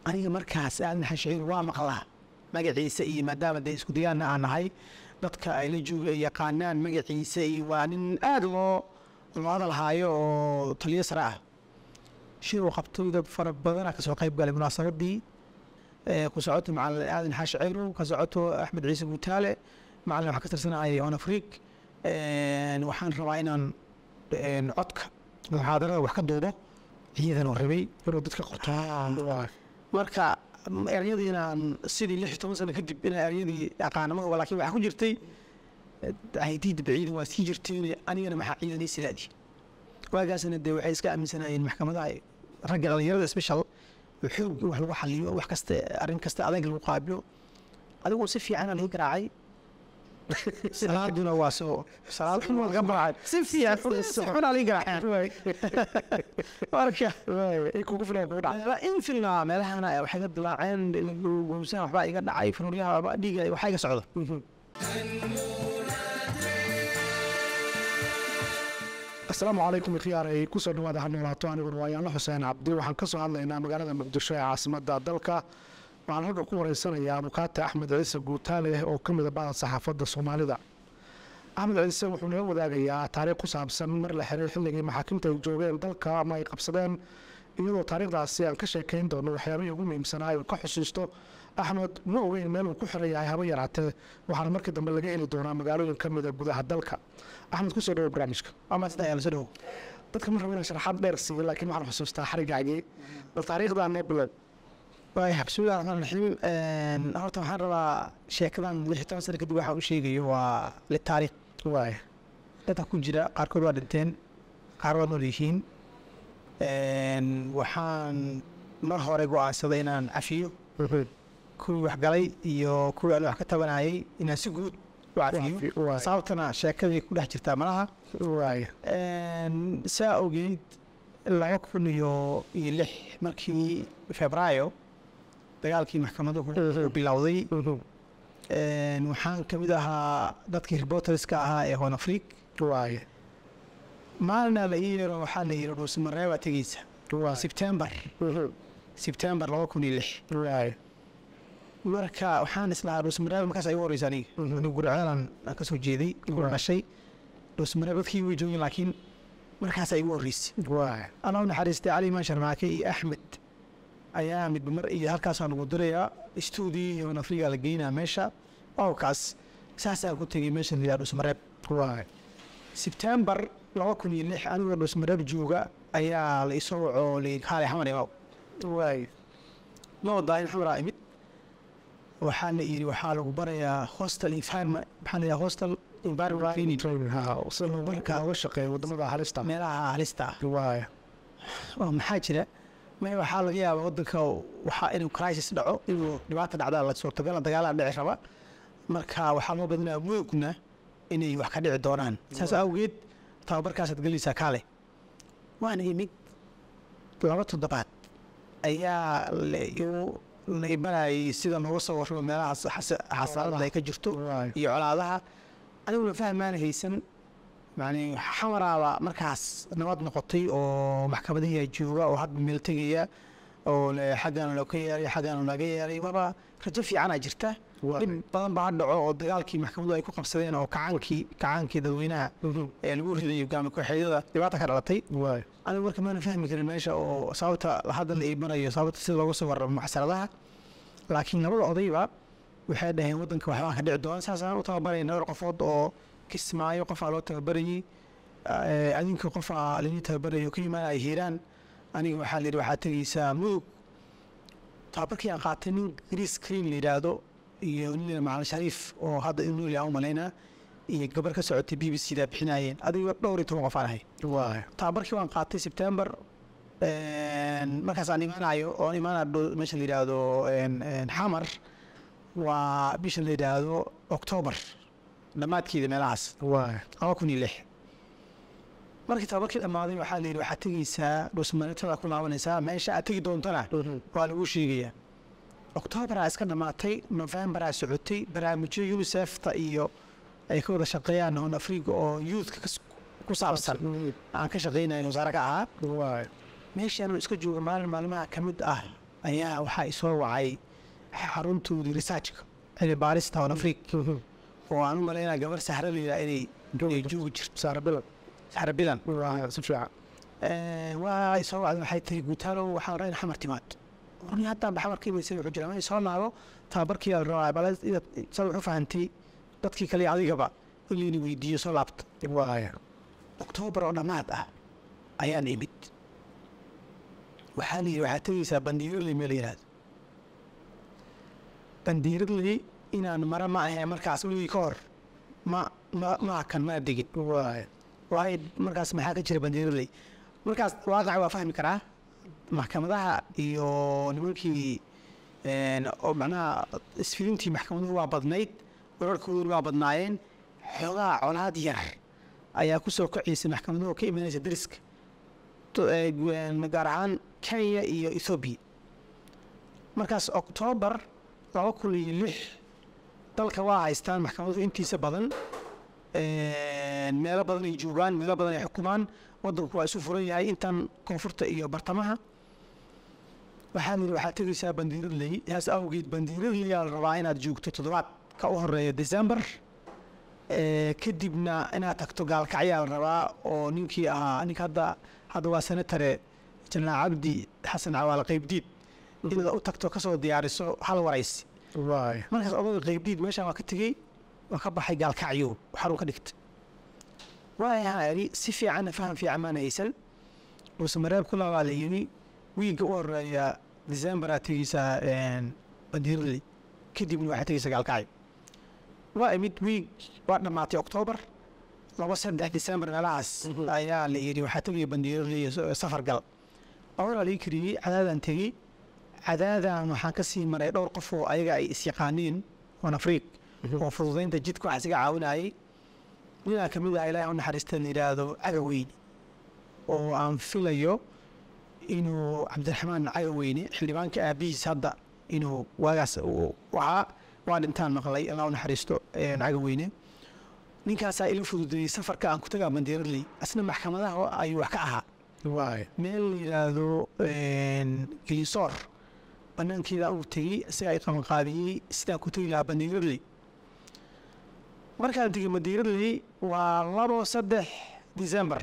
aniga markaas aadan xashiir waa maqlaa magaciisa iyo maadaama dee isku diyaana aan nahay dadka ay la jooga ay yaqaanaan magaciisa iyo waa nin aada loo loo hadal haayo oo taliyo sare ah shir uu qabtay dad fara badana kasoo qayb galay munaasabadii ee ku socoto macalin aadan xaashi ceyrow ka socoto axmed ciise guutaale macalin waxaa ka tirsanayay on afriq waxaan rabaa inaan een, codka muxaadarada wax ka duubo ciidan oo rabay inuu dadka qorto marka eryadii inaan sidii lix iyo toban sano kadib inaan eryadii aqaanamada laakiin waxaa ku jirtay haydiidaba ciidan waa sii jirtay anigana maxaa ciidan ii silaadi waagaasna dee waxay iska aaminsanayeen maxkamadaha ragga dhalinyarada special oo xoog in wax lagu xaliyo wax kasta arrin kasta adag lagu qaabilo adigu si fiican aan laga garaacay salaaduna waa soo salaad xun waa laga baraacay si fiican si xun aan laga garaacay marka ay kugu filan kugu dhacay Meela- in filnaa meelahana waxay ka dilaaceen gowsaan waxbaa iga dhacay fanuuryaha waxbaa dhiiga waxaa iga socda asalaamu calaykum ikhyaarey kusoo dhawaada ha noolaato aniguna waa yaanla xuseen cabdi waxaan ka soo hadlaynaa magaalada muqdisho ee caasimadda dalka waxaan halka ku wareysanayaa mukaate axmed ciise guutaale oo ka mid a bacda saxaafadda soomaalida axmed ciise wuxuu naga wadaagayaa taariikh ku saabsan mar la xiray xilligii maxaakiimta ay joogeen dalka ama ay qabsadeen iyadoo taariikhdaasi aan ka sheekayn doono waxyaabihii ugu muhiimsanaa uu ka xusuusto axmed ma ogeyn meel uu ku xiran yahay haba yaraatee waxaana markii dambe laga heli doonaa magaalooyin ka mid a gudaha dalka axmed kusoo dhawo barnaamijka ama sida ayaa lasoo dhawo dadka ma rabo inaan sharaxaad dheer siiyo laakiin waxaan xusuustaa xarigaagii bal taariikhdaa noo bilow waaya bismillahi raxmaan raxiim horta waxaan rabaa sheekadan lix iyo toban sano kadib waxaan u sheegayo waa litaariikh waay dadka ku jira qaarkood waa dhinteen qaar waa nool yihiin waxaan mar hore go-aansaday inaan cafiyo kuwii waxgalay iyo kuwii aan wax ka tabanayay inaan si guud u cafiyo waay sababtana sheekadii ku dhex jirtaa malaha waay saa ogeyd laba kun iyo iyo lix markii febraayo dagaalkii maxkamaduhu uu bilowday waxaan ka mid ahaa dadkii reporterska ahaa ee hon afriq waay maalina la ii yeero waxaa la yidhi dhuusmaree baa tegeysa waay sebtembar sebtembar laba kun iyo lix waay marka waxaan islahaa dhuusmaree markaas ay u horeysa aniga anigu gurceelan aan ka soo jeeday gura dhashay dhuusmaree dadkii way joogeen laakiin markaas ay igu horreysay waay allah u naxariistay cali imaan sharmaake iyo axmed ayaa midba mar iyo halkaasaan ugu dirayaa stuudii iyo afriga la geynaa meesha owkaas saasaan ku tegay meesha liyaa dhusmareeb waay sebtembar laba kun iyo lix anigoo dhusmareeb jooga ayaa la isoo wacoo layidhi kaale xamar imaw waay ma wadaa in xamaraa imid waxaa la yidhi waxaa lagu barayaa hostel environment maxaa la yidhaha hostel environment training training ha si looga looga shaqeeyo wadamada halista meelaha halista ah waay oo maxaa jira may waxaa laga yaabaa wadanka waxaa inuu crisis dhaco inuu dhibaata dhacdaa la suurtagala dagaalaa dhici raba marka waxaa loo badinaa moogna inay wax ka dhici doonaan saas awgeed tababarkaasaad gelaysaa kaale waana imid laba toddobaad ayaa la igu- la imanayay sida nooga soo warramo meelaha xasaaradda ay ka jirto waay iyo colaadaha aniguna fahmaana haysan yani xamaraaba markaas nabad noqotay oo maxkamadihii jooga oo hadba meel tegaya oo le- xaggaana loo ka yeeray xaggaana laga yeeray waba rajo fiicanaa jirta dhib badan baa dhaco oo dagaalkii maxkamadu ay ku qabsadeen oo kacaankii kacaankii dadweynaha ee lagu riday hogaami kooxeedyada dhibaata ka dhalatay waay anigu marka maana fahmi karin meesha oo sababta hadda la iimanayo sababta sida looga soo warramo maxsaradaha laakiin labada odayba waxay dhaheen wadanka waxbaa ka dhici doona saasaan u tababarayna dhowr qofood oo kismaayo qofaa loo tababarayey eh, adinka qofaa laidin tababarayo ka imaanaya hiiraan aniga waxaa layidhi waxaa tegeysaa mudug tababarkii aan qaatay nin gris green la yidhaahdo iyo nin macalin shariif oo hadda in nool yaha u malaynaa iyo gabar ka socotay b b c daa bixinayeen adiga dhowr iyo toban qof aan ahay waay tababarkii waan qaatay sebtembar markaas aan imaanayo oo aan imaanayo meesha la yidhaahdo een, een, xamar waa bisha la yidhaahdo oktoobar dhammaadkeeda meelahaas waay laba kun iyo lix markii tababarkii dhammaaday waxaa la yidhi waxaad tegeysaa dhusmareetada ku laabanaysaa meesha aad tegi doontana waa lagu sheegayaa oktoobaraa iska dhammaatay nofembaraa socotay barnaamijyo unisefta iyo ay ka wada shaqeeyaan on afriga oo youthka kas- ku saabsan aan ka shaqeynayn wasaare ka ahaa waay meeshaan iska jooga maalin maalmaha ka mid ah ayaa waxaa isoo wacay xaruntoodii researchka cilmi baarista on afriq oo aan u malaynaa gabar sahra layidhaha inay inay joogi jirto saara bilan sahra bilan waa si fiican waa isoo wacday waxay tiri guutaalow waxaan rabaa in xamar timaad warni haddaan ba xamar ka imaysay wuxuu jira ma soo naago tababarkii la rabaa bale inaad sad wuxuu fahantay dadkii kale iyo adigaba in layna weydiiyo soo laabta waaya oktoobar oo dhammaad ah ayaan imid waxaa la yidhi waxaad tegeysaa bandiiradley meel la yidhahdo bandiiradley inaan mara ma ahee markaas weligii ka hor ma ma ma hakan ma degin waaya waayo markaas maxaa ka jira bandiiradley markaas waaqaca waa fahmi karaa maxkamadaha iyo nimankii een, oo macnaha isfilintii maxkamaduhu waa badnayd wararkooduna waa badnaayeen xoogaa colaad yar ayaa ku soo kacaysay maxkamaduhu ka imanaysa dariska To- ee, gu- een, gaar ahaan kenya iyo ethoobiya markaas oktoobar laba kun iyo lix dalka waa haystaan maxkamaduhu intiisa badan Een, meelo badan ay joogaan meelo badan ay xukumaan wadanku waa isu furan yahay intan koonfurta iyo bartamaha waxaa layidhi waxaad tegeysaa bandiiradley saas awgeed bandiiradley aa la rabaa inaad joogto toddobaad ka u horeeya december Ee, kadibna inaad tagto gaalkacyaa la rabaa oo ninkii ahaa ninka hadda hadda waa senatare janaa cabdi xasan cawaale qaybdiid inaad u tagto kasoo diyaariso hal waraysi waaya markaas odaga qaybdiid meeshaan waa ka tegey waa ka baxay gaalkacyo xarun ka dhigtay waayaha idhi si fiicanna faham fiican maan haysan balse mareeb kula waa la yidhi wiigga u horeeya december aad tegeysaa bandiiradii kadibna waxaad tegeysaa gaalkacyo waa imid wiig waa dhammaatay oktoobar laba saddex december meelahaas ayaa la yidhi waxaa tegaya bandiiradii safar gal awalaa lii kariyey cadaadaan tegey cadaadan waxaan ka sii maray dhowr qof oo ayaga ay isyaqaaniin oon afriiq oo fududaynta jidka waxaa isaga caawinayay ninaa ka mid ah ilaahay u naxariista la yidhaahdo cagaweyne oo aan filayo inuu cabdiraxmaan cagaweyne xildhibaanka aabihiis hadda inuu waagaas uu ahaa waa dhintaan maqlay allah u naxariisto een, cagaweyne ninkaasaa ila fududeeyey safarka aan ku tagaa bandiiradley asna maxkamadaha ayuu wax ka ahaa waaya meel la yidhaahdo een, gelisoor banaankeeda uu tegey isagaa i qabanqaabiyey sidaan ku tegi lahaa bandiiradley markaan tegey bandiiradley waa labo saddex december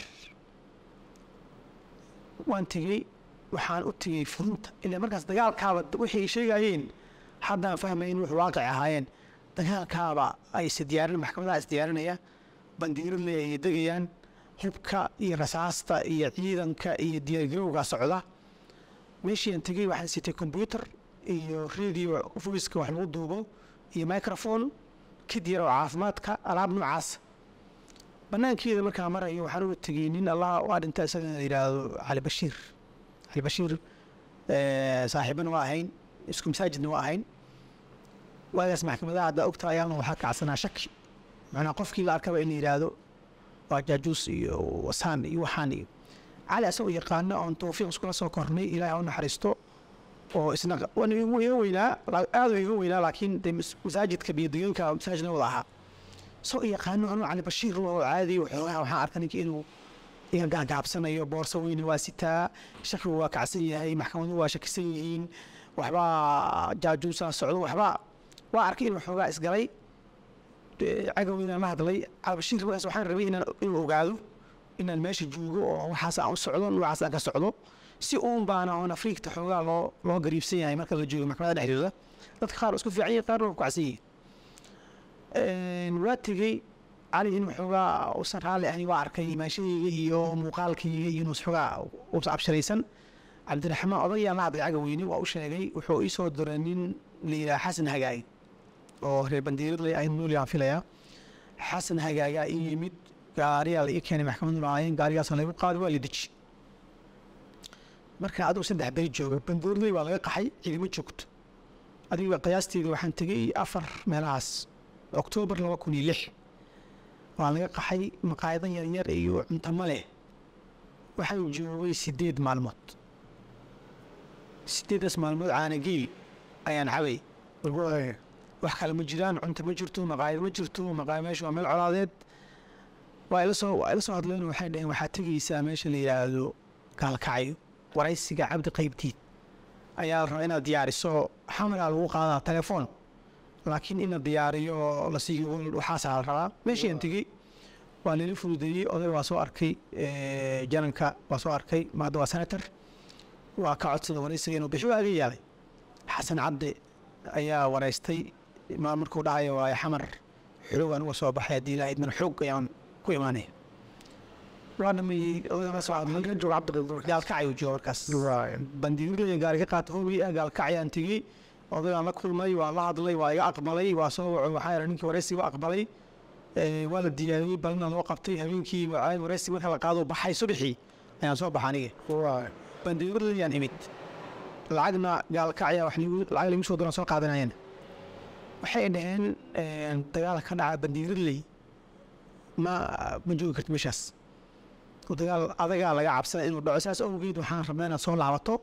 waan tegey waxaan u tegey furunta ilaa markaas dagaalkaaba wixii ay sheegayeen haddaan fahmayn wuxuu waaqic ahaayeen dagaalkaaba ay isdiyaarin maxkamadaha isdiyaarinaya bandiiradley ay degayaan hubka iyo rasaasta iyo ciidanka iyo diyaargarowga socda meeshii aan tegey waxaan sitay combyuter iyo radio voiceka wax lagu duubo iyo microphone kid yar oo caafimaadka alaab noocaas banaankeeda markaa marayo waxaan uga tegey nin allah waa dhinta isagana la yidhaahdo cali bashiir cali bashiir eh, saaxiibana waa ahayn isku masaajidna waa ahayn waagaas maxkamadaha haddaa ogta ayaana waxaa kacsanaa shaki macnaa qofkii la arkaba in la yidhaahdo waa jaajuus iyo wasaan iyo waxaan iyo cali asagoo yaqaano oon tawfiiq iskula soo kornay ilaahay ha u naxariisto oo isna waan igu iga weynaa la- aad u iga weynaa laakiin dee mas- masaajidka biyodeganka masaajidna wada ahaa soo yaqaano anuu cali bashiir oo caadi waxoogaha waxaan arka ninka inuu iga gaagaabsanayo boorso weyne waa sitaa shakigu waa kacsan yahay maxkamaduhu waa shakisan yihiin waxbaa jaajuusaa socdo waxbaa waa arkay inuu xoogaa isgalay dee cagaweynan la hadlay cabashiir markaas waxaan rabay inaan inuu ogaado inaan meesha joogo oo waxaas aan u socdo noocaas aan ka socdo si uun baana oon afriigta xoogaa loo loo gariibsan yahay marka la joogo maxkamada dhexdooda dadka qaar waa isku fiican yihin qaarna waa ku kacsan yihiin waa tegey cali inuu xoogaa uusan raalli ahayn waa arkay imaanshadayga iyo muuqaalkayga iyo inuu xoogaa uusan absharaysan cabdiraxmaan odayaan la hadlay cagaweyne waa u sheegay wuxuu ii soo diray nin la yidhaha xasan hagaag oo reer bandiiradley ay nuuliaan filayaa xasan hagaagaa ii yimid gaariyaa la ii keenay maxkamadu lahaayeen gaarigaasoo lagu qaadi waa la deji marka adigu saddex beri jooga bandiiradley waa laga qaxay ciidamo joogto adiga qiyaasteeda waxaan tegey afar meelahaas oktoobar laba kun iyo lix waa laga qaxay maqaayadan yaryar iyo cuntamo leh waxaan joogay sideed maalmood sideedaas maalmood caanageel ayaan cabay waaya wax kale ma jiraan cunto ma jirto maqaayad ma jirto maqaaya meesha waa meel colaadeed waa ila soo waa ila soo hadleen waxay dhaheen waxaad tegeysaa meesha la yidhaahdo gaalkacyo waraysiga cabdi qaybdiid ayaa la rabaa inaad diyaariso xamaraa lagu qaadaa telefoon laakiin in la diyaariyo la siiyo waxaasaa la rabaa meeshii aan tegey waa lala fududeeyey oday waa soo arkay eh, jananka waa soo arkay maada waa senator waa ka codsada waraysiga inuu bixi waa aga yaalay xasan cabdi ayaa waraystay ma markuu dhahayo waayo xamar xulog anuga soo baxay haddii ilaahay idmana xoog ayaan ku imaanaya waa dhameeyey odayga soo hadlay jooga cabdiqadir gaalkacay uu jooga markaas Right. bandiirada gaari ka qaata hobi ah gaalkacayaan tegey odaygaan la kulmay waa la hadlay waa iga aqbalay waa soo waco waxaa yara ninkii waraysiga u aqbalay Eh, waa la diyaariyey balina loo qabtay habeenkii waa waraysiga marka la qaado baxay subaxii ayaan soo baxa aniga Right. bandiiradayaan imid lacagna gaalkacya wax liigu- lacag lagu soo doran soo qaadanayeen waxay dhaheen eh, dagaal ka dhaca bandiiradley ma ma joogi karti meeshaas oo dagaal adagaa laga cabsana inuu dhaco saas awgeed waxaan rabnaa inaad soo laabato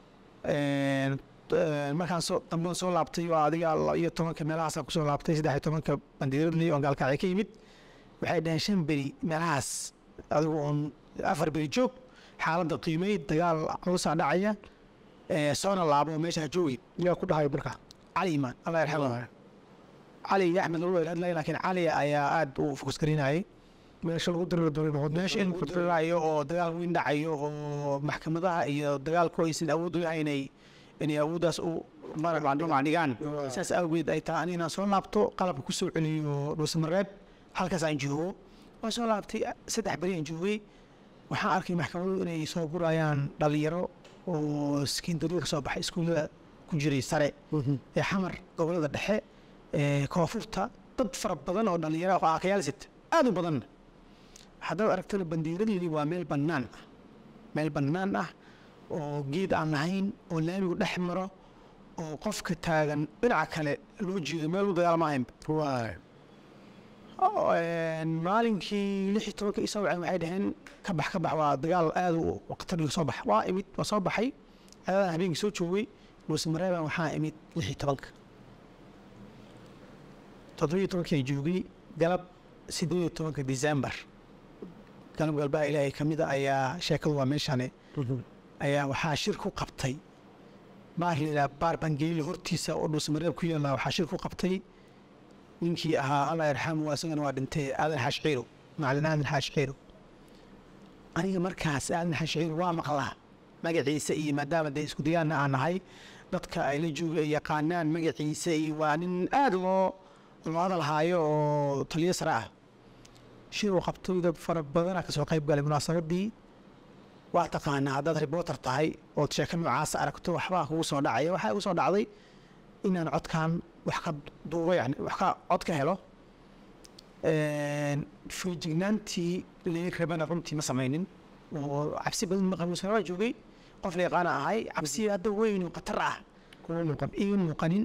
Een, een, markaan soo dambe soo laabtay waa adiga laba iyo tobanka meelahaasaan kusoo laabtay saddex iyo tobanka bandiiradley oo gaalkacya ka yimid waxay dhaheen shan beri meelahaas adigu oon afar beri joog xaaladda qiimay dagaal culusaa dhacaya ee, soona laabo meesha ha joogi yaa ku dhahay marka cali imaan allah yarxamo cali iyo axmed lagu hadlay laakiin cali ayaa aad u fokus garinayay meesha lagu diriri doono noqon meesha in ku dirirayo oo dagaal weyn dhacayo oo maxkamadaha iyo dagaalku aysan awood u lahayn inay inay awooddaas u dhinac dhigaan saas awgeed ay tahay ani inaan soo laabto qalabka ku soo celiyo dhuusamareeb halkaas aan joogo waan soo laabtay saddex beri aan joogay waxaan arkay maxkamadu inay soo gurayaan dhalinyaro oo sekindariga ka soo baxay iskuullada ku jiray sare ee xamar gobolada dhexe ee koonfurta dad fara badan oo dhalinyaro oo aakayaal sita aad u badan haddaad aragtana bandiiradii waa meel bannaan ah meel bannaan ah oo geed aan lahayn oo laamigu dhex maro oo qofka taagan dhinaca kale loo jeedo meel u dagaalama ahaynba Right. Oo, een, maalinkii lix iyo tobanka isoo waceen waxay dhaheen ka bax ka bax waa dagaal aad u waqtariga soo bax waa imid waa soo baxay adadan habeenkii soo joogay dhuusamareeban waxaa imid lix iyo tobanka toddobiyo tobankii joogay galab sideed iyo tobanka december galab galbaa ilaahay ka mid a ayaa sheekadu waa meeshane ayaa waxaa shir ku qabtay baar layidhaha baar bangeeli hortiisa oo dhuusamareeb ku yaalla waxaa shir ku qabtay ninkii ahaa allah yarxamu isagana waa dhintay aadan xaashciiro macalin aadan xaashciiro aniga markaas aadan xaashciiro waa maqlaa magaciisa iyo maadaama dee isku dayaanna aan nahay dadka ay la jooga ay yaqaanaan magaciisa iyo waa nin aad loo loo hadalhaayo oo taliyo sare ah shir uu qabtay dad fara badana kasoo qayb galay munaasabadii waa taqaanaa haddaad reporter tahay ood sheeko noocaas aragto waxbaa kugu soo dhacaya waxaa igu soo dhacday inaan codkan wax ka duubo yani wax ka cod ka helo feejignaantii laga rabana runtii ma samaynin oo cabsi badan ma qabin waa joogay qof la yaqaana ahay cabsi hadda weyn oo khatar ah kuma muuqan iga muuqanin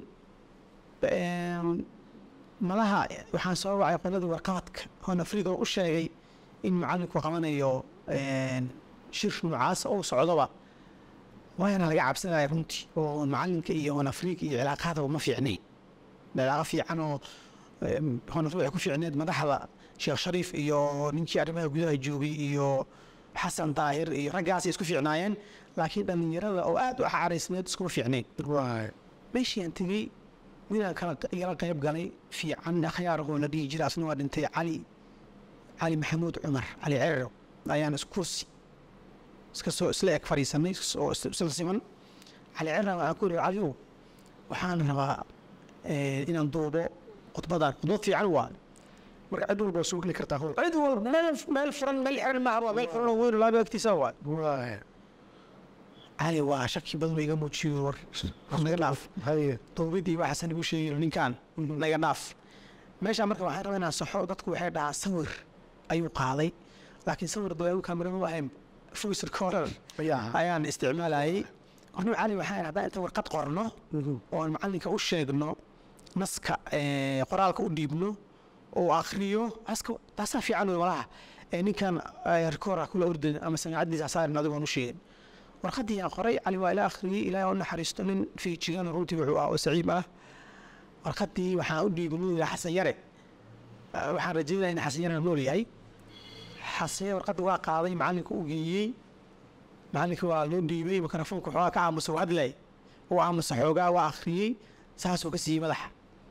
malaha waxaan soo wacay qoladii warqabadka hoon afriga oo u sheegay in macalinku qabanayo shir noocaas oo socdoba waana laga cabsanaya runtii oo macalinka iyo hoon afrika iyo cilaaqaadaba ma fiicnayn cilaaqa fiican oo hoon afrika waxay ku fiicneed madaxda sheekh shariif iyo ninkii arrimaha gudaha joogay iyo xasan daahir iyo raggaasay isku fiicnaayeen laakiin dhallinyarada oo aad u xaraysneed iskuma fiicnayn Right. meeshii aan tegey ninaan kala igala qayb galay fiican akhyaarahoo la dhihi jira asna waa dhintay cali cali maxamuud cumar cali cerero ayaan iskursi iska soo isla eg fadhiisanay oo is- isla siman cali cerero waxaan ku yidhi caliyow waxaan rabaa eh, inaan duubo khudbadan khudbad fiican waa marka cid walba waa soo geli kartaa howl cid walba meel meel furan meel xiran maaha waa meel furan oo weyn oo laaba agtiisa waa Right. cali waa shaki badan oo iga muujiyo war war naga dhaaf haye duubidii waxaasan igu sheegin ninkaan naga dhaaf meeshaa marka waxaan rabaa inaan saxo dadku waxay dhahaa sawir ayuu qaaday laakiin sawir dawaagu kamerama ma ahayn voice recorder ayaa ayaan isticmaalayay warnu cali waxaan haddaan inta warqad qorno oon macalinka u sheegno naska eh, qoraalka u dhiibno oo akhriyo aska taasaa fiican wey malaha Eh, ninkan rekoora kula ordan ama samaacadiisa saarin adigoon u sheegin warqadii aan qoray cali waa ila akhriyey ilaahay oo naxariisto nin fiijigan runtii wuxuu ah oo saciib ah warqadii waxaan u dhiibay nin yidhaha xasan yare Eh, waxaan rajeynaya in xasan yare nool yahay xasan yare warqadda waa qaaday macalinka u geeyey macalinka waa loo dhiibay mikrofoonka waxoogaa ka aamusa u hadlay oo amase xoogaa waa akhriyey saasuu ka siiyey madaxa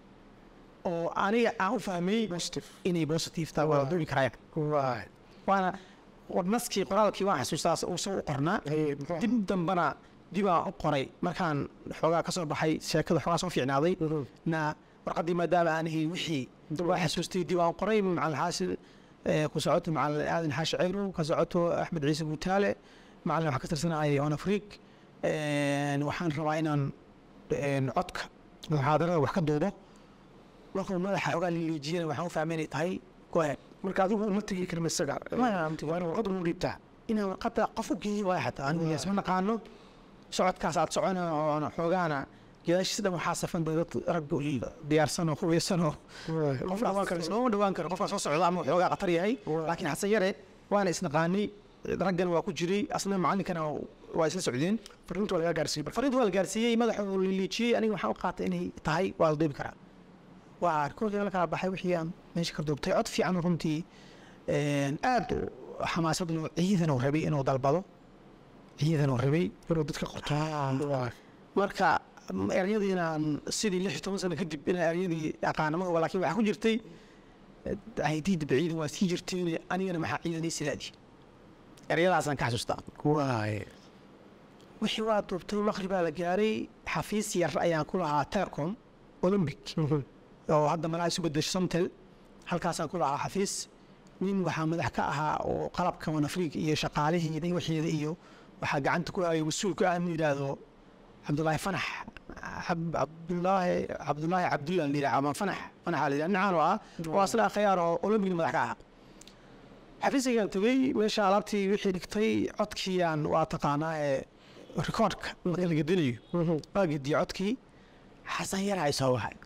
oo aniga aan u fahmay positive inay positive tahay waa duubi karaya right waana war naskii qoraalkii waan xasuustaa uu soo u qornaa Hey, muxuu dib dambana dibaa u qoray markaan xoogaa ka soo baxay sheekada xoogaa soo fiicnaaday na warqaddii maadaama aan ahayn wixii waa xasuustay dib aan qoray macalin xaasin eh, ku socoto macalin aadan xaashi ceyrow ka socoto axmed ciise guutaale macalin waxaa ka tirsanayay on afriq waxaan rabaa inaan een, codka muxaadarada wax ka duubo markuu madaxa xoogaa liliijiyana waxaan u fahmay inay tahay go ahead marka adigu uma tegi karin isaga Maya, waa in warqad ugu dhiibtaa inaan warqadda qof u geeyo waay xataa anigu isma naqaano socodkaas aad socona oona xoogaana gadaashiisa dhan waxaa safan dad rag diyaarsan oo hubeysan oo qof dhawaan karo looma dhawaan karo qofkaa soo socda ama xoogaa khatar yahay Waa. laakiin xasan yare waana isnaqaanay raggan waa ku jiray asna macallinkana waa isla socdeen fariinta waa lagaa gaarsiiyey marka fariinta waa la gaarsiiyey madaxuu liliijiyey aniga waxaan u qaatay inay tahay waa la duubi karaa waa kolkii la kala baxay wixii aan meesha ka duubtay cod fiican runtii een, aad u xamaasad loo ciidan uu rabay inuu dalbado ciidan uu rabay inuu dadka qorto Right. marka m- eryadiinaan sidii lix iyo toban sano kadib inaa eryadii aqaana ma huba laakiin waxaa ku jirtay haydiida ciidan waa sii jirteen anigana maxaa ciidan ii sidaadii eryadaasaan ka xasuustaa Right. wixii waa duubtay maqribaa la gaaray xafiis yar ayaan ku lahaa telecom olympic oo hadda malaa isu bedesho somtel halkaasaan ku lahaa xafiis nin waxaa madax ka ahaa oo qalabka wanafriig iyo shaqaalihiida iyo wixiida iyo waxaa gacanta ku hayay mas-uulka aan yidhaahdo cabdulaahi fanax Cab- cabdulaahi cabdulaahi cabdullah la yidhaha ama fanax fanaxa la yidhaha nincan oo ah oo asla akhyaar oo olympigna madax ka ahaa xafiiskaygaan tegey meesha alaabtii wixii dhigtay codkiiyaan waa taqaanaa ee rikoodhka marka la gedinayo waa gediye codkii xasan yar ay soo wahay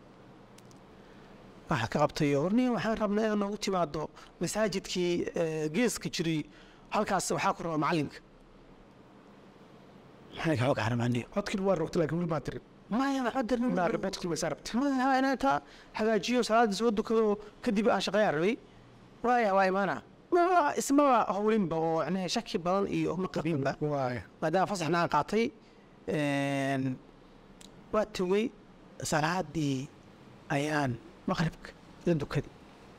waxaa ka qabtay warnin waxaan rabnaa inaad noogu timaado masaajidkii eh, geeska jiray halkaas waxaa ku raba macalinka maxay kaga gaaramaaniyo codkii waa rogtay laakiin weli maa tirin maya naa waxba rebetkii way saarabtay maya inaan taa hagaajiyo salaada soo dukado kadib aan shaqeeyaan rabay waaya waa imaana Ma- ismaba howlinba oo yani shaki badan iyo ma qabinba waay maadaama fasaxna aan qaatay een, waa togey salaadii ayaan maqribka la dukaday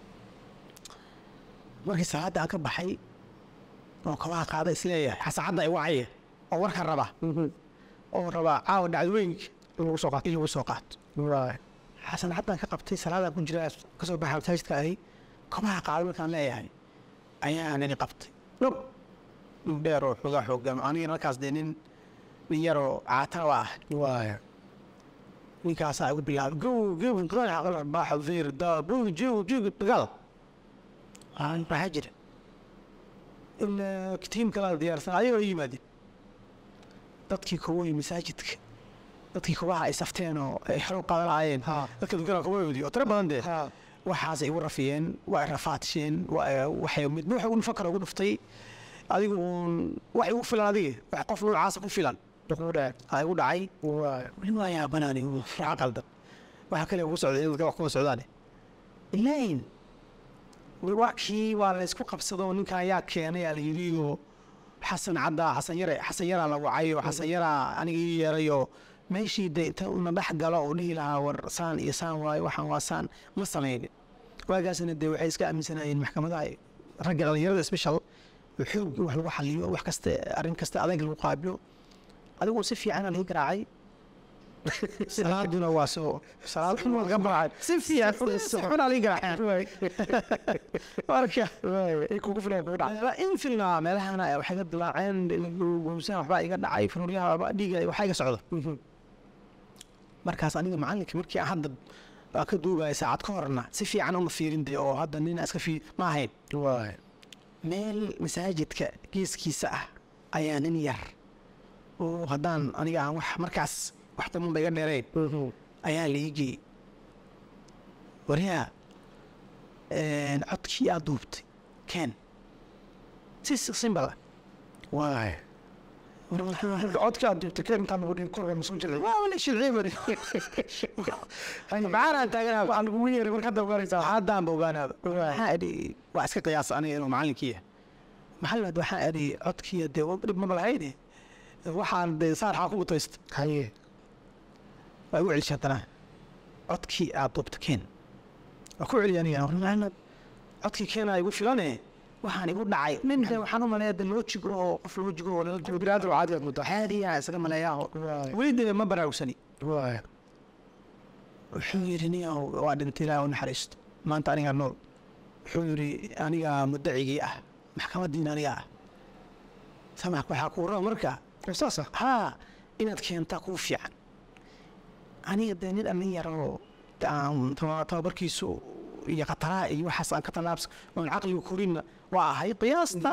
markii salaadda aan ka baxay oo kabaha qaada isleeyahay xasaacadda ay wacaya oo warka raba oo raba caawa dhacdooyinka in lagu soo qaato in lagu soo qaato waay xasan haddaan ka qabtay salaadaan ku jira ka soo baxa masaajidka ahi kabaha qaada markaan leeyahay ayaan ini qabtay dhub dhub dheer oo xoogaa xoogaa anigana markaas dee nin nin yaroo caatana waa ah waay ninkaasaa igu bilaabay gow gow qadax aqal baaxa feer daa buu jiw jiw dagaal aan maxaa jira ilaa tiim kala diyaarsan ayagoo ii yimaadeen dadkii kuwii masaajidka dadkii kubaha ay safteen oo ay xero qaadan lahaayeen Ha. dadka dukana kubahoodii oo tiro badan dee ha waxaasay igu rafiyeen waa ay rafaatisheen waa- waxay midba waxa ugu fakar ugu dhuftay adigu uun wax igu filan adiga wax qof noocaasa ku filan dhuquu dheer aa igu dhacay waay weli waa yaabanaani raca qaldan waxa kale ugu socday in dadka wax kuma socdaane ilayn wakii waa la isku qabsado ninkan yaa keenay aa la yidhi oo xasan caddaa xasan yare xasan yaraa la wacay oo xasan yaraa aniga ii yeeray oo meeshii de inta una dhex galo oo dhihi lahaa war saan iyo saan waayo waxaan waa saan ma samaynin waagaasna dee waxay iska aaminsanayeen maxkamadaha ragga dhalinyarada special oo xoog in wax lagu xaliyo wax kasta arrin kasta adag lagu qaabilo adigu si fiicana lii garaacay salaaduna waa soo salaad xun waa laga baraacay si fiican si xunaa lii garaacay marka ay kugu filan kugu dhac meela in filnaa meelahana waxay ka dilaaceen gowsaan waxbaa iga dhacay fanuuryaha waxbaa dhiiga waxaa iga socda markaas aniga macalinka markii aan hadda aan ka duugaya saacad ka horna si fiican uma fiirin de oo hadda nin iska fi ma ahayn waay meel masaajidka geeskiisa ah ayaa nin yar oo haddaan aniga aan wax markaas wax daman ba iga dheerayn ayaa liigii waryaa codkii aad duubtay ken si simbala waay codka aad duubtay keen intaan lagu dhihin korga masoo jilay waa wala shilciye bari macaanaan taaganaa waxaa lagugu yeeray marka hadda ogaanaysaa haddaanba ogaanaaba waxaa idhi waa iska qiyaasa aniga inuu macalinkiiya maxalad waxaa idhi codkiiya dee dhib maba lahayne waxaan dee saarxaa ku gutaysta haye waa igu celisha haddana codkii aad duubta keen waa ku celiya aniga warna codkii keenaa igu filane waxaan igu dhacay nin de waxaan u maleeya de loojig oo qof loojig oo lala joogo biniaadam caadi aad muddo caadiya isaga maleeyaa waay weli de ma baraarugsani waay wuxuu yidhi nin waa dhintay ilaahi u naxariisto maanta anigaa nool wuxuu yidhi anigaa mudacigii ah maxkamadiina aniga ah samax waxaa kuu raba marka saasa haa inaad keentaa kuu fiican aniga dee nin dhalin yaroo de aan taba- tababarkiisu iyo khataraha iyo waxaas aan ka tallaabs oon caqliga korinna waa ahay qiyaasta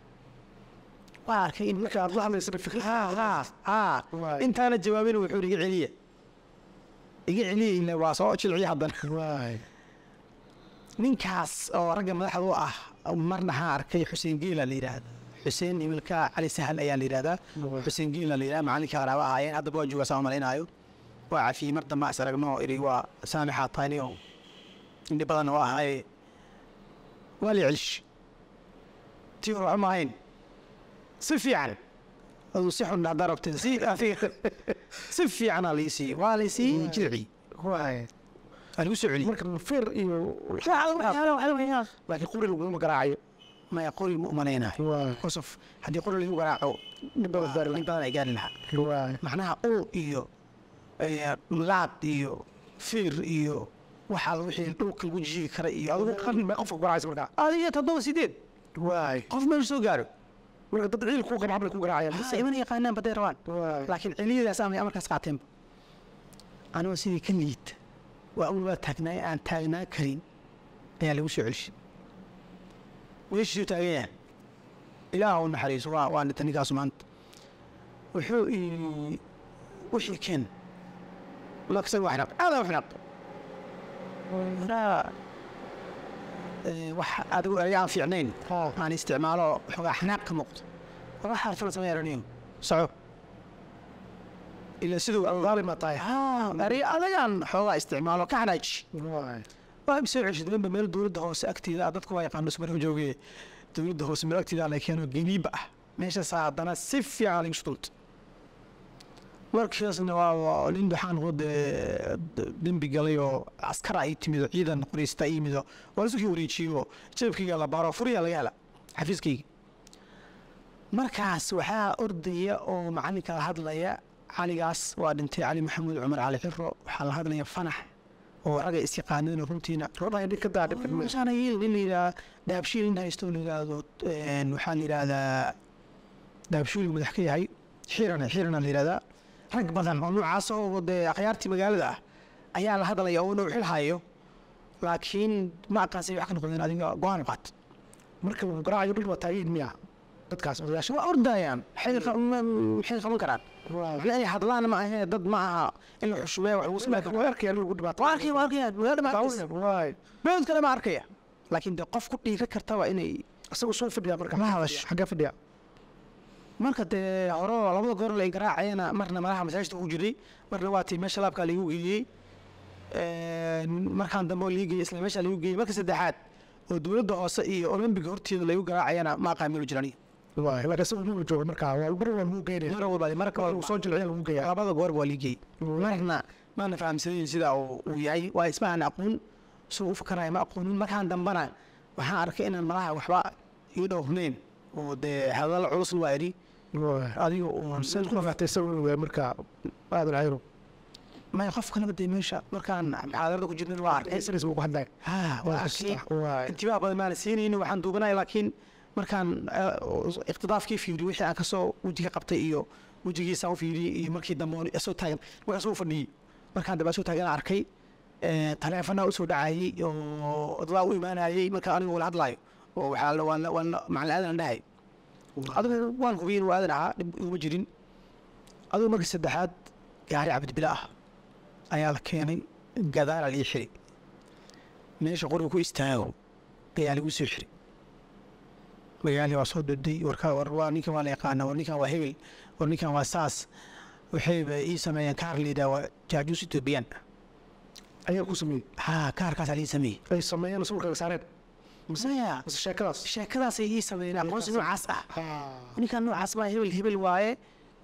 waa arkay in marka aad la hadlaysana fikir haa haa haa Waay. intaana jawaabin wuxuu yidhi iga celiya iga celiya ila waa soo jilciya haddana waay ninkaas oo ragga madaxda u ah marna haa arkay xuseen geela la yidhaahda xuseen himilka cali sahal ayaa la yidhahdaa Waay. xuseen geela la yidhahda macalinka qaraaba ahaayeen haddaba waa joogaa saan malaynaayo waa cafiyey mar dambe is aragno iri waa saamixaa tayni oo indhi badan oo ahaye waa la celish tii hore waxba ma ahayn si fiican aduu si xun haddaa rabteen si si fiicanaa lii siiyey waa lay siiyey jirci waay waa lagu soo celiyey marka fir iyo laakiin quri laguma garaacayo maya qori ma umalaynayo waay qosof haddii qori lagu garaaco nin badan gaari nin badan ay gaari lahaa waay macnaha ul iyo eh, laad iyo fiir iyo waxaa wixii dhulka lagu jiigi kara iyo adigu qarni mee qofka ku garaacaysa markaa adiga toddoba sideed waay qof meesha soo gaaro marka dad ciil kuu qaba ku garaacayaan ha imana yaqaanaan baday rabaan waay laakiin celiyadaas amay amarkaas qaateenba anigoo sidii ka liita waa awal waa taagnaa aan taagnaa karin ayaa lagu soo celishay meeshiisuu taagan yahay ilaah u naxariiso waa waa dhintay ninkaasu maanta wuxuu ii wixii keen laksan waa xinaaq aadaa u xinaaq waraa eh, wax adigu eraya aan fiicnayn haa aan isticmaalo xoogaa xanaaq ka muuqdo waxaa filan samey araniyo soco ila siduu daalim baa tahay erey adagaan xoogaa isticmaalo ka xanaaji waay waa soo ceshid danba meel dowladda hoose agteeda ah dadku waa yaqaano ismara jooge dowladda hoose meel agteeda la keeno geniiba ah meeshaasaa haddana si fiican lagu sudulta markaasna waa waa nin waxaan wade dembi galay oo askar ay timid oo ciidan qoreysta ay yimid oo waa lasukii wareejiyo jeebkayga la baaro furiya laga hela xafiiskayga markaas waxaa ordaya oo macalinka la hadlaya caligaas waa dhintay cali maxamuud cumar cali xiro waxaa la hadlaya fanax oo ragga isyaqaaneen runtiina rodhahay dhib ka daa dhib kadme waxaana yiil nin la yidhaha dahabshiil nin haysto la yidhaahdo een, waxaa la yidhaahdaa dahabshiil madax ka yahay xirana xirana la yidhahdaa rag badan oo noocaas oo dee akhyaartii magaalada ah ayaa la hadlaya oo inuu xil hayo laakiin ma aqaansay wax ka noqdeen adiga go-aan qaat marka lagu garaacayo dhul baa taageyn miya dadkaas odayaasha waa ordayaan maxay qa- ma- maxay qaban karaan waay macna inay hadlaan ma ahee dad ma aha in la xushmeeyo wax lagu sameeyo waa arkaya in lagu dhibaato waa arkaya waa arkaya magaalada ma arkaysa waay beed kale ma arkaya laakiin dee qof ku dhiira kartaba inay isagu soo fadhiya marka La hadash. xagee fadhiya marka dee hore labada goor la garaacayana marna madaxa masaajidka ku jiray marna waa tii meesha laabkaa lagu geeyey markaan dambe oo lagu geeyey isla meesha lagu geeyey marka saddexaad oo dowladda hoose iyo olombiga horteeda lagu garaacayana ma aqaamilo jirani waay laakiin isagu muu jooga marka waa mar waa lagu geynaya mar walba marka lagu soo jilciya lagu geeya labada goor waa lagu geeyey marna maana fahamsanayn sida uu uu yahay waa ismahan aqoon suu u fakaraya ma aqoonin markaan dambana waxaan arkay inaan malaha waxba ii dhowrnayn oo dee hadalla culusna waa idhi waay adiga uun saan ku fahtay isagu waa marka aadan cayro maya qof kaleba dee meesha markaan muxaadarada ku jirnin waa arkay isaris buu ku hadlay ha waa arkay waay intibaa badan maana siinaynin waxaan duubanay laakiin markaan eh, iqtidaafkii fiiriyo wixii aan kasoo wejiga qabtay iyo wejigiisaan u fiiriyey iyo markii dambe oon soo taagan markaas u fadhiyey markaan dambe soo taagan aan arkay eh, taleefanaa usoo dhacayey oo dadaa u imaanayey marka aniga wala hadlaayo oo waxaa la- waan la- waan la- macalin aadan dhahay adiga waan hubiyey inuu aadan ahaa dhib iguma jirin adigu markii saddexaad gaari cabdibila ah ayaa la keenay gadaala lii xiri meesha qoriga ku istaago ayaa lagu soo xiri magaalii waa soo dhoday warka war waa ninkan waa la yaqaana war ninkan waa hebel war ninkan waa saas waxayba ii sameeyeen kaar liidaa waa jaajuus etoobiyaan ayaa ku sameeyey ha kaarkaasaa lii sameeyey ay sameeyeen sawirkaga saareen maya mise sheekadaas sheekadaasay ii sameeyeen aqoonsi noocaas ah ha ninkan noocaas baa hebel hebel waaye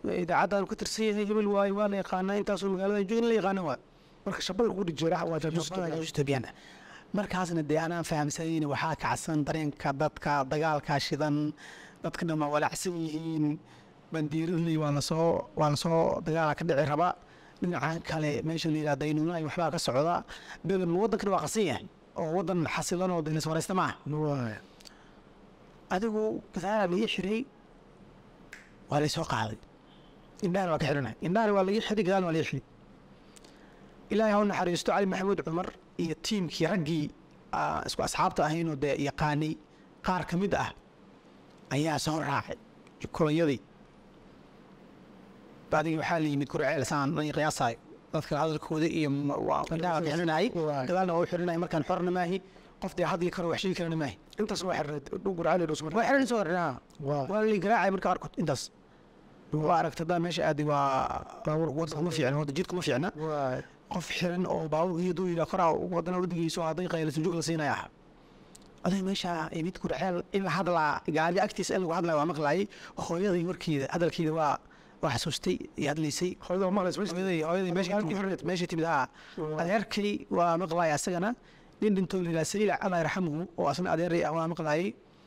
idaacaddan ku tirsan yahay hebel waaye waa la yaqaanaa intaasoo magaalada joogin la yaqaana waa marka shabada ugu dhijeera waa jaajuus etoobiyaan markaasna dee anaan fahamsanayn waxaa kacsan dareenka dadka dagaalkaa shidan dadka dhan waa walacsan yihiin bandiiradii waa lasoo waa lasoo dagaala ka dhici raba dhinacan kale meesha la yidhaha daynuunaay waxbaa ka socda bedan waddankana waa qasan yahay oo waddan xasilan oo daynas waraysta maaha waay adigu gadaala laga xiray waa laysoo qaaday indhahana waa ka xidhanay indhahana waa laga xiray gadaalna waa laga xiray ilaahay ha u naxariisto cali maxamuud cumar iyo tiimkii raggii aa isku asxaabta ahaynoo dee yaqaanay qaar ka mid ah ayaa soo raacay kolonyadii bacdigi waxaa la yimid kurceel saan an qiyaasaayo dadka hadalkooda iyo m- waa indhaha waa ka xidhanayay Waay. gadaalna waa u xidhanayay markaan xorna maahi qof dee hadli karo wax sheegi karana maahi intaas waa xirneed dhugur cali dhusmar waa xidhan soo xidhanaa waa waa la garaacay marka qaarkood intaas waa aragta daa meesha aadi waa baawur wadda kuma fiicna wadda jidka kuma fiicna waay qof xiran oo baawur iyo duu yidhaa koraa wadana waddigiiso hadday qaylisan joog la siinaya ah aday meesha imid kurceel in la hadlaa gaari agtiisa in lagu hadlaya waa maqlaayay hooyaday warkeeda hadalkeeda waa waa xasuustay iyo hadlaysay hooyada waa maqlays meesha hooyaday hooyaday meesha Halkii xorriyad. meesha timid haa adeerkay waa maqlaaya asagana nin dhintoo la yidhaha saliil allah yarxamuhu oo asna adeeray ah waa maqlaayay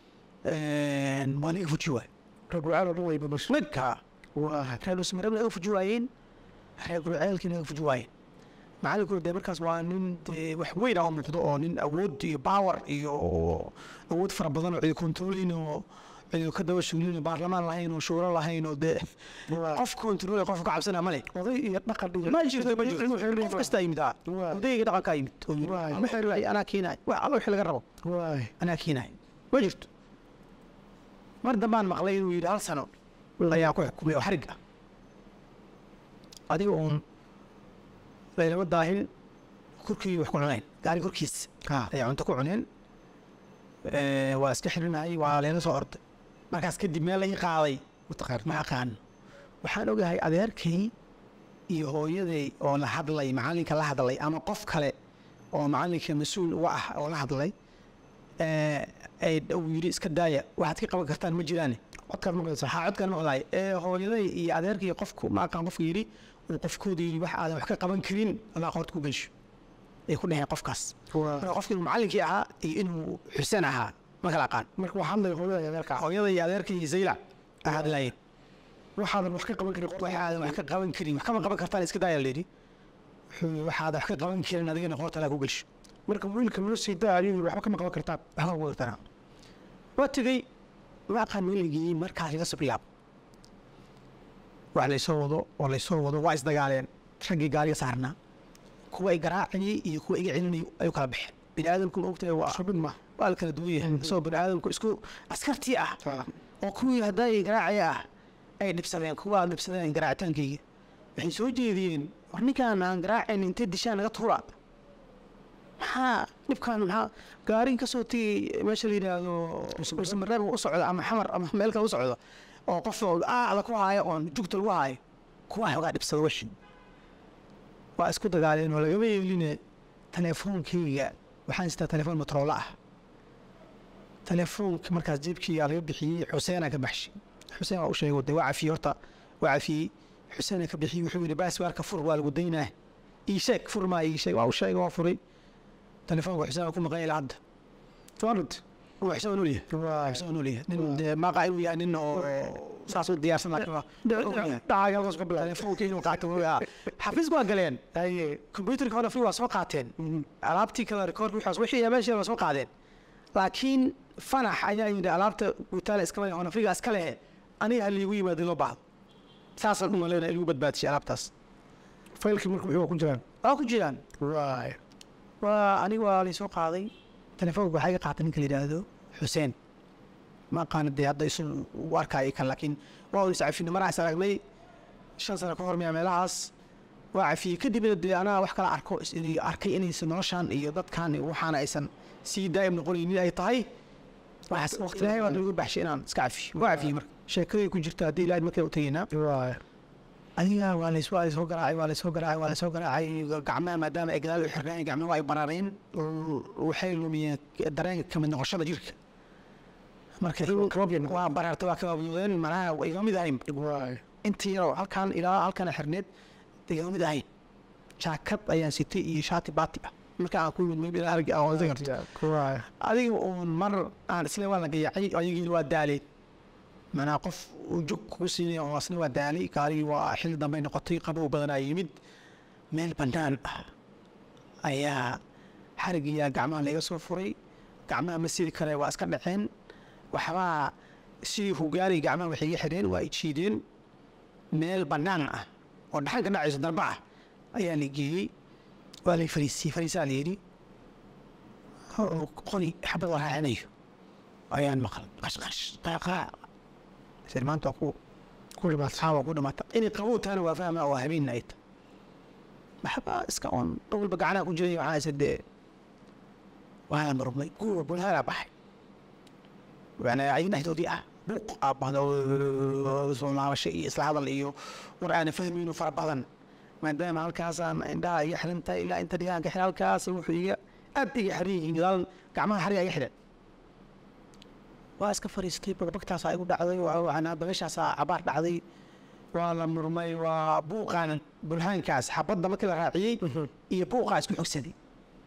waa laga fuji waay dhugur cali oo dhan way babash midka waa reer usmarabna ay u fuji waayeen reer gurceelkiina ay u fuji waayeen macalinkuna dee markaas waa nin dee wax weyn ah oo muuqdo oo nin awood iyo power iyo awood fara badan oo cidi controlin oo cidi ka daba shuglin oo baarlamaan lahayn oo shuuro lahayn oo dee Waa. qof control qof ka cabsana male oday iyo dhaqan iyo ma jirto ma jirto qof kasta yimid ah Waa. odayga dhaqankaa yimid oo yidhi, Waa. "Ma xiriir, anaa keenaay wax alla wixii laga rabo waay anaa keenaay ma jirto mar dambaan maqlay inuu yidhi hal sano ayaa ku xukumay oo xarig ah adiga uun laylama daahin korkii wax ku cuneen gaari korkiisa ayaa cunto ku cuneen Eh, waa iska xirinayay waa leela soo orday markaas kadib meel la ii qaaday mataqaan ma aqaan waxaan ogahay adeerkay iyo hooyaday oo la hadlay macalinka la hadlay ama qof kale oo macalinka mas-uul uga ah oo la hadlay eh, ay uu yidhi iska daaya waxaad ka qaban kartaan ma jiraane codkaad maqlaysaa waxaa codkan maqlaay ee hooyaday iyo adeerkay iyo qofku ma aqaan qofka yidhi uu qofkooda yidhi wax aadan wax ka qaban karin allah qoorta ku gelsho ay ku dhaheen qofkaas waa marka qofki inuu macalinkii ahaa iyo inuu xuseen ahaa ma kala aqaan marka waxaa hadlaya hooyada iyo adeerka hooyada iyo adeerkay iyo zaylac aa hadlaayeen waxaadan wax ka qaban karin qorta waxaadan wax ka qaban karin wax kama qaban kartaan iska daaya layidhi wuxuu yidhi waxaadan wax ka qaban karin adigana qoorta alaa ku gelsho marka wiilka noo sii daa ayuu yidhi waxba kama qaban kartaan waxba ku gartana waa tegey ma aqaan meeligii markaas iga sabriyaab wax laysoo wado oo laysoo wado waa isdagaaleen raggii gaariga saarnaa kuwa ay garaacayay iyo kuwa iga celinayay ay u kala baxeen bini aadamku ma ogtahay waa shabid ma waa la kala duwan yahay isagoo bini aadamku isku askartii ah taa oo kuwii hadday garaacaya ah ay dhibsadeen kuwaa dhibsadeen garaacitaankayga waxay soo jeediyeen war ninkaan aan garaacayn intay dishaan naga tuura maxaa dhibkaan maxaa gaarin ka soo tegay meesha la yidhaahdo ulsamareeb u socda ama xamar ama meel kale u socda oo qof oo aada ku haayo oon jugta lagu haayo kuwaa xoogaa dhibsada wixii waa isku dagaaleen oo lagama yeeline teleefoonkayga waxaan sitaa telefoon motoroola ah telefoonka markaas jeebkii laga bixiyey xuseenaa ka baxshay xuseen waa u sheegay de waa cafiyey horta waa cafiyey xuseenaa ka bixiyey wuxuu yidhi baasbaarka fur waa lagu daynaa ii sheeg fur maa ii sheeg waa u sheegay waa furay telefoonka xuseen waa ku maqan ilaa hadda toonad waa xuseen waa nool yahay waa xuseen waa nool yahay nin dee maaqa inuu yahay nin oo saas u diyaarsan laakiin waa ogyahay. dhacaaga halkaas ka bilaabay telefoonka inuu qaato waa xafiiska waa galeen haye computerka hore free waa soo qaateen alaabtii kale rekoorka wixaas wixii meesha waa soo qaadeen laakiin fanax ayaa yidhi alaabta guutaale iskale hona friga iska lehe aniga ha liigu yimaado loo baahdo saasaan dhuma leena igu badbaadishay alaabtaas faylkii marka wuxuu ku jiraan waa ku jiraan waay waa aniga waa laysoo qaaday telefoonka waxaa iga qaatay ninka la yidhaahdo xuseen ma aqaana dee hadda isu u arkaayo kan laakiin waa is cafina maraa is aragnay shan sano ka hor miyaa meelahaas waa cafiyey kadibna dee anaa wax kala arko is- in- arkay inaysan noloshan iyo dadkan iyo waxaana aysan sii daa'im noqonaynin ay tahay waxaas waqti ilaahay baa lagu baxshay inaan iska cafiyo waa cafiyey marka sheekadii ku jirta haddii ilaahay markaa u tegaynaa waay adiga waa lays waa laysoo garaacay waa laysoo garaacay waa laysoo garaacay gacmaha maadaama ay gadaal u xirnaan gacmaha waa ay baraareen waxay lumiyeen dareenka kamid noqoshada jirka marka waa baraartay waa kabaabyoodeen macnaha waa iga mid ahayn waay intii yaroo halkan ilaa halkana xirneed degama mid ahayn jaakad ayaan sitay iyo shaati baati ah marka aan ku yimid maybe ilaa hargi aan wada garto Right. adiga uun mar aan isla waa la gayacay ayagiina waa daaleen manaa qof uu jog kugu siinaya oo asna waa daalay gaarigii waa xilli dambey noqotay qabow badanaa yimid meel bannaan ah ayaa xarigiyaa gacmaha laga soo furay gacmaha ma sidi kale waa iska dhaceen waxbaa sidii hugaari gacmaha waxay iga xidheen waa ijiideen meel bannaan ah oo dhaxanka dhacayso darba ah ayaa la geeyey waa lay fariisiyey fariisaa la yidhi oo qori xabad la raacinayo ayaan maqal qashqash qaaqaa sir maanta waa ku ku dhimaata xaawa ku dhimaata inay qabow tahana waa fahma oo habeenna ay tahay maxaba iska oon dhowlba gacanaha ku jiray waxaa isa dee waana marmay guur bulhaanaa baxay waana ayaga dhexdoodii ah buuq aabahda soo laabasho iyo isla hadal iyo war aana fahmayno fara badan maadaama halkaasaan indhaha iga xiran tahay ilaa inta dhigaanka xiran halkaas wuxuu iga aad iga xiran yihiin gadaal gacmaha xariga iga xiran waa iska fariistay bagbagtaasaa igu dhacday waxaana dabeeshaasaa cabaar dhacday waa la murmay waa buuqaan bulhaankaas xabadda markii la raaciyey iyo buuqaa isku xogsaday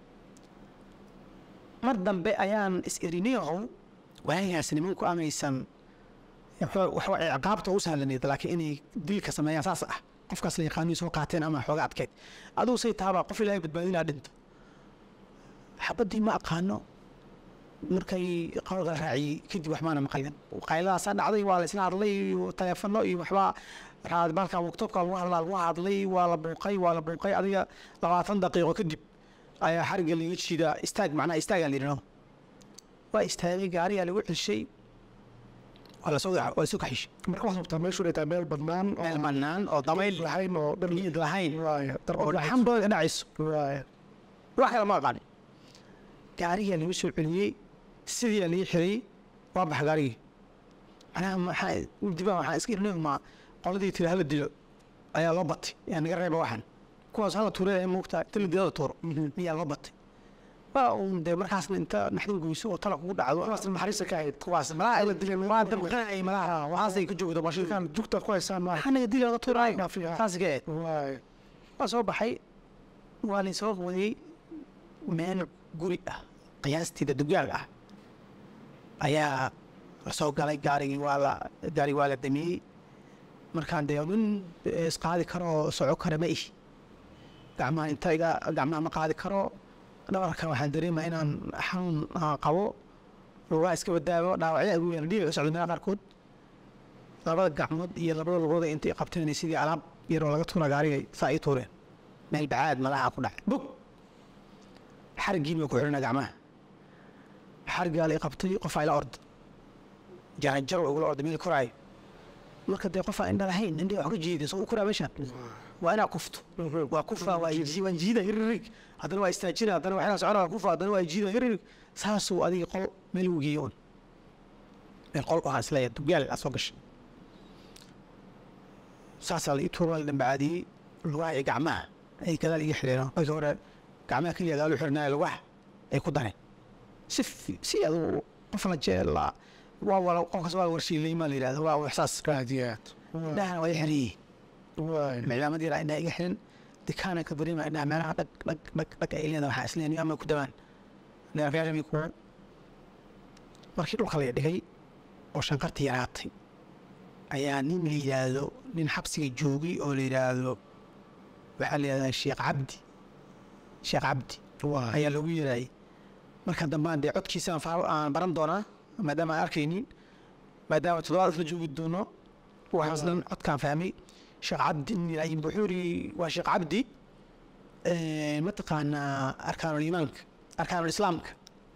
mar dambe ayaan is erinayahow waagaas nimanku amaysan waxba ciqaabta u sahlanayd laakiin inay dilka sameeyaan saas ah qofkaas la yaqaano soo qaateen ama xooga adkeyd aduu say taabaa qof ilaahay badbaadinaa dhinto xabaddii ma aqaano markay qawlka la raaciyey kadib wax maana maqalin qayladaasa dhacday waa la isla hadlay iyo taleefano iyo waxbaa raad balka waktobka lagu hadlaa lagu hadlay waa la buuqay waa la buuqay adiga labaatan daqiiqo kadib ayaa xariga laga jiidaa istaag macnaha istaagaa la yidhahdo waa istaagay gaarigaa lagu celshay waa lasoo waa lasoo kaxishay marka waxaad rabtaa meeshu inay tahay meel bannaan oo meel bannaan oo dabayl lahayn oo dhar niyad lahayn Right. oo darbad dhaxan badan ka dhacayso Right. wax kale ma aqaanin gaarigaa lagu soo celiyey sidii aa lii xiray waa baxa gaarigii macnaha maxaa dibaa waxaan iska irnay ma qoladii tiri hala dilo ayaa loo batay yaa naga reeba waxan kuwaas hala tuure ee muugta inta la dilada tuuro miyaa loo batay waa uun dee markaasna inta naxdin goyso oo tala kugu dhacdo kuwaas naxariista ka ahayd kuwaas malaha la dilay waa damqanayay malaha waxaasay ka joogda bashir kan jugta ku haysaan maaha waxaa naga dili laga tuuraayo Naafiya. saas ka eed Right. waa soo baxay waa la soo wadiyey meel guri ah qiyaastiida dugaag ah ayaa la soo galay gaarigii waa la gaarigi waa la damiyey markaan dee nin isqaadi karo oo soco kara ma ihi gacmaha inta iga gacmaha ma qaadi karo dhabarka waxaan dareemaa inaan xanuun ah, qabo lugaa iska badaabo dhaawacyo ugu yeela dhiiga ka socda meelaha qaarkood labada gacmood iyo labada lugood ay intay qabteen sidii alaab yaroo laga tuura gaarigay saa ii tuureen meel bacaad madaxa ku dhacay bug xarigiin bay ku xidhana gacmaha xarigaa la i qabtay qofaa ila orda jaranjar waa igula orda meel koraayo marka dee qofaa indha lahayn indhiga wax ka jiiday soo u koraa meeshaan waa inaa kufto waa kufa waa ji- waan jiida hiririg haddana waa istaajina haddana waa inaa socona waa kufa haddana waa jiida hiririg saasuu adiga qol meel uu geeyo un meel qol waxaan isleeyahay dugaal aa soo gashay saasaa la ii tuura la dambacaadiyey lugaha iyo gacmaha ay gadaal iga xidheen markii hore gacmaha keliya gadaal u xidhnaayo lugaha ay ku dareen si fi- si aduu qof la jeela waa wala qofkaas waa warshiilay maa la yidhahda waa waxsaas Aad iyo aad. indhahana waa i xiriyey Right. miclaamad yaraa indhaha iga xiran dikaana ka dareema indhaha meelaha dhag dhag dhag dhag ay leedahay waxaa isleen ama ku dawaan neerfyaasha mi ku markii dhulka la dhigay oo shanqartii yaraatay ayaa nin la yidhaahdo nin xabsiga joogay oo la yidhaahdo waxaa la yidhahdaa sheekh cabdi sheekh cabdi Right. ayaa loogu yeeraayay marka dambaan dee codkiisa aan faa- aan baran doonaa maadaama aan arkaynin maadaama toddobaad isla joogi doono waxaas dhan codkaan fahmay sheekh cabdi nin yidhaah wuxuu yidhi waa sheekh cabdi eh, mataqaanaa arkaanul iimaanka arkaanul islaamka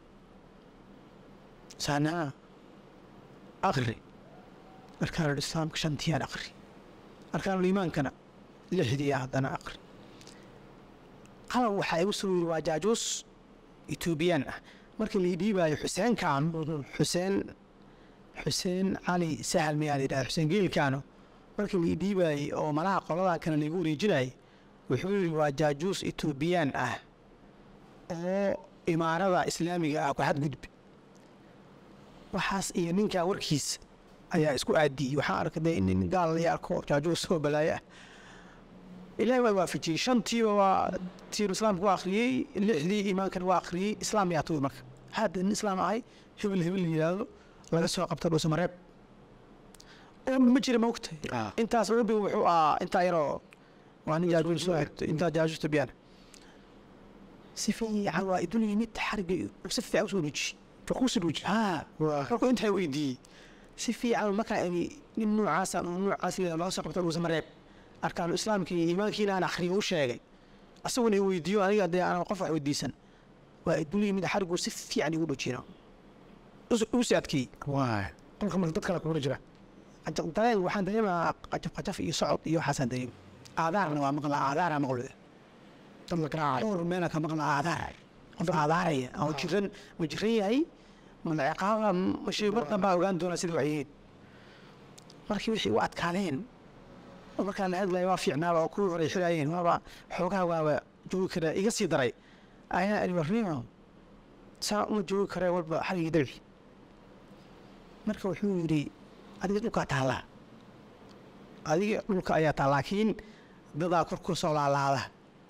saanaa aqri arkaanul islaamka shantiyaan aqri arkaanul iimaankana lixdii haddana aqri qalab waxaa igu soo yiri waa jaajuus etoobiyaan ah markii la dhiibaayo xuseenkan xuseen xuseen cali sahal miyaa la yidhahda xuseen geelkaano markii la dhiibaayey oo malaha qoladaa kale laigu wareejinayay wuxuu yidhi waa jaajuus etoobiyaan ah oo imaarada islaamiga ah ku xadgudbi waxaas iyo ninkaa warkiisa ayaa isku aadiyey waxaan arkay dee in nin gaal la arko jaajuur soo balaayo ah ilaahay waa waafajiyey shantiiba waa tiiru islaamka waa akhriyey lixdii iimaankan waa akhriyey islaam yaa tuur marka hadda nin islaam ahay hebel hebel la yidhaahdo laga soo qabta dhuusa mareeb oo ma jira maogta Ah. intaas rabbi wuxuu ahaa intaa yaroo waa nin jaajuur soo xigto intaa jaajuurta biyaan si fiican waa idul yimid xariga si fiican usoo dhujiyey fakuusi dhuuji haa waa markuu intaa weydiiyey si fiican markaa imi nin noocaasa uu noocaas leeyahay loo soo qabta dhuusa mareeb arkaanu islaamka iyo iimaankiina aan akhriyo u sheegay asaguna i weydiiyo aniga dee aan qof wax weydiisan waa idul yimid xarigu si fiican igu dhujiyna u si adkeeyey waa qolka marka dad kale kuma jira Qajaf- dareen waxaan dareemaa qajaf qajaf iyo socod iyo waxaasaan dareema aadaarna waa maqlaa aadaaraa maqlo dad la garaacay dhowr meela ka maqlaa aadaar qof aadaaraya oo jiran ma jiran yahay mana ciqaaba ma shay mar dambaa ogaan doonaa sida wax yihiin markii wixii u adkaadeen oo markaan la hadlaya waa fiicnaaba oo kuwii hore xiraayeen waaba xoogaa waaba joogi karaa iga sii daray ayaa iri warnimo saa uma joogi karee walba xarigii dabci marka wuxuu yidhi adiga dhulkaa taallaa adiga dhulka ayaa taal laakiin dadaa kor ku soo laalaada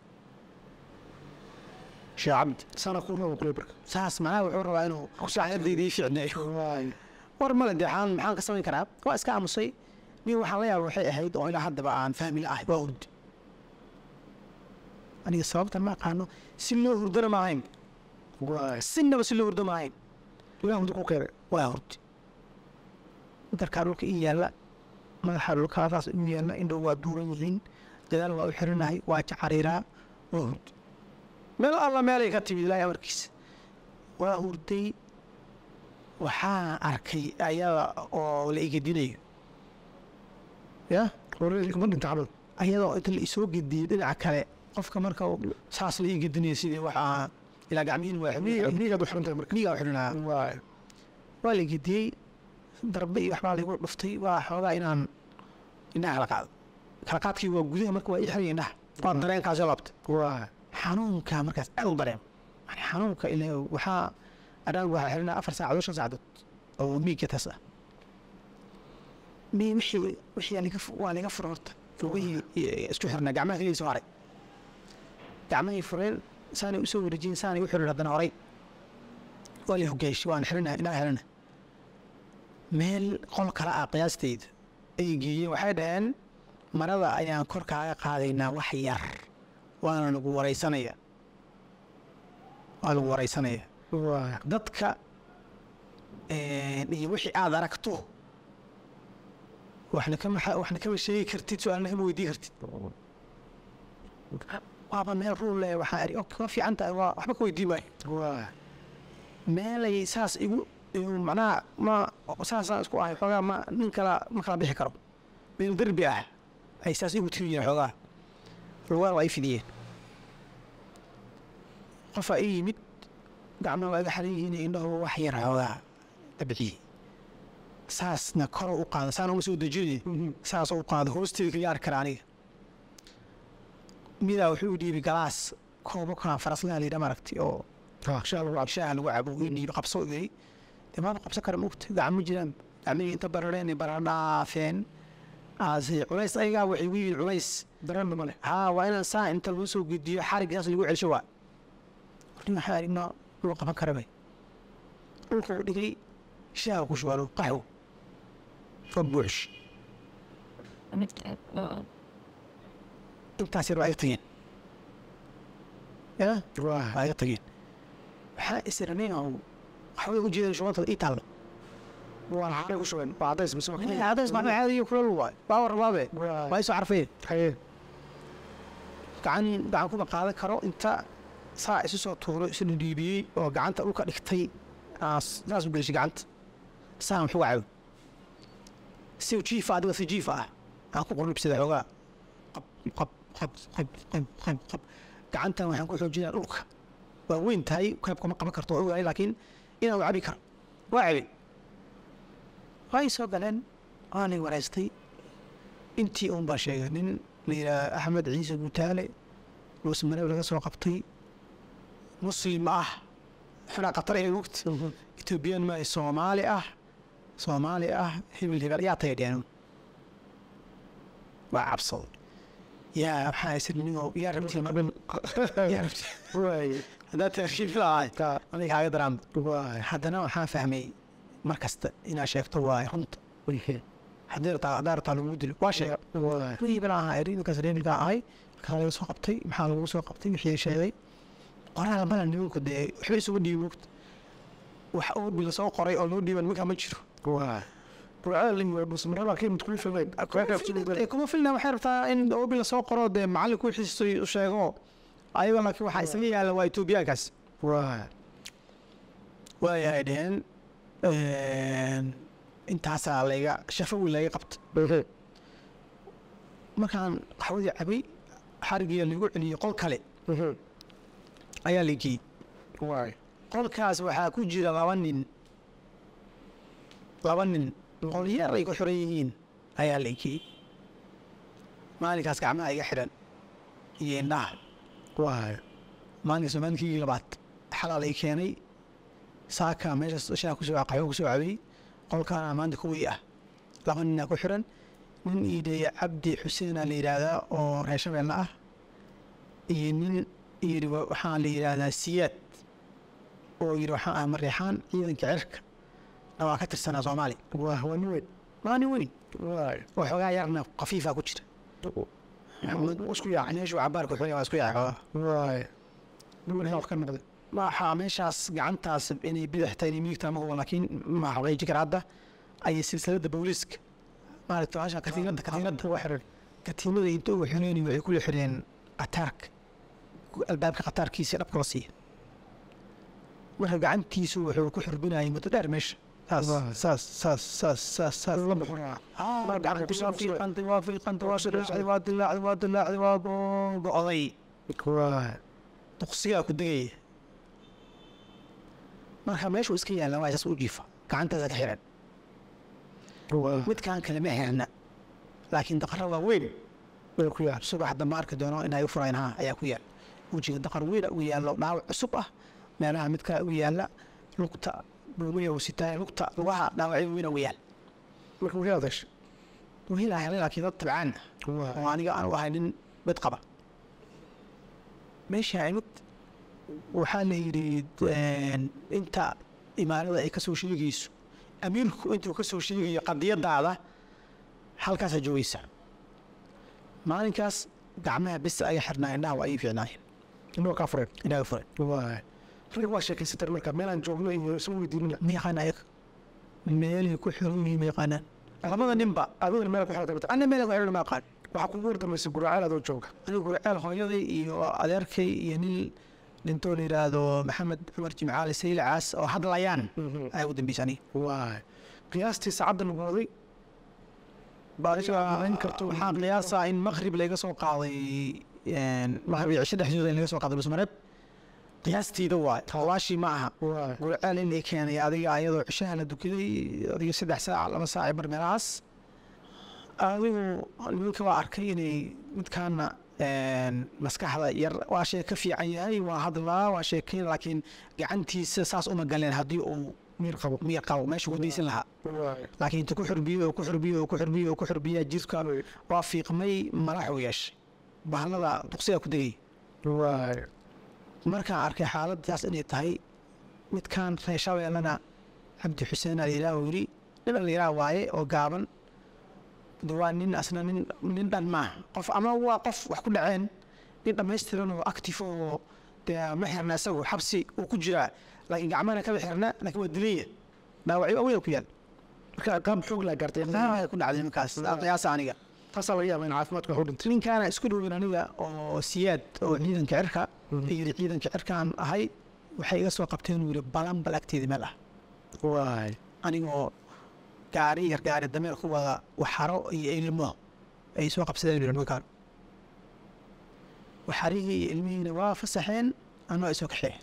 sheekh cabdi sana ku rabo kule marka saas macnaha wuxuu rabaa inuu kusaaxiibdaydii fiicneeyo waay war male dee xaan maxaan ka samayn karaa waa iska aamusay nin waxaan la yaaba waxay ahayd oo ilaa haddaba aan fahmi la'ahay waa hurd aniga sababta ma aqaano si loo hurdana ma ahayn waay sinaba si loo hurdo ma ahayn ilaah hurda ku keenay waa hurd darkaa dhulka ii yaalla madaxa dhulkaadaas ii yaalla indhow waa duuran yihiin dadaal waa u xirinahay waa jacariiraa waa hurd meel alla meelay ka timid ilaahay amarkiisa waa hurday waxaan arkay ayada oo la igedinayo ya hore kuma dhinta camal ayadoo inta la isoo gediyey dhinaca kale qofka marka uu saas la igedinaya sidii waxaa ilaa gacmihiin waa xibniga miigaad u xiran tahay marka miigaa u xidhanaa waay waa la gediyey darbe iyo waxbaa lagu dhuftay waa xoogaa inaan indhaha kala qaado kala qaadkii waa gudaha marka waa ii xiray indhaha waa dareenkaasoo labta waay xanuunka markaas aad u dareem yani xanuunka ilaa waxaa adhaan waxaa xirinaa afar saacadood shan saacadood oo miigga taas ah mi wixii wixii aa liga fu- waa liga fura horta lugihii i- isku xirnaa gacmaha keliya soo haray gacmahii fureen saanay usoo wareejiyeen saanay u xirin haddana horay waa la hogeesh waan xirina indhaha xirina meel qol kale ah qiyaasteyda ay geeyeen waxay dhaheen marada ayaan kor kaaga qaadaynaa wax yar waana lagu waraysanaya waa lagu waraysanaya waay dadka iyo wixii aad aragto waxna kama waxna kama sheegi kartid su-aalna kama weydii kartid waaba meel ruul leh waxaa eri ok waa fiican tahay waa waxba ka weydii maayo waay meelay saas igu igu macnaha ma saasaan isku ahay xoogaa ma nin kala ma kala bixi karo meel derbi ah ay saas igu tiri yihiin xoogaa lugaan waa i fidiyeen qofaa ii yimid gacmaha waa iga xaran yihiin indhahu wax yar xoogaa dabciye saasna koro u qaada saana uma soo dejinay saas u qaado hoosteeda kaga arki kara aniga midaa wuxuu u dhiibay galaas koobo kaa faraslaha la yidhaa maaragti oo ah shaa lagu cabsha shaaha lagu cabo ii dhiibi qabso ii dee maama qabsan kara mugta gacmo jiraan gacmihii inta barareen baradhaafeen aase culays ayagaa waxay igu yihiin culays dareenna male haa waa inaan saa inta lagu soo gediyo xarig saas lagu celsho waa nin waxaa aragnaa dhul qaban kara bay dhulka u dhigay shaaha ku shubaano qaxwo oo buuxsh intaas yar waa iga tageen ya waay waa iga tageen waxaa isiranayn oo waxbay u jeedeen shubantada ii taallo waan xaray ku shubeen waa cadays mise waa cadays maxaa caadiyo kulal waay baa rabaabe waay waa isoo carfeen haye gacan gacan kuma qaadan karo inta saa isu soo tuuro isna dhiibiyey oo gacanta dhulka dhigtay aas- saas u gelishay gacanta saan wuxuu wacayo si jiifa adiga si jiifa ah aan ku quribsada xoogaa qab qab qab qab qab qab qab gacantan waxaan ku xoojinaa dhulka waa weyn tahay qayb kuma qaban karto waa ogahay laakiin inaan u cabi karo waa cabin way soo galeen waanay wareystay intii uun baa sheegay nin la yidhaha axmed ciise gutaale luusmareeb laga soo qabtay muslim ah xunaa qatar ee mugta etoobiyaan maaha soomaali ah soomaali ah hebel hebel yaa tagay dheen waa cabsado yaa maxaa isirnigo yaa rabti mabin yaa rabti waay haddaad taashiif lahay ka aniga kaaga daraan waay haddana waxaan fahmay mar kasta inaad sheegto waay runta haddii rabtaa haddaa rabtaa lagu dilo waa sheeg waay hebel ahaa eriinkaas reerka ahay markaa laga soo qabtay maxaa lagu soo qabtay wixii sheegay qoraal bala nimanku dee waxba isugu dhiibi mogta wax oobi lasoo qoray oo loo dhiiban markaa ma jiro waay burcaalin waa busmarada kii mid kuli filmay Dee kuma filna waxay rabtaa in oobi lasoo qoro dee macallinku wixiisay u sheego ayaga laakiin waxaa isaga yaalla waa etoobiyaankaas waay waayahay dheheen intaasaa layga shafawi layga qabta markaan qaxwadii cabay xarigiya lagu celiyey qol kale ayaa lageeyey waay qolkaas waxaa ku jira laba nin laba nin qol yar ay ku xiran yihiin ayaa lageeyey maalinkaas gacmaha iga xidhan iyo indhaha waay maalinkaas waa maalinkii labaad xalaa lay keenay saaka meeshaas shaa kusoo qaxwo kusoo cabay qolkaana maanta kuwii ah laba ninaa ku xiran nin iidheeye cabdi xuseena la yidhaahdaa oo reer shabeelle ah iyo nin yidhi wa- waxaa la yidhaahdaa siyaad oo yidhi waxaan ah mareexaan ciidanka cirka na waa ka tirsanaa soomaali waa waa nin weyn waa nin weyn waay oo xoogaa yarna khafiifa ku jira isku yaacay meeshuu cabaarka xoogaa waa isku yaacay xoogaa waay niman wax ka noqday waxaa meeshaas gacantaas inay bidix tahay inay midigta ma hubo laakiin ma xaqiiji kara hadda ayay silsiladda booliiska maaragta hasha katiinadda katiinadda waa xiran katiinada inta ugu xireen waxay kula xireen qataarka albaabka qataarkiisa dhabka la siiya marka gacantiisu wuxuu ku xurbinayay muddo dheer meesha saas Waa. saas saas saas saas saas la muxuraa Ah, Mar gacan ku waa saabsan. fiiqantay waa fiiqantay waa dilaacday waa dilaacday waa dilaacday waa go- go'day waay duqsigaa ku degaya marka meeshuu iska yaalla waa isaas u jiifa gacantaasa ka xiran waa midkaan kale ma xirna laakiin daqara waa weyn way ku yaal subax dambe arki doono inay u furayn ha ayaa ku yaal wejiga daqar weyn u yaallo dhaawac cusub ah meelaha mid kale u yaalla lugta buumaya uu sitaa lugta lugaha dhaawacyo weyn u yaal marka way adeesha wiilaa helay laakiin dad tabcaan ah waay oo aniga aan u ahay nin bed qaba meesha imid waxaa la yidhi een, inta imaarada ay ka soo sheegayso amiirku intuu ka soo sheegayo qadiyadaada halkaasaa joogaysa maalinkaas gacmaha bes aya xirnaa indhaha waa ii fiicnaayeen inoo kaa fureen indhaha furan waay rag waa sheekaysateen marka meelaan joogno iyo isma weydiinina ma yaqaan ayaga meelihii ku xiran yihiin ma yaqaanaan labada ninba adigana meel ku xirata anna meel ku xiran ma aqaan waxaa kugu wardamaysay guraceel adoo jooga anigu gurceel hooyaday iyo adeerkay iyo nin dhintoo la yidhaahdo maxamed cumar jimcaali saylacaas oo hadlayaan ayaa ugu dambeysay aniga waay qiyaastii saacadda lagu waday baadin karto waxaan qiyaasaa in maqrib laga soo qaaday maqrib iyo cisho dhexdooda in laga soo qaaday busmareeb qiyaastiida waay tawaashii ma aha waay gurceel in ay keenay adiga ayadoo cishaha la dukaday adiga saddex saac laba saac bar meelahaas adigu nimanka waa arkay inay midkaana een, maskaxda yar waa shee ka fiican yahay waa hadlaa waa sheekeyn laakiin gacantiisa saas uma galeen haddii uu miir qabo miyar qabo meesha ku daysan lahaa waay laakiin inta ku xurbiyo oo ku xurbiyo oo ku xurbiyo oo ku xurbiya jirka waa fiiqmay malax uu yeeshay bahalada duqsiga ku degay waay markaan arkay xaaladaas inay tahay midkaan reer shabeellana cabdi xuseen alyiraah uu yidhi nin alyiraah waaye oo gaaban de waa nin asna nin nin dhan maaha qof ama waa qof wax ku dhaceen nin dhammaystiran oo active oo dee ma xirna isagu xabsi uu ku jiraa laakiin gacmahana kama xirna laakiin waa dilaya dhaawacyo aweel ku yaal marka qaab xoog laa gaartay aa ku dhacday markaas qiyaasa aniga taasaa laga yaaba in caafimaadku wax u dhintay ninkaana isku dhowin aniga oo siyaad oo ciidanka cirka yidhi ciidanka cirkaan ahay waxay iga soo qabteen uu yidhi balanbal agteeda meel ah waay anigoo gaari yar gaari dameer ku wada waxaro iyo ilmo ay soo qabsadeen yidhi nimankaan waxarihii iyo ilmihiina waa fasaxeen anoo ay soo kaxeen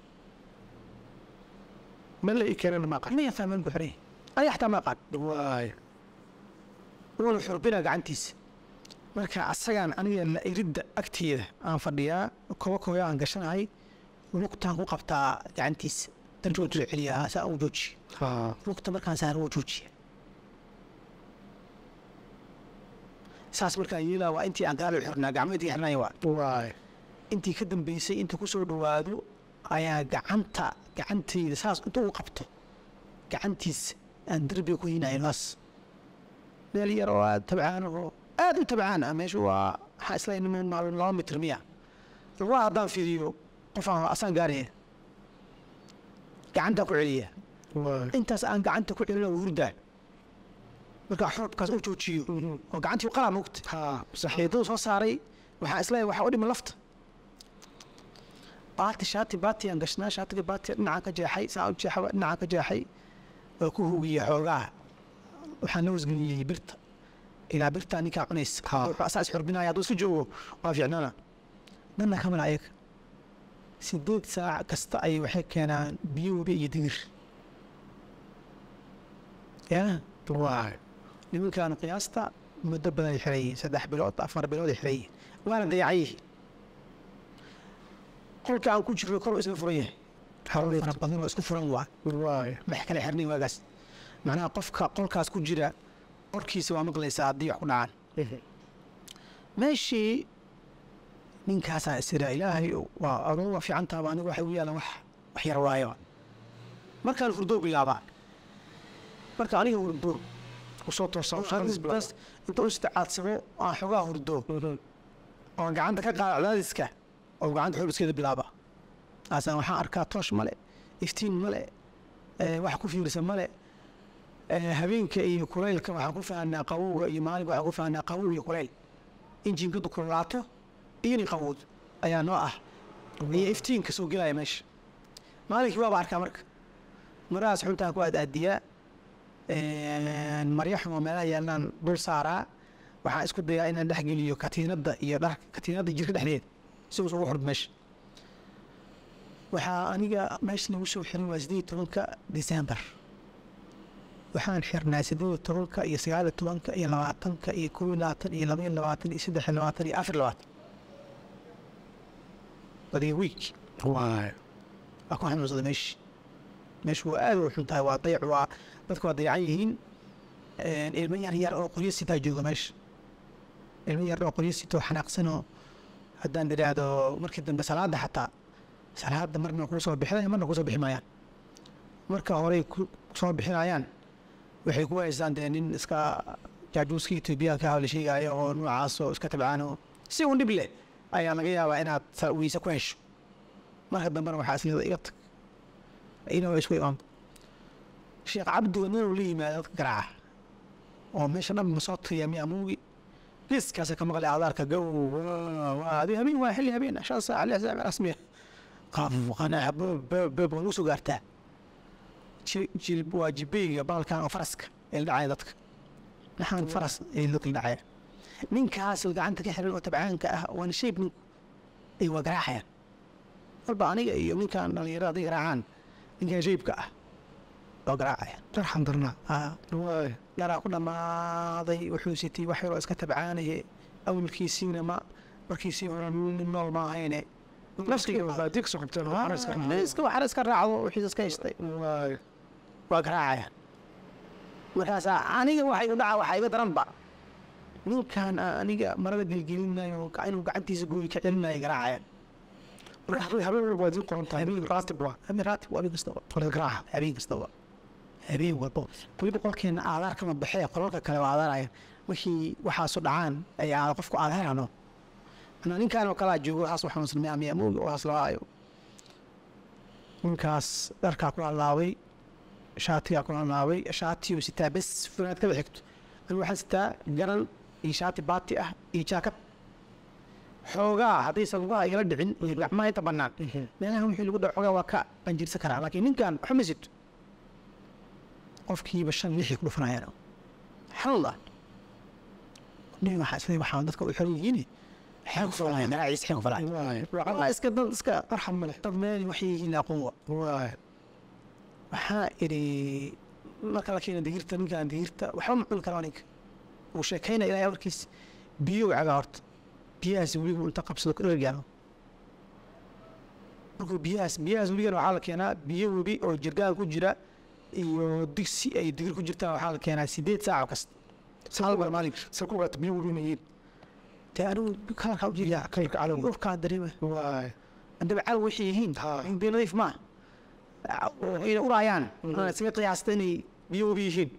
meel la ii keenana ma aqaan ma yaqaan meel ku xiran yahay aniga xataa ma aqaan waay wuuna xurbina gacantiisa marka asagaan aniga la iridda agteeda aan fadhiyaa koba koya aan gashanahay lugtaan ku qabtaa gacantiisa darjoo soo celiyaa saa u joojiya haa lugta markaan saar wuu joojiya saas markaan yeelaa waa intii aan gaalo xirnaa gacmeedkii xirnaya waa waay intii ka dambeysay inta ku soo dhowaado ayaa gacanta gacantayda saas inta u qabto gacantiisa aan derbiga ku hinayo naas meel yar oo aad tabcaan oo aad u tabcaan ah meesha waa waxaa isla niman maalin laba mitir miya lugaha haddaan fiiriyo qof aan asaan gaaraya gacantaan ku celiya waay intaas aan gacanta ku celina waa hurdaa markaa xoobkaas u joojiyo oo gacantii qalaa mugta haa sax xiidadu soo saaray waxaa isleeyahay waxaa u dhiman lafta baati shaati baatiyaan gashnaa shaatiga baatiya dhinacaan ka jeexay saa u jeexa dhinacaan ka jeexay waa ku hugiyey xoogaa waxaan la wasgeliyey birta ilaa birtaa ninkaa cunaysa wuxuu asaa isxurbinaya hadduu iska joogo waa fiicnana dhanna kamala ayaga sideed saac kasta ayay waxay keenaan biyo webi iyo digir yaa waay nimankan qiyaasta muddo badan ay xirayiin saddex bilood afar bilood ay xirayiin waana dayacayih qolka aan ku jirno kor isla furan yahay hawlay fara badan oo isku furan waa waay max kale xirnay waagaas macnaha qofka qolkaas ku jira qorkiisa waa maqlaysaa haddii wax ku dhacaan meeshii ninkaasaa isira ilaahay waa adoo waa fiican taaba anigu waxay u yaalan wax wax yar waayo markaan hurdo bilaabaa marka aniga hurdo kusoo toosaa bas inta u istacaadsamo aan xogaa hurdo oon gacanta ka qaada cadaadiska oo gacanta xoobiskeeda bilaaba aasaan waxaan arkaa toosh male iftiin male eh, wax ku fiirsan male eh, habeenka iyo kulaylka waxaan ku fahanaa qabowga iyo maalinka waxaan ku fahanaa qabow iyo kulayl injinkadu kululaato iyo nin qabowd ayaa noo ah iyo iftiinka soo gelaya meesha maalinkii waaba arkaa marka marahaas xuntaan ku aadaadiyaa maryo xumo meelaha yaalnaan dul saaraa waxaan isku dayaa inaan dhex geliyo katiinadda iyo dharka katiinadda jirka dhexdeeda si uusan ugu xurb meesha waxaa aniga meesha lagu soo xiray waa sideed iyo tobanka december waxaan xirnaa sideed iyo tobanka iyo sagaal iyo tobanka iyo labaatanka iyo kow iyo labaatan iyo laba iyo labaatan iyo saddex iyo labaatan iyo afar iyo labaatan badiga week waay waa ku xanuunsada meeshi meeshu waa aad u xun tahay waa dayac waa dadku waa dayacan yihiin ilmo yar yar oo qoryo sitaa jooga meesha ilmo yar oo qoryo sitoo xanaaqsanoo haddaan idhaahdo markii dambe salaada xataa salaada marna kuu soo bixinaya marna kusoo bixi maayaan marka horey ku soo bixinayaan waxay ku haystaan dee nin iska jaajuuska etoobiyaanka ah oo la sheegaayo oo noocaas oo iska tabcaan oo si un dhib leh ayaa laga yaabaa inaad sa- weyse ku hesho marka dambena waxaa isleeda iga tag ina waa isku imaam sheekh cabdi wadnanu la yimaada dadka garaaca oo meesha dhan ma soo tiriya miya muugi liiskaasa ka maqlay adaarka gow waa habeen habeen waa xilli habeen shan saac lix saac rasmiya qaaf qanaax boob boob waa lagu soo gaartaa Ji- jilb waa jibeyga baalkan oo faraska ee la dhacaya dadka maxaan faras ee dadka la dhacaya ninkaas gacanta ka xiran oo tabcaanka ah waana shayb ninku ay waa garaacayaan walba aniga iyo ninkan dhalinyarada haday garaacaan ninkan shaybka ah waa garaacayaan darxan darnaa haa waay yaraa ku dhammaaday wuxuu sitay wax yaroo iska tabcaanaye awalkiisiina ma markiisii hore nin nool ma ahayne naftiga baadiya kasoo qabteen oo xaraska iska waxar iska raacdo wixiis iska haystay waay waa garaacayaan markaasaa aniga waxay u dhaca waxaa iga daranba ninkan aan aniga marada gelgelinayo ga- inuu gacantiisa gooyi ka celinayo garaacayaan marka habeen habeen walba waad ii qoran tahay raatib waa habeen raatib waa habeen kastaba qolada garaaca habeen kastaba habeen walbo weliba qolkeena aadaar kama baxee qolalka kale waa aadaaraya wixii waxaasu dhacaan ay aada qofku aadaarano ana ninkan oo kalaa joogo haas waxaan islamay amiya moogi oo haas laayo ninkaas dharkaa ku laalaabay shaatigaa ku laalaabay shaatiyuu sitaa bes funaad kaba xigto anigu waxaan sitaa garan iyo shaati baati ah iyo jaakad xoogaa haddaysan lugaha igala dhicin iyo gacmaha inta bannaan meelaha wixii lagu dhaco xoogaa waa ka qanjirsan karaa laakiin ninkan waxba ma sito qofkiiba shan lixii ku dhufanayaan xallah nin waxaa isleeyahay waxaan dadka u xiran yihiin xeen ku falaya magaaciisa xeen ku falaya waay waa iska dad iska arxam male dad meel waxay yihiin aqoon wa waay waxaa idhi marka la keena digirta ninkan digirta waxba ma cuni karaa ninka uu sheekaynaya ilaahay warkiis biyo cagaa horta biyahaas weligu inta qabsado ku dhergaano markuu biyahaas biyahaas weligana waxaa la keenaa biyo webi oo jirgaan ku jira iyo digsi ay digir ku jirtaan waxaa la keenaa sideed saac kasta hal mar maalinki se ku ogaata biyo webi inay yihiin dee anigu kalarkaa u jeedaa kalarka cadowga urkaa dareema waay andaba cadow waxay yihiin Ha. biyo nadiif maa inay uraayaan aan isaga qiyaasta inay biyo webi yihiin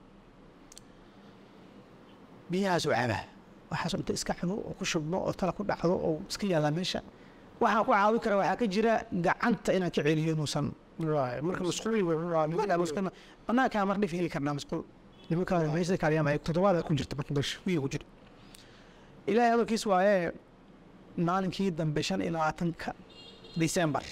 biyahaas oo cabaa waxaas inta iska cabo oo ku shubno oo tala ku dhacdo oo iska yaallaa meesha waxaa ku caawin kara waxaa ka jira gacanta inaan ka celiyo inuusan waay marka masquul wey musqul banaankaa mar dhif heli karnaa musqul nimankaa meesha kaaliyama ay toddobaad ku jirta marka meesha wiil ku jira ilaahay hadalkiis waaye maalinkii dambe shan iyo labaatanka disembar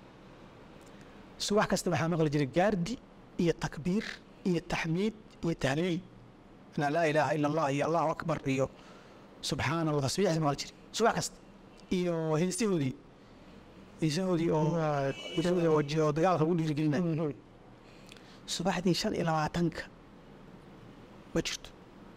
subax kasta waxaa maqli jiray gaardi iyo takbiir iyo taxmiid iyo tahliil inaa laa ilaaha ila allah iyo allahu akbar iyo subxaana allah tasbiixda maqli jiray subax kasta iyo heestahoodii heesahoodii oo heesahoodii oo ji- oo dagaalka lagu dhiirigelinaya subaxdii shan iyo labaatanka ma jirto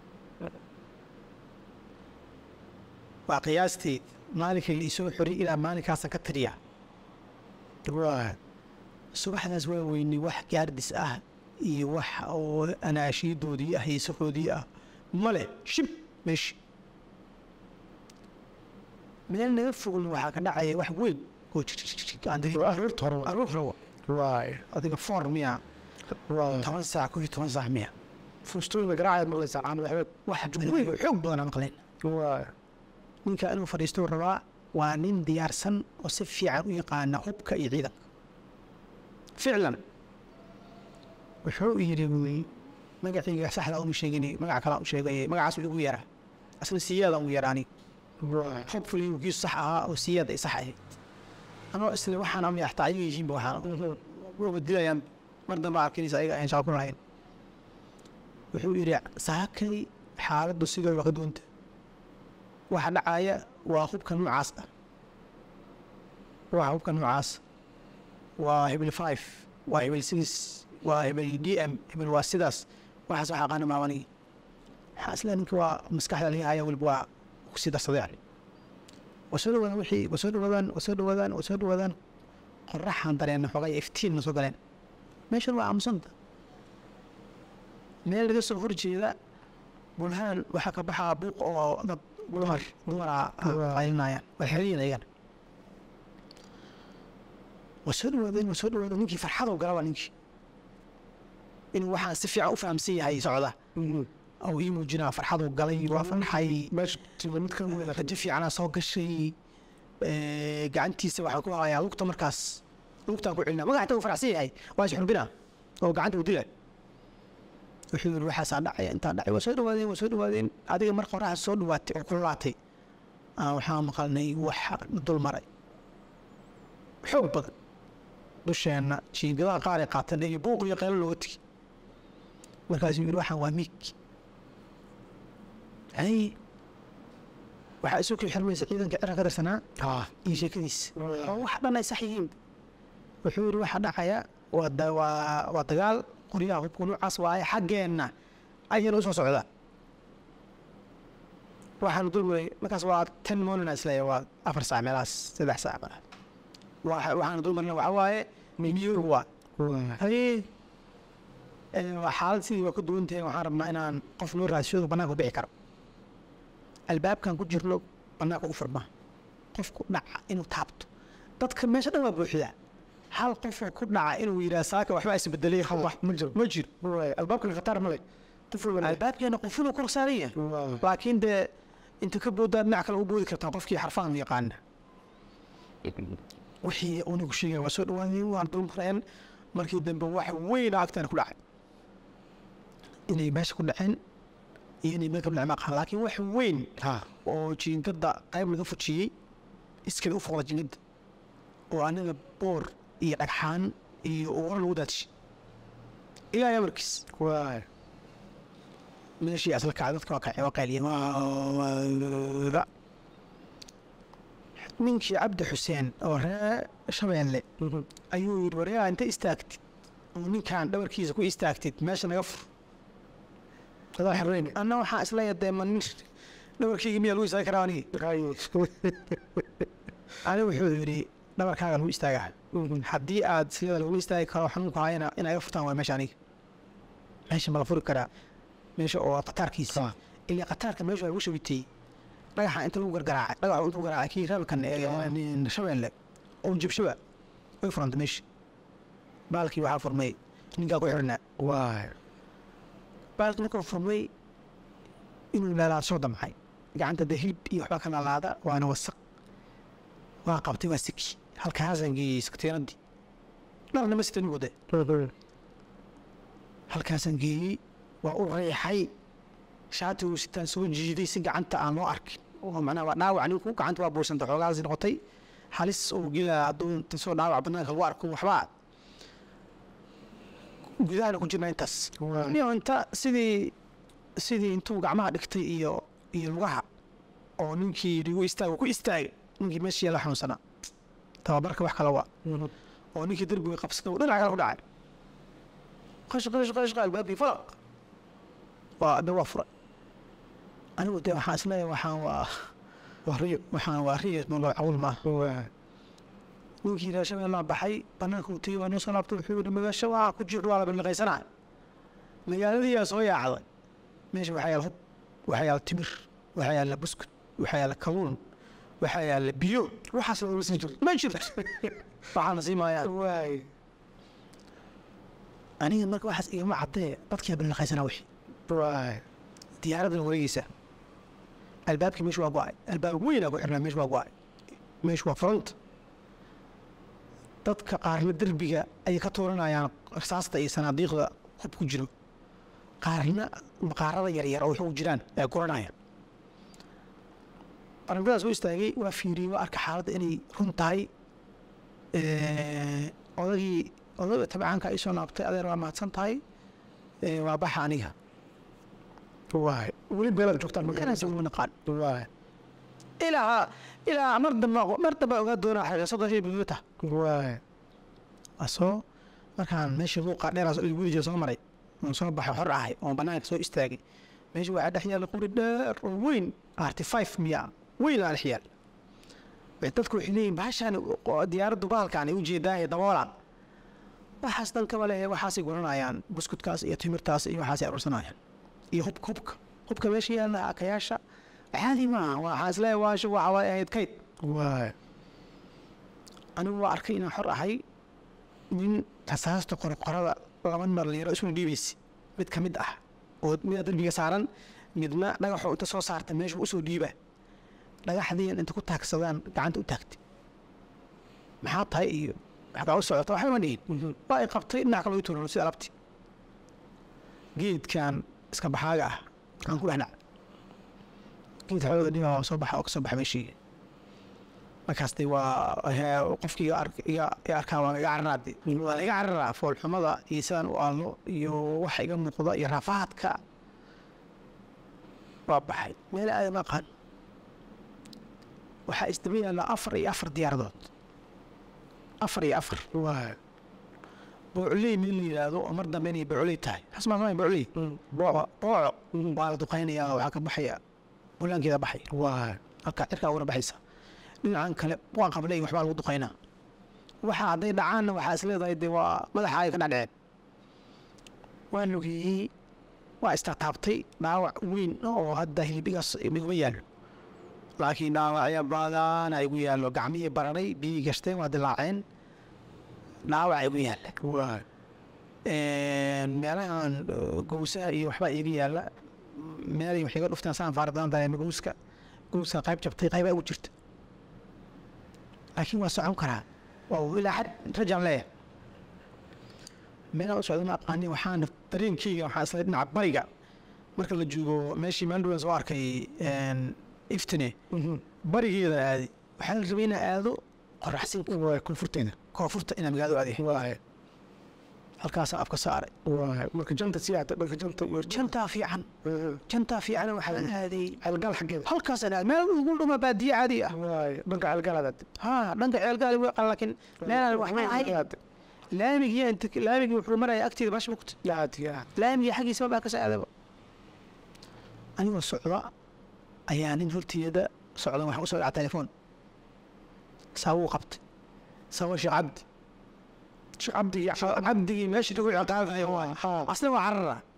waa qiyaastii maalinkay isoo xori ilaa maalinkaasa ka tiriya waay subaxdaas waa weynay wax gaardis ah iyo wax oo anaashiidoodii ah heesahoodii ah male shib meeshi meel naga fogna waxaa ka dhacaya wax weyn oo aroorta hore waay. aruur rawa waay adiga foor miya waay toban saac kow iyo toban saac miya fustooyinka garaacaad maqlaysaa caano waxbeed wax weyn oo xoog badan aan maqleen waay ninka inuu fadhiisto rabaa waa nin diyaarsan oo si fiican u yaqaana hubka iyo ciidanka ficlan wuxuu yidhi magacayga saxda uma sheegin magac kalaa u sheegay magacaas igu yaraa asna siyaada ugu yaraani waay hopefully kiisu sax ahaa oo siyaada ay sax ahayd anoo isle waxaan ama yaxtaa ayaga yihiinba waxaan waba dilayaan mar dambe arkinaysa ayaga ayaan shaqo ku lahayn wuxuu yidhi saakay xaaladdu sidoo waa ka duwanta waxa dhacaya waa hubka noocaas ah waa hubka noocaas waa hebel five waa hebel six waa hebel d m hebel waa sidaas waxaas waxa aqaana maamanigi waxaa isla ninka waa maskaxda laga haya weliba waa kusii darsaday yani waa soo dhawaadaan wixii waa soo dhawaadaan waa soo dhawaadaan waa soo dhawaadaan qoraxaan dareena xoogay iftiinna soo galeen meeshan waa aamusanta meel laga soo horjeeda bulhaan waxaa ka baxaa buuq oo dad dumar dumara qaylinayaan waa xeriyin ayagana waa soo dhawaadeen waa soo dhawaadeen ninkii farxadow gala waa ninkii inuu waxaan si fiican u fahamsan yahay socda oo ii muujinaa farxaduu galay waa farxay meesha tima mid ka weyn rajo fiicanaa soo gashay gacantiisa waxaa ku hayaa lugta markaas lugtaan ku celinaa magaxta uu faracsan yahay waa isxurbina oo gacanta uu dilay wuxuu yidhi waxaasaa dhacaya intaa dhacay waa soo dhawaadeen waa soo dhawaadeen adiga mar qoraxa soo dhawaatay oo kululaatay aan waxaa maqalnay wax dul maray xoog badan dusheenna jiingadaha qaar ay qaateen iyo buuq iyo qeylo looga tegi markaasuu yidhi waxaan waa miig hay waxaa isu kii xirmaysa ciidanka ciran ka tirsanaa iyo sheekadiisa oo wax dhan ay sax yihiin wuxuu yidhi waxaa dhacaya waa da- waa waa dagaal qoryaha hubka noocaas waaye xaggeenna ayana u soo socdaa waxaanu dul waday markaas waa ten morning isleeya waa afar saac meelahaas saddex saac meelaha Waxa- waxaanu dul marina waxaa waaye miyuur waa haye ee, waa xaalad sidii waa ka duwan tahay waxaan rabnaa inaan qof noo raadshado bannaanka u bixi karo albaabkan ku jirno bannaanka u furma qofku dhaca inuu taabto dadka meesha dhan waa buuxdaa hal qofoo ku dhaca inuu yidhaha saaka waxba isbedelay wax ma jiro ma jiro albaabka khatar male quful albaabkeena qofuluu kor saaran yahay laakiin dee inta ka boodaa dhinac kale u boodi kartaa qofkii xarfaan yaqaana wixii unigu sheegaya waa soo dhawaadeen waan dulmareen markii dambe wax weyn agtaana ku dhacay inay meesha ku dhaceen iyo inay meel ka dhaceen maqaan laakiin wax weyn oo jiingada qayb laga fujiyey iskada u foqda jiingada oo anaga boor iyo dhagxaan iyo uura lagu daadishay ilaa amarkiis meeshii asla kacay dadka waa kacay waa qayliyeen ninkii cabdi xuseen oo ree shabeelle ayuu yidhi waryaa inta istaagtid oo ninkan dhabarkiisa ku istaagtid meesha naga fur adaa xirayni anna waxaa isleeya dee ma nin dhabarkayga miyaa lagu istaagi karaa anigi ani wuxuu yidhi dhabarkaaga lagu istaagaa haddii aad siyada lagu istaagi karo xanuunku hayana in aga furtaan waa meesha aniga meesha ma la furi karaa meesha oo qataarkiisa Ah. ilaa qataarka meesha lagu shabitay dhagaxa inta lagu gargaraacay dhagaxa intuu garaacay kii raabkan ee shabeelle oo jabshaba way furantay meesha baalkii waxaa furmay ninkaa ku xirnaa waay baalkii markuu furmay inuu laalaad soo damcay gacanta de hilib iyo waxbaa ka laalaada waana wasaq waa qabtay waa siki halkaasaan geeyey saktiinadii dharna ma sitan wade halkaasaan geeyey waa u reexay shaatigu sitaan soo jiiday si gacanta aan loo arkin oo macnaha waa dhaawac ninku gacanta waa buursanta xoogaasi noqotay halis uu gelaa hadduu inta soo dhaawac banaanka lagu arko waxbaa gudahana ku jirna intaas Waa. niyo inta sidii sidii intuu gacmaha dhigtay iyo iyo lugaha oo ninkii ligu istaag ku istaagay ninkii meeshii yaala xanuunsanaa tababarka wax kale waa oo ninkii derbiga qabsada uu dhinaca kale ku dhacay qash qash qash qash albaabkii falaq waa de waa furay anigu de waxaan isleeyahay waxaan waa waa riyo waxaan waa riyo malo cawl maaha waay ninkii reer shabeellaa baxay banaanka uu tegey waa noo soo laabtay wuxuu yidhi magaasho waa ku jirto waa la billiqaysanaya magaaladiyaa soo yaacday meesha waxaa yaala hub waxaa yaala timir waxaa yaala buskud waxaa yaala kaluun waxaa yaala biyo waxaas lama sii jirto ma jirto waxaana sii maayaan waay aniga marka waxaas igama caddee dadkiyaa billiqaysanaa wixii waay diyaaradan wareegeysa albaabkii meesha waa go-ay albaab weynaa ku xirnaa meesha waa go-ay meesha waa front dadka qaarna derbiga ayay ka tuuranayaan rasaasta iyo sanaadiiqda hub ku jiro qaarna maqaarada yaryar oo waxu jiraan ay guranayaan arrintadas u istaagay waa fiiriyey waa arka xaaladda inay run tahay odagii odaga tabcaanka ay soo naabtay adeer waa mahadsan tahay Eh, waa baxa aniga waay weli beelaad joogtaan Inaan soo naqaan waay ilaa ilaa mar dambe mar dambe ogaa doonaa xaqiiqsada shay buduuta waay asoo markaan meeshii luuqa dheeraas weli jira soo maray oon soo baxay xor ahay oon banaanka soo istaagay meesha waxaa dhex yaalla quri dheer oo weyn arty five miya weyn aa dhex yaal Way dadku waxay leeyihin bahashaan oo diyaaraddu bahalkaan ay u jeedaaye daboolaan waxaas dan kaba leh waxaasay guranayaan buskudkaas iyo timirtaas iyo waxaasay arursanayaan iyo hubka hubka hubka meesha yaalla akayaasha caadi maaha waxaan isleeyahay waashu waxa way ahayd kayd waay anigu waa arkay inaan xor ahay nin rasaasta qorqorada laba dhalinyaro isuna dhiibaysa mid ka mid ah oo mida derbiga saaran midna dhagaxoo inta soo saarta meesha usoo dhiiba dhagaxdiin inta ku taagsadaan gacanta u taagtay maxaa tahay iyo waxbaa u socota waxba ma dhihin waa ay qabtay dhinac kale u tuurano sida alabti geedkan iska baxaaga ah aan ku dhexnac geed xooga dhiba soo baxa oo ka soo baxa meeshii markaas de waa he- qofkii iga ark- iga iga arkaa waa iga cararaade waa la iga cararaa foolxumada iyo sidaan u aallo iyo waxa iga muuqda iyo raafaadka waa baxay meel aada ma aqaan waxaa isdaba yaalla afar iyo afar diyaaradood afar iyo afar waay boocoley meel la yidhaahdo oo mar dambe inay boocoley tahay xasmaa sama boocoley booco booco waa la duqaynayaa waxaa ka baxaya bulaankeeda baxay waay halkaa cirkaa uguna baxaysa dhinacan kale waa qabley waxbaa lagu duqaynaa waxa hadday dhacaanna waxaa is leedahay dee waa madaxa ay ka dhacdhaceen waa lugeeyey waa istaataabtay dhaawac weyn oo hadda hilbigaas iguma yaallo laakiin dhaawacya badan igu yaallo gacmihii bararay biyii gashteen waa dilaaceen dhaawac igu yaalla waay meelahan uh, gowsaha iyo waxbaa iiga yaalla meelay wax iga dhuftaan saan faara badan dareema gowska gowska qayb jabtay qaybaa ugu jirta laakiin waa socon karaa waa uu ilaa xad rajaan leeyahay meelaan u socda ma aqaanin waxaan dareenkeyga waxaa isla dhinaca bariga marka la joogo meeshii maandhowan soo arkay een, iftine barigeeda aaday waxaa la rabay inaa aado qoraxsinka waay koonfurteena koonfurta inaa magaalada aadaya waay halkaasaa afka saaray waay marka janta sii aata dhanka janta iyo jantaa fiican jantaa fiican waxaa la aaday ceelgaal xaggeeda halkaasaan aaday meel ugu dhuma baadiye caadi ah waay dhanka ceelgaalaad ha dhanka ceelgaali way qala laakiin meelaan wax ma ahay laamigii inta laamigii wuxuu maraya agteeda bash mugta aad iyo aad laamigii xaggiisa baa ka saadaba anigoo socda ayaa nin horteeda socda waxaan usoo dhaca telefoon saawuu qabtay saawo sheekh cabdi sheekh cabdi iyo sheekh cabdigii meeshii lagu ciqaabayo waay asna waa carara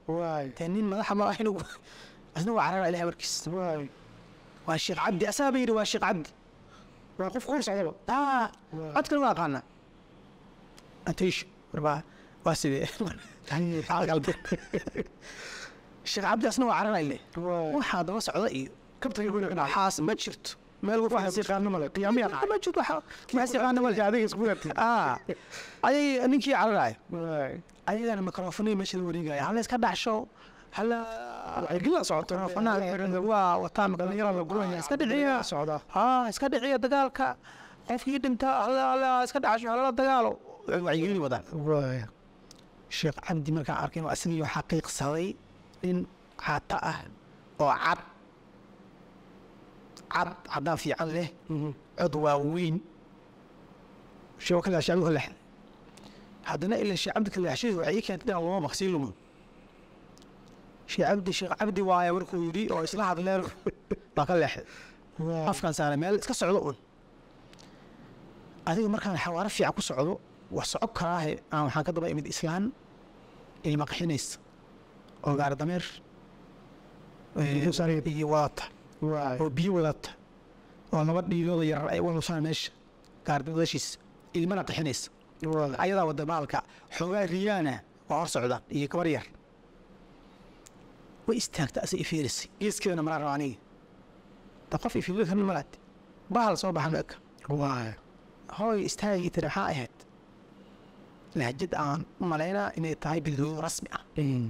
waay dee nin madaxa ma ahin asna waa carara ilahay markiis waay waa sheekh cabdi asaaba yidhi waa sheekh cabdi waa qof kuur socdaba aa Waa. codkan waa aqaana atiish warbaa waa sidee Maxaa qalbi sheekh cabdi asna waa carara ile waay waxaa daba socda iyo kabtaga weyna dhinaca waxaas ma jirto meel waxay yaqaano male qiyaamiya dhacay ma jirto waxa waxaas yaqaana male adiga isku yartay aa ayay ninkii cararaaya waay ayagana mikrofonii meesha la wareegaya hala iska dhacsho hala waxay gila socoto mikrofonaha waa wataa dhalinyarada la guraya iska dhiciya socda ha iska dhiciya dagaalka qofkii dhinta hala hala iska dhacsho halala dagaalo wacyigelin wadaan waay sheekh cabdi markaan arkay waa isagii xaqiiqsaday nin caata ah oo cad cad caddaan fiican leh cod waaweyn sheeko kale shacbi ka leexday haddana ila sheekh cabdi ka leexshay waxay ii keentay inaan lama maqsii lumo sheekh cabdi sheekh cabdi waaye markuu yidhi oo isla hadleen baa ka leexday afkaan saaray meel iska socdo un adiga markaan xawaaro fiican ku socdo waa soco karaahe aan waxaan ka daba imid islaan ilma qaxinaysa oo gaari dameer Biyo saaran. iyo wadata waay oo biyo wadata oo laba dhiilooda yarar ay walusaan meesha gaardadashiisa ilmana qaxinaysa waay ayadaa wada maalka xoogaa riyaana waa hor socdaan iyo gabar yar way istaagta asa ifiirisay geeskeedana maraa raba aniga da qof ifiirida kan malaad bahal soo baxan eka waay hooy istaagii tiri maxaa ahayd lahjad aan u malaynaa inay tahay bildooyin rasmi ah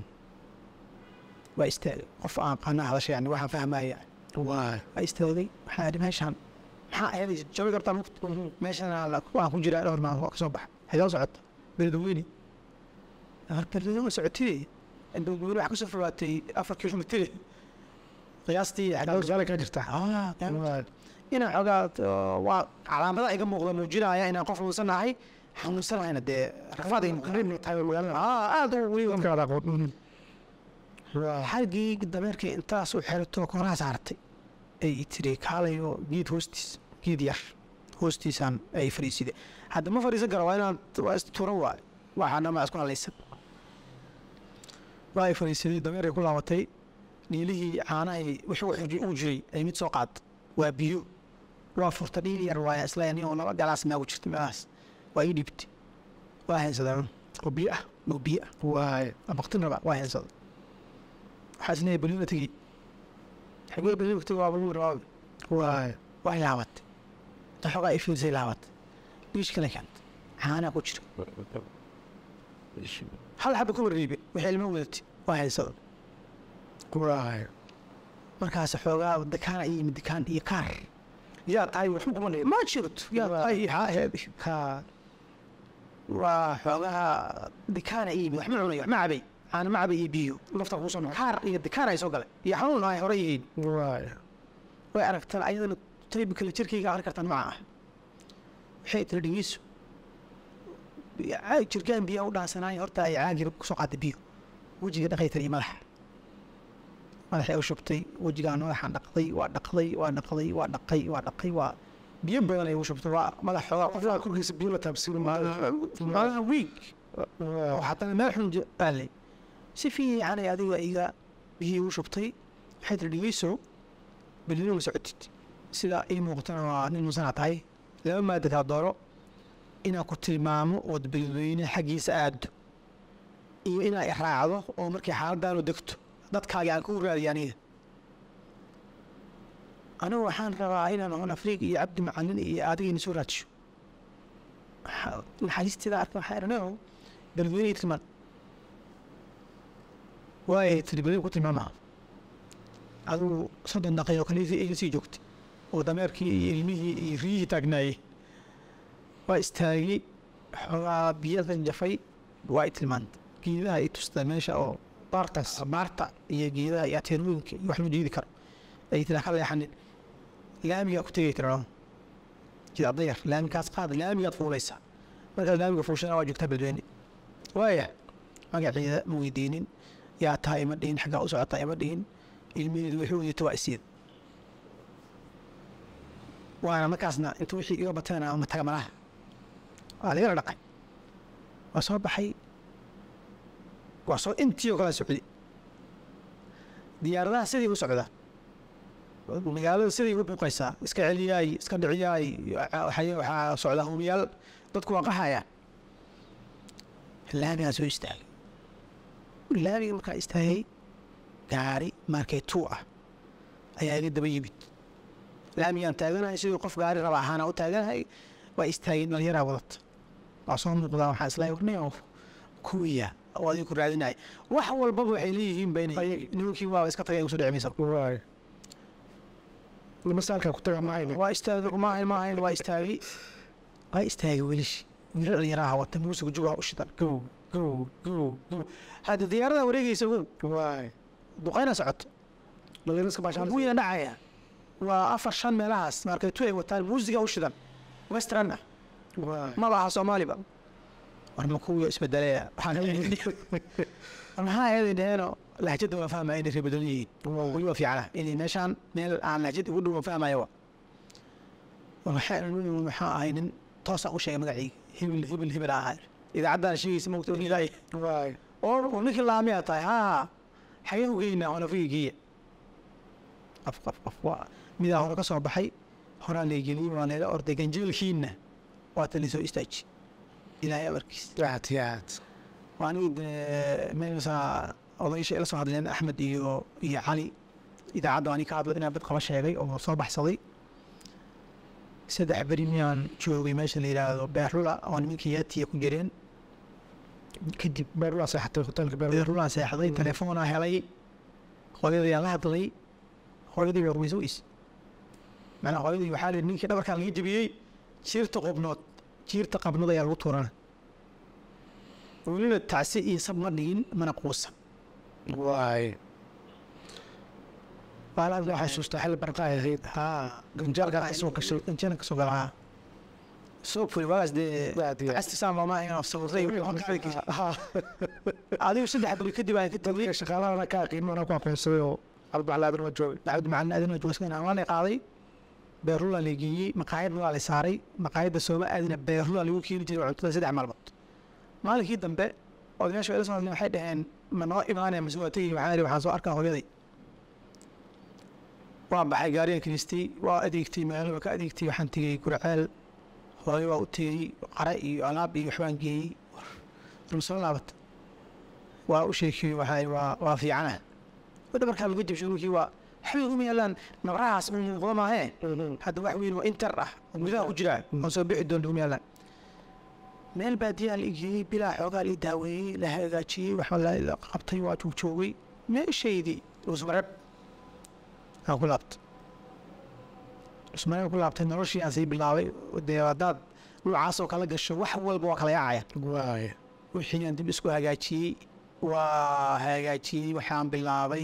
waa istaagay qof aan qana hadasha yani waxaan fahmaya waay waa istaagay waxaa idhi meeshaan maxaa ahayd jawi kartaa mugta meeshaan waan ku jiraa dhowr maalin waa kasoo baxa xidoo socota beledweyne mar beledweyne socotide beledweyne waxaa kasoo fogaatay afar kilomitr qiyaastii dhowr jaale kaa jirta Ah, waay inaan xogaa uh, waa calaamada iga muuqda muujinaya inaan qof xanuunsanahay xanuunsanahayna dee rafaad ay muuqdaan qariibna tahay magaalada ah aad u weliba dadkaada aqoon waay xargii dameerkii intaas u xerato koraha saartay ay tiri kaalayo geed hoostiis geed yar hoostiisaan ay fadhiiside hadda ma fadhiisan karo waa inaan waa istuura waay waxaa dhamaa isku halaysan waa ay fadhiisaday dameeray ku laabatay dhiilihii caanahay wixii u uu jiray ay mid soo qaad waa biyo waa furta dhiil yar waaya isla ani oo laba galaas maagu jirta meelahaas waa ii dhiibtay waa haysadaan oo biyo ah oo biyo ah waay abaqtin raba waa heensada waxaa isleeyahay beliina tegey xagee beliina tegey waa baluu rabaa waay waa laabatay inta xogaa ifiirsay laabatay dhiish kale keentay caanaa ku jira hal xaba kuma riibe waxay ilmo wadatay waa heensada waay markaas xoogaa dekaan iyo yimid dekaan iyo kaar yaa tahay waxba kuma leeyahay ma jirto yaa ay haa aheed kaa waa xoogaha dekaana iyo yimid wax ma cunay wax ma cabay caana ma cabay iyo biyo lafta kuu soo noqon kaar iyo dekaan ay soo galay iyo xanuun ay hore yihiin waay way aragtaan ayadana taybi kale jirkayga aqri kartaan maca ah waxay tiri dhegeyso caag jirkaan biyaa u dhaansanaay horta ay caagii kusoo qaaday biyo wejiga dhaqay tiri iyo madaxa madaxay u shubtay wejigaan madaxaan dhaqday waa dhaqday waa dhaqday waa dhaqay waa dhaqay waa biyo badan ay ugu shubtay waa madax xoogaa qofka korkiisa biyo la taabsiin madaxa wiig oo haddana meel xun aalay si fiican ay adiga iga biyihii ugu shubtay waxay tiri dhegeyso belina ma socotid sida ii muuqatana waa nin musanaa tahay laba maadataa dooro inaan ku tilmaamo ood beledweyne xaggiisa aado iyo inaa i raacdo oo markii xaaladaanu degto dadkaagi aan ku raadiyo aniga anigu waxaan rabaa inaan on afriiq iyo cabdi macalin iyo adigayna soo raajiyo Waxa- naxariisteeda arka waxaa idhaneo beledweyne tilmaan waayay tiri beli ku tilmaama adigu soddon daqiiqo kaliya iga sii joogtay oo dameerkii iyo ilmihii iyo riyihii taagnaayey waa istaagay xoogaa biyadan jafay waa i tilmaantay geedaha i tusta meesha oo baartaas maarta iyo geedaha iyo ateerooyinka iyo wax loo jeedi karo ay tiraa ka leexanin laamigaa ku tegay tirano jid dayar laamigaas qaada laamigaad fuulaysaa markaad laamiga fuushana waa joogtaa beledweyne waaya magaceeda ma weydiinin yaa taa ima dhihin xaggaa u socotaa ima dhihin ilmiheedu wixii wadita waa isiid waana markaasna inta wixii iga bateena ma taga malaha waa lagala dhaqay waa soo baxay waa soo intii oo kala socday diyaaradaha sidii u socdaa magaalada sidii u buuqaysaa iska celiyaay iska dhiciyaay waxay- waxaa socda hubiyaal dadku waa qaxayaan laamigaa soo istaagay laamiga markaa istaagay gaari markay tuu ah ayaa iga daba yimid laamigaan taaganahay sidii qof gaari raba ahaana u taaganahay waa istaageen dhalinyaraa wadata waa soo muuqdaa waxaa isla warnay kuwiya oo adiga ku raadinaya wax walbaba waxay leeyihiin ba inay nimankii waa iska tagay kusoo dhici maysa waay masaalkaa ku taga maayne waa istaagay maahayn maahayn waa istaagay waa istaagay welishi wiilo dhalinyaraha wata muusiga jugaa u shidan gow gow gow gow hadda diyaarada wareegaysa gow waay duqayna socoto dhalinyarska baashaan wiina dhacaya waa afar shan meelahaas markaytu ay wataan muusiga u shidan western ah waay maba aha soomaaliba war ma kuwii isbedelaya maxaa eeday dheheeno lahjadda waa fahmaya inay reebadan yihiin weli waa fiicana inay meeshaan meel aan lahjad ugu dhow fahmaya wa waxaa maxaa ahay nin toosaan u sheegay magacii hibil hibil hibil ahaa idaacaddaana sheegaysa mogta ilaahay waay oo oo ninkii laamiyaa tahay haa xagee u geynaa honafiga geeya qof qof qof waa midaa hore ka soo baxay horaa leegeliyey waa leela orday ganjeelkiinna waa tali soo istaaji ilaahay amarkiis aad iyo aad waa anigi dee meelsaa odaysha ila soo hadleen axmed iyo iyo cali idaacadda ani ka hadlo inaan bad qaba sheegay oo soo baxsaday saddex beri miyaan joogay meesha la yidhaahdo beerlula oo nimankii yaatiya ku jireen kadib beerlaa seexatay hoteelka beerlaa beerlulaan seexday telefoonaa helay hooyadayaan la hadlay hooyadii bay rumaysa weys macnaa hooyadii waxaa lihi ninkii dhabarkaan laga jebiyey jiirta qobnood jiirta qabnood ayaa lagu tuurana welina tacsi iyo sab ma dhigin mana quusan waay baalaad waxaa xasuustaa xilli barqaa ahayd haa ganjaalka kasoo gashay ganjana kasoo galaa soo fuli waagaas dee aad iyo aad castisaan looma inaan sawiray adigu saddex beri kadib aan ka tegay dadka shaqaalahana ka aqiin anaa ku aqoonsaday oo albaclaadan waa joogay cabdi macalin aadin joogsan aan qaaday beerlula la geeyey maqaayad waa la saaray maqaayadda sooma aadina beerlula lagu keeni jiray cuntada saddex maalmood maalinkii dambe odayaasha ila soo hadleen waxay dhaheen ma noo imaanaya mase waa tegi waxaan ihi waxaan soo arkaa hooyaday waan baxay gaarigan kiristay waa adeegtay magaalada waa ka adeegtay waxaan tegey gurceel hooyo waa u tegey qare iyo alaab iyo waxbaan geeyey rumsoo laabata waa u sheekiyey waxaa waa waa fiicana wadda markaa laga jabshay dhulkii waa waxbay uma yaalaan nabrahaas u muuqda maahee hadda wax weyn waa inter ah oo gudaha ku jira oo soo bixi doonta uma yaalaan meel baadiyaa la igeeyey bilaa xoogaa la daaweeyey la hagaajiyey waxa la qabtay waa joogjoogay meeshaydii usmareb aan ku laabtay usmareb ku laabtay noloshii aan sii bilaabay dee haddaad noocaasoo kala gasho wax walba waa kala yaacaya waay wixii aan dib isku hagaajiyey waa hagaajiyey waxaan bilaabay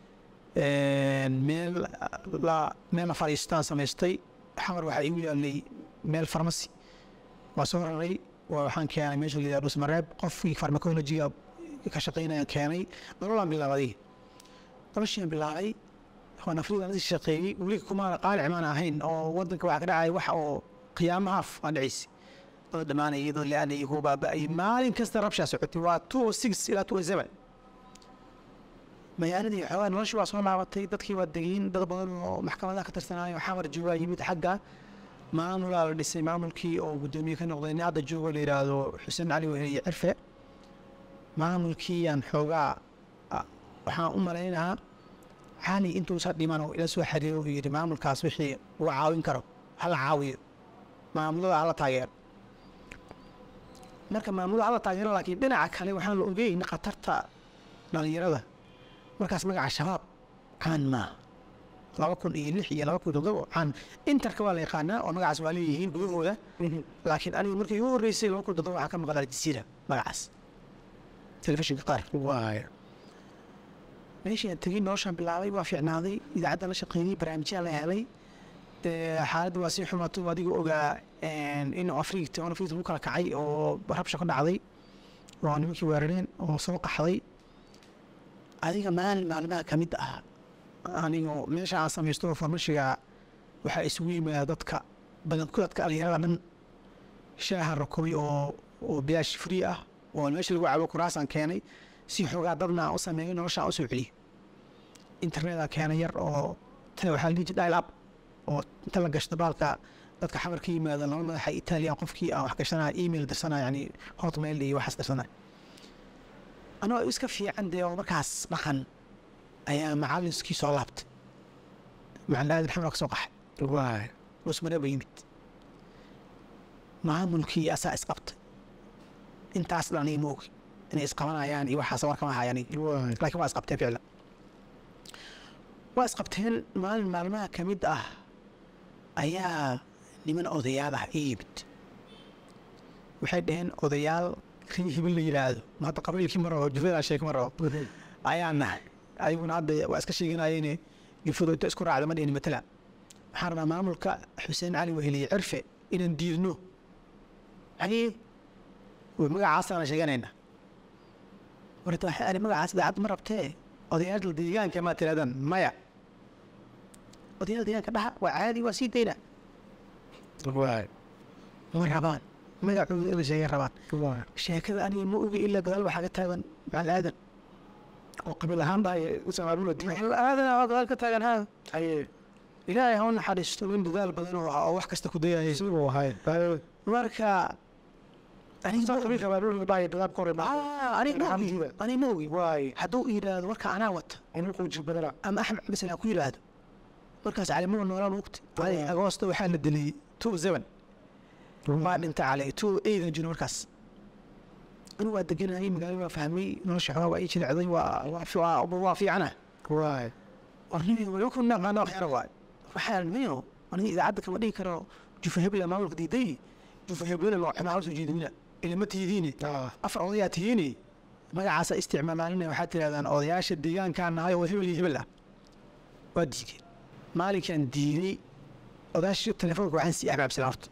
meel la meel la fadhiistaan samaystay xamar waxaa igu yaalay meel farmasi waa soo raray waa waxaan keenay meesha la yidhahdo smareeb qofkii farmacologiga ka shaqeynayaan keenay nololaan bilaabay noloshiaan bilaabay waan afridan la shaqeeyey weli kumaana qaalic maan ahayn oo wadanka waxaa ka dhacaya wax oo qiyaamo haaf aan dhacaysa dad dhamaanaya iyadoo la-aanayay kuwa baaba'ayay maalin kasta rabshaa socotay waa two o six ilaa two o seven magaaladii xoogaa noloshii waa soo laabatay dadkii waa degeyn dad badan oo maxkamadaha ka tirsanaayo xamar joogaa yimid xagga maamulaa la dhisay maamulkii oo guddoomiye ka noqday nin hadda joogo la yidhaahdo xuseen cali weheliye cirfe maamulkiiyaan xoogaa waxaan u malaynahaa cali intuusa dhiman oo ila soo xiriiro uu yidhi maamulkaas wixii uu caawin karo hala caawiyo maamulada hala taageero marka maamulada hala taageero laakiin dhinaca kale waxaan la ogeyn khatarta dhalinyarada markaas magaca shabaab caan maaha laba kun iyo lix iyo laba kun toddoba caan interka waa la yaqaanaa oo magacaas waa leeyihiin gudahooda laakiin anigu markii igu horreysay laba kun toddoba waxaa ka maqan aljasiira magacaas telefishinka qaar waay meeshii aan tegey noloshaan bilaabay waa fiicnaaday idaacadda la shaqeeyey barnaamijyaa la helay dee xaaladda waa sii xumaatay oo adiga ogaa in afriigta on afriigta lagu kala kacay oo rabsha ka dhacday oo nimankii weerareen oo soo qaxday adiga maalin maalmaha ka mid ah anigo meesha aan samaysto farmashiga waxaa isugu yimaada dadka badanku dadka dhalinyarada dhan shaaha rakobay oo oo bilaash free ah oo meesha lagu cabo kuraasaan keenay si xoogaa dadna aan u sameeyo nolosha aan u soo celiyo internetka keena yar oo tana waxaa la dhihi jiray dial up oo inta la gashto baalka dadka xamar ka yimaada laba madaxa italian qofkii aan wax gashanaya email dirsanaya yani hotmail iyo waxaas dirsanaya anoo iska fiican dee oo markaas dhaqan ayaa macalinskii soo laabtay macalin aadan xamar ka soo qaxay waay dhusmare ba yimid maamulkii asaa isqabtay intaas dhan ima ogi inay isqabanayaan iyo waxaas war kama hayaan waay laakiin waa isqabteen ficlan waa isqabteen maalin maalmaha ka mid ah ayaa niman odayaal ah ii yimid waxay dhaheen odayaal rii hibil la yidhaahdo ma hadda qabiilkii ma rabo jufada sheeg ma rabo ayaa nahay ayaguna hadda waa iska sheeganayeen gifado inta isku raacda ma dhihin matala waxaan rabaa maamulka xuseen cali weheliye cirfe inaan diidno yani magacaasana sheeganayna warta waxay ani magacaas daacad ma rabtee odayaasha deegaanka maa tirahdaan maya odayaal deegaanka dhaha waa caadi waa sii dayna waay ma rabaan magacooda in la sheegay rabaan waay sheekada aniga ma ogi ilaa gadaal waxaa ka taagan macalin aadan oo qabiil ahaan dhahay usamaabula diin macalin aadan aa gadaal ka taagan haa haye ilaahay ha u naxariisto nin dadaal badan oo ah oo wax kasta ku dayayay siduu ahay marka aniga ma ogi. qabiilka maabula dhahay dadaab ka hor Ah, aniga ma ogi Alxamdulilah. aniga ma ogi waay hadduu yidhaahdo warka anaa wata inuu quuji badana ama axmed cabdisan ha ku yidhaahdo markaas calimada noolaan ogta cali agoosto waxaa la dilay two seven waa dhinta cali two eightan jiro markaas anigu waa deganayay magaalada waa fahmay nolosha xogaa waa ii jilicday waa waa fi- waa waa fiicana waay warnibi wali ku naqaano waxyara waay waxaa nimayo aniga idaacadda kama dhigi karo jufa hebla maamulka diiday jufa heblana magaxuma hala soo jeedinina ilama tihidiine ah afar odayaa tihiine magacaasa isticmaalaalina waxaad tirahdaan odayaasha deegaankaa nahay oo hebel iyo hebel ah waa diideen maalinkaan diiday odayaasha telefoonka waxaan sii axbaabsila horta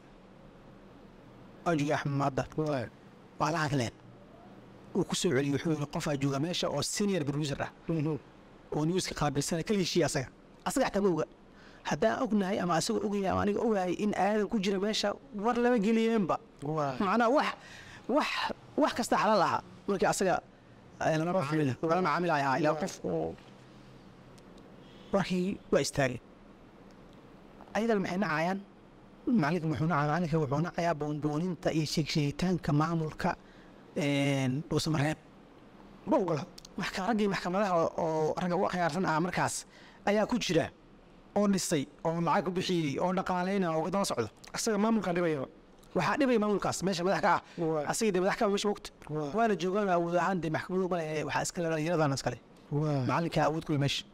waa jooga axmed maadda waay waa la hadleen uu ku soo celiyey wuxuu yidhi qofaa jooga meesha oo senior producer ah oo newska qaabilsana kala heshiiya asaga asaga xataa ma oga haddaan ognahay ama asaga ogaya ama aniga ogahay in aadan ku jira meesha war lama geliyeenba waay macnaa wax wax wax kasta xalaal ahaa markii asaga ay lala macaamil lala macaamilaya ahaa ilaa qof oo warkii waa istaageen ayadan maxay nacayaan macalinka muxuu nacaya macalinka wuxuu nacayaa boonbooninta iyo sheegsheegitaanka maamulka dhuusamareeb ma ogola maxka raggii maxkamadaha oo- oo ragga u khiyaarsan ah markaas ayaa ku jira oo dhisay oo lacag ku bixiyey oo dhaqaaleynaya oo daba socdo asaga maamulkaan dhibaya waxaa dhibaya maamulkaas meesha madax ka ah Waay. asaga dee madax ka ah meesha mogta Waay. waana joogaan awood ahaan dee maxkamadu male waxaa iskale dhalinyaradan iskale waay macalinka awood kule meesha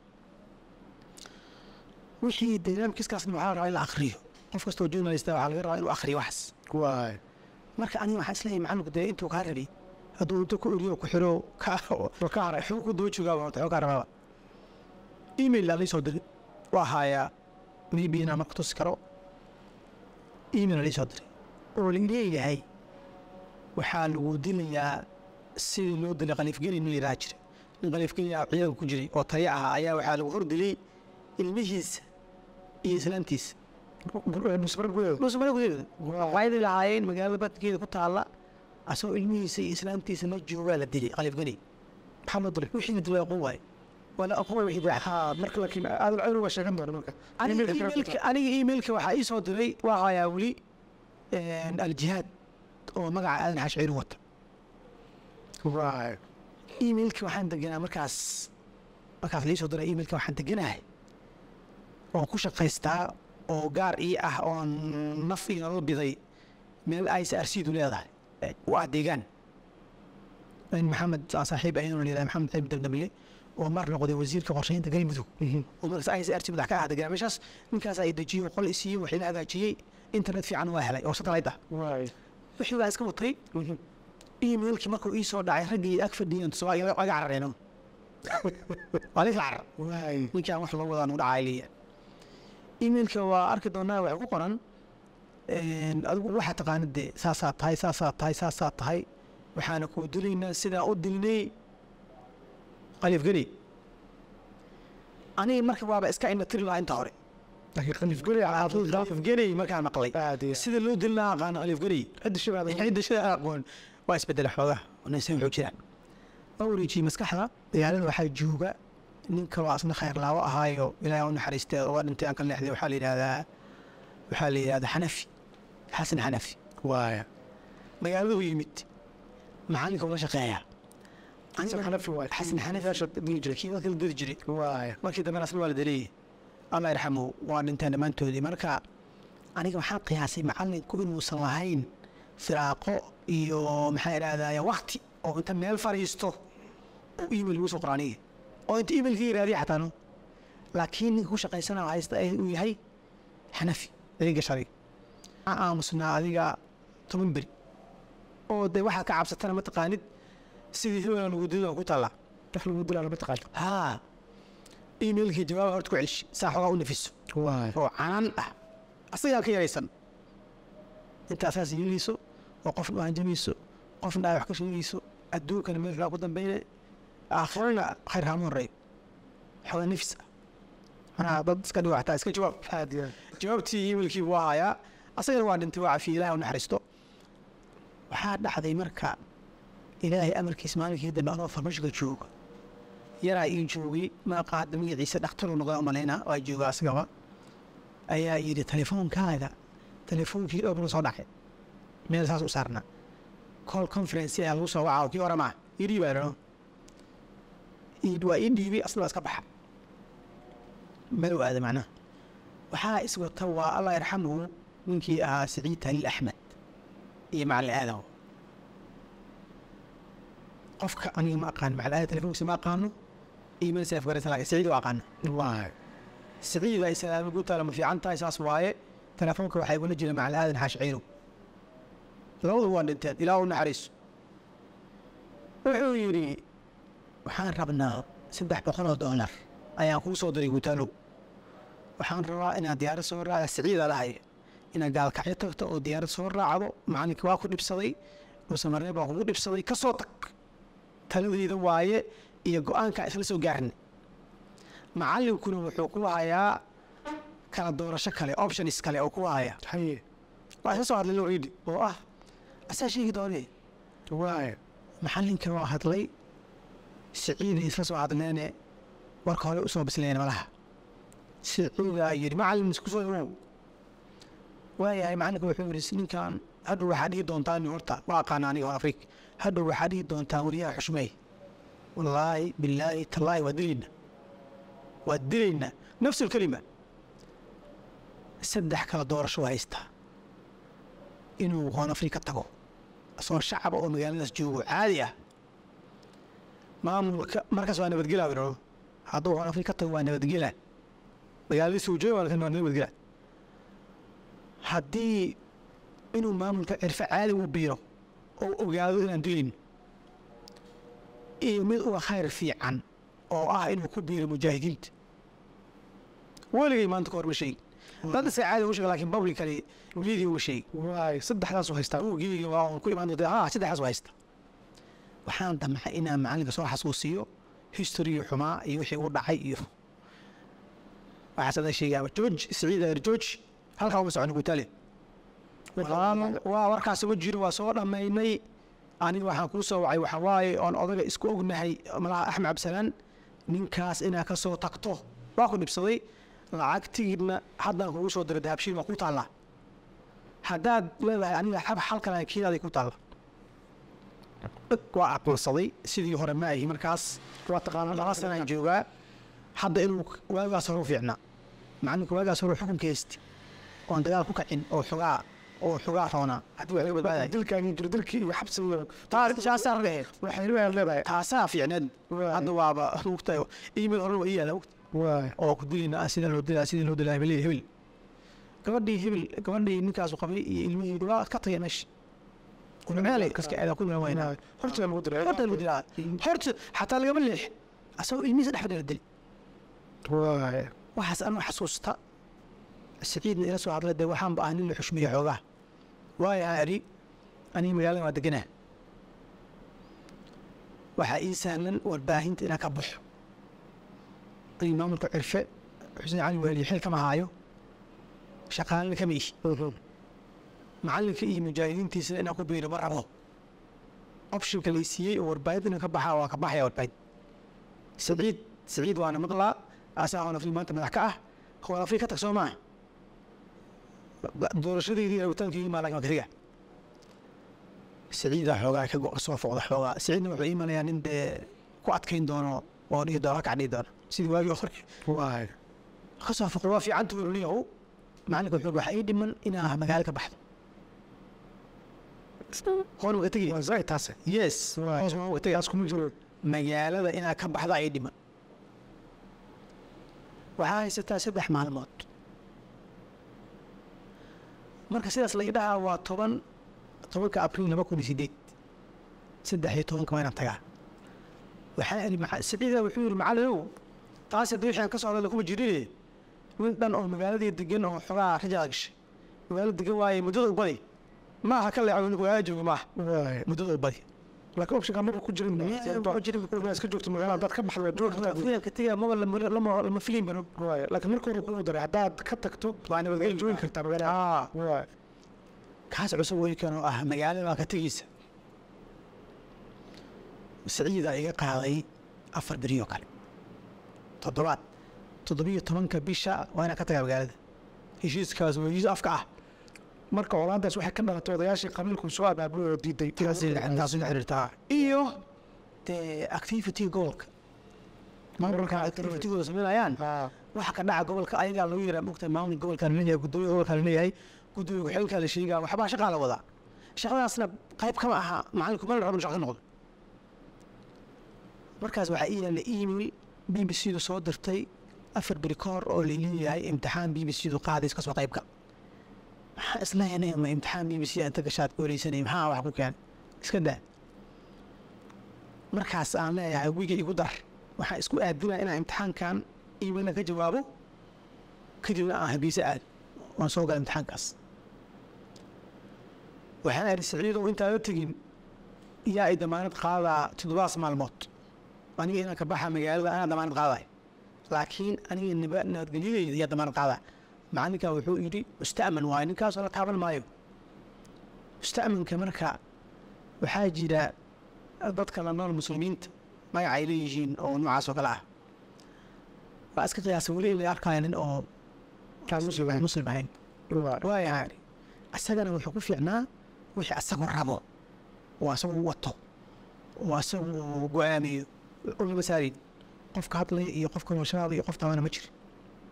wixii dynamicskaasna waxaa la rabaa in la akriyo qof kastoo journalista waxaa laga rabaa inuu akriyo waxaas waay marka aniga waxaan isleeyahay macalinku dee intuu kaa rabi hadduu inta ku eriyo ku xiro ka waa ka haray xuu ku daba joogaaba horta xuu kaa rabaaba email laa soo diray waa haayaa maybe inaan marka tusi karo email laa soo diray oo leeyahay waxaa lagu dilayaa sidii loo dilay khaliifgeli nin layidhaha jira nin khaliifgeli ah ciidanka ku jiray oo taya ahaa ayaa waxaa lagu hordilay ilmihiisa iyo islaantiisa nusbara gudeeda dhuusmare gudaheeda waxayday lahaayeen magaalada badkeeda ku taalla asagoo ilmihiisa iyo islaantiisa la joogaa la dilay khaliifgeli maxaa loo dilay wixii la dilay aqoon waaye wala aqoon waaye wixii baaxa haa marka laakiin aadal caynu waa sheegan doona marka aniga Emailka kale emailka aniga emailka waxaa ii soo diray waa hayaa weli aljihaad oo magaca aadan xashciiri wata waay emailka waxaan deganaa markaas markaas lii soo diray emailka waxaan deganahay oo ku shaqaystaa oo gaar ii ah oon naf iyo nolol biday meel i c r c du leedahay u ah deegaan in maxamed aan saaxiib ahayn oo la yidhaha maxamed ciib dabdamiye oo mar noqday wasiirka qorsheynta galmudug oo markaas i c r c madax ka ah deganaa meeshaas ninkaas ay dejiyo qol isiiyey waxay la hagaajiyey internet fiican waa helay oo satellite ah waay wixii baan iska watay emailkii markuu ii soo dhacay raggii ag fadhiyeen waa iga carareeno waa lis carar waay ninkii aan wax loo wadaa nugu dhacay leeya emailka waa arki doonaa waxay ku qoran adigu waxaa taqaanid dee saasaa tahay saasaa tahay saasaa tahay waxaana kuu dilaynaa sidaa u dilnay qaliif geli aniga marka waaba iska indha tiri lahaa inta hore laakiin khaliif geli qaliif geli markaan maqlay aad iyo sida loo dilnaa aqaana qaliif geli cidda shabaada cidda shida aqoon waa isbedela xoogaa naysan wuxuu jiraan waa wareejiyey maskaxda magaalada waxaa jooga nin kaloo asna khayr laawo ahaayo ilaahay u naxariistay uga dhintay aan ka leexday waxaa la yidhahdaa waxaa la yidhahdaa xanafi xasan xanafi waaya magaaladu yimid macalinka ula shaqeeya xasan xanafi waay xasan xanafi meesha dhihi jiray kii dadka la diri jiray waaya markii dambena asna waa la dareeyey allah yarxamuhu waa dhinteen dhammaantoodii marka aniga waxaan qiyaasay macalinku inuusan lahayn firaaqo iyo maxaa idhahdaa wakti oo inta meel fariisto oo email lagu soo qoraaniga oo inta emailka yiraadiya xataa no laakiin ninka ku shaqaysana haysta ay uu yahay xanafi adeega shari waxaan aamusnaa adiga toban beri oo de waxaad ka cabsatana mataqaanid sidii hebela lagu dido ku taallaa wax lagu dilaa lama taqaan haa emailkii jawaab horta ku celishi saa xoogaa u nafiso waaya oo canaan ah asagaa ka yaraysan inta asaas yeelayso oo qofna u hanjamayso qofna ay wax ka sheegayso adduunkana meel fiican ku dambeyne aakhirana khayr kaama horeeyo xoogaa nafis ah manaa dad iska dhigo xataa iska jawaab aad iyo jawaabtii emailkii buu hayaa asagana waa dhintay waa cafiye ilaah u naxariisto waxaa dhacday marka ilaahay amarkiis maalinkii dambe anoo farmashiga jooga yaraa ii joogay maaqa hadda magaciisa dhakhtaruu noqda umalayna waa jooga asagaba ayaa yidhi telefoonkaada telefoonkii dhowr soo dhacay meel saas u saarna call conference ayaa lagu soo wacaa kii hore maa ii dhiibaano waa ii dhiibay asna waa iska baxa meel u aada macnaha waxaa iswata waa allah yarxamuhu ninkii ahaa saciid haliil axmed iyo macalin aadaw qofka aniga ma aqaan macalin aada telefoonkiisa ma aqaano iyo meel seef garaysan laakiin saciid waa aqaana waaya saciid ay salaamo guutaala ma fiican tahay saas waaye telefoonka waxaa igula jira macalin aadan xaash ciirow labadu waa dhinteen ilaa u naxariiso wuxuu yidhi waxaan rabnaa saddex boqol oo doolar ayaan kuu soo diray guutaalow waxaan rabaa inaad diyaarad soo raacda saciida dhahay inaad gaalkacyo tagto oo diyaarad soo raacdo macalinka waa ku dhibsaday musamaree baa kugu dhibsaday ka soo tag taladeyda waaye iyo go-aanka isla soo gaarnay macalinkuna wuxuu ku hayaa kala doorasho kale options kale oo ku haya haye waa isla soo hadlay loo ciidi oo ah asaa sheegi doonee waaya maxalinka waa hadlay siciida isla soo hadleene warka hore usoo bisleen malaha siciida yidhi macalin isku soo irow waayahay macalinka wuxuu yidhi ninkan hadhow waxaa dhihi doontaan horta waa aqaana aniga hor afrika hadhow waxaa dhihi doontaan wariyaha xushmeey wallaahi bilaahi tallaahi waa dilayna waa dilayna nafsu lkelima saddex kala doorasho haystaa inuu hoon afrika tago asoo shacaba oo magaaladaas joogo caadi ah maamulka markaas waa nabadgelaa biro hadduu hoon afrika tago waa nabadgelaa magaaladiisa uu joogo waa nabadgelaa haddii inuu maamulka cirfe caadi u biiro oo ogaado inaan dilayn iyo mid uga khayr fiican oo ah inuu ku biiro mujaahidiinta weligay maanta ka hor ma sheegin dad iska caadi ugu sheega laakiin publically media uga sheegi waaya saddexdaasuu haystaa ugiga waa un ku imaan doonta ha saddexdaas waa haysta waxaan damcay inaan macalinka soo xasuusiyo history xumaa iyo wixii u dhacay iyo waxaas adan sheegaaba george siciid ayer george halkaa uma socon gutale waa warkaas uma jiro waa soo dhammaynay aniga waxaan kuu soo wacay waxaa waaye oon odaga isku ognahay malaha axmed cabdisalaan ninkaas inaad ka soo tagto waa ku dhibsaday lacagtigiidna haddaan kugu soo diray dahabshiil waa ku taallaa haddaad leedahay aniga xab xalkan kiinaaday ku taalla waa aqoonsaday sidii hore ma ahi markaas waa taqaanaa laba sanaan joogaa hadda inuu waagaas hore u fiicnaa macalinka waagaas hore xukunka haysti oon dagaal ku kacin oo xogaa oo xogaa roonaa haddii wax laga badbaadaya dilkaagii jiro dilkii iyo xabsiga taasaa rabehe waxay ribaad leedahay taasaa fiicneed hadda waaba mugtahay iimid hore waa ii yaala mugta waaya oo ku dilina sida loo dilaa sida loo dilaa hebel hebel gabadhii hebel gabadhii ninkaasu qabay iyo ilmihii waa ka tagay meesha meelay kaska aadaa ku milan wayna horta lagu diray horta lagu dilaa horta xataa lagama leex asagoo ilmihiisa dhex fadhiya la dili waaya waxaas anuu xasuusta siciidna ila soo hadlay dee waxaanba ah nin la xushmeeya xoogaa waayo ari aniga magaalada waa deganaa waxaa ii sahlan warbaahinta inaan ka baxo aniga maamulka cirfe xuseen cali waaliye xil kama haayo shaqaalina kama ihi macalinka iyo mujaahidiintiisana inaan ku biiro ma rabo optionka lay siiyey oo warbaahinta inaan ka baxaa waa ka baxaya warbaahin saciid siciid waana maqlaa asaa hoonafri maanta madax ka ah hoonafri ka tag soo maaha doorashadeydii rabitaankeygii maa lagama kariga siciidaa xoogaa ka go- soo foqda xoogaa siciidna wuxuu iimanayaa nin dee ku adkayn doono oo dhihi doono kac dhihi doono sidii waagii hore waay ka soo foqda waa fiican tuurniyow macalinka wuxuu waxaa ii dhiman inaa magaalo ka baxdo hoon uga tegi waa zaid taase yes Waay. hoos waan uga tegi taas kuma jiro magaalada inaad ka baxda ay dhiman waxaa haysataa saddex maalmood marka sidaas la idhahaa waa toban tobanka abriil laba kun iyo sideed saddex iyo tobanka waa inaan tagaa waxaa iri maca- siciida wuxuu yidhi macallinow taas haddii wixii aan ka socda lakuma jirine nin dhan oo magaaladii degan oo xogaa rajaa gashay magaalada degan waaye muddada ubadi maaha ka leeco magaala jooga maaha waay muddada ubadi laakiin optionka maba ku jirin ku jirin. inaad iska joogto magaalada haddaad ka baxdo waad joogi kartaa filimka tiga maba lama- lama lama filin baro waay laakiin marka hore kugu daray haddaad ka tagto waa nabadgelyo joogi kartaa magaalada waay kaas cusub weynkan oo ah magaalada baa ka tegeysa siciida iga qaaday afar beriyo kale toddobaad toddobiyo tobanka bisha waa inaan ka tagaa magaalada heshiiskaas waa heshiis afka ah marka colaadaas waxay ka dhalatay odayaashii qabiilku soo abaabulay oo diiday taas la xiriirtaa iyo dee activity gobolka maamulka activitigooda sameynayaan Ah, waxa ka dhaca gobolka ayagaa lagu yaraa mogta maamulka gobolka laleeyahay gudoomiya gobolka laleeyahay gudoomiya ku-xilkaa la sheegaa waxbaa shaqaa la wadaa shaqadaasna qayb kama aha macalinku mana rabo shaqa ka noqdo markaas waxaa ii yaalla email b b c du soo dirtay afar beri ka hor oo laleeyahay imtixaan b b c du qaadays kasoo qaybka maxaa islahaynay ama imtixaan b b c inta gashaad ku wareysanay maxaa wax ku keenay iska daa markaas aan leeyahay wiga igu dar waxaan isku aadinaya inaan imtixaankan emailna ka jawaabo kadibna aan habiise aad waan soo gala imtixaankaas waxaan idhi siciidow intaada tegin yaa i damaanad qaadaa toddobaas maalmood aniga inaan ka baxa magaalada anaa damaanad qaadaay laakiin aniga naba nabadgelyadeyda yaa damaanad qaadaa macalinkaa wuxuu yidhi musta'man waayo ninkaasoo la taaban maayo musta'manka marka waxaa jira dadka la nool muslimiinta magac ay leeyihiin oo noocaas oo kale ah waa iska qiyaasa weli in la arkaayo nin oo kaan muslim ahayn. muslim ahayn waay waayahay isagana wuxuu ku fiicnaa wixii asagu rabo oo asagu wato oo asagu go-aamiyo ulama saarin qofka hadlaya iyo qofka noolshanaada iyo qof taabana ma jiro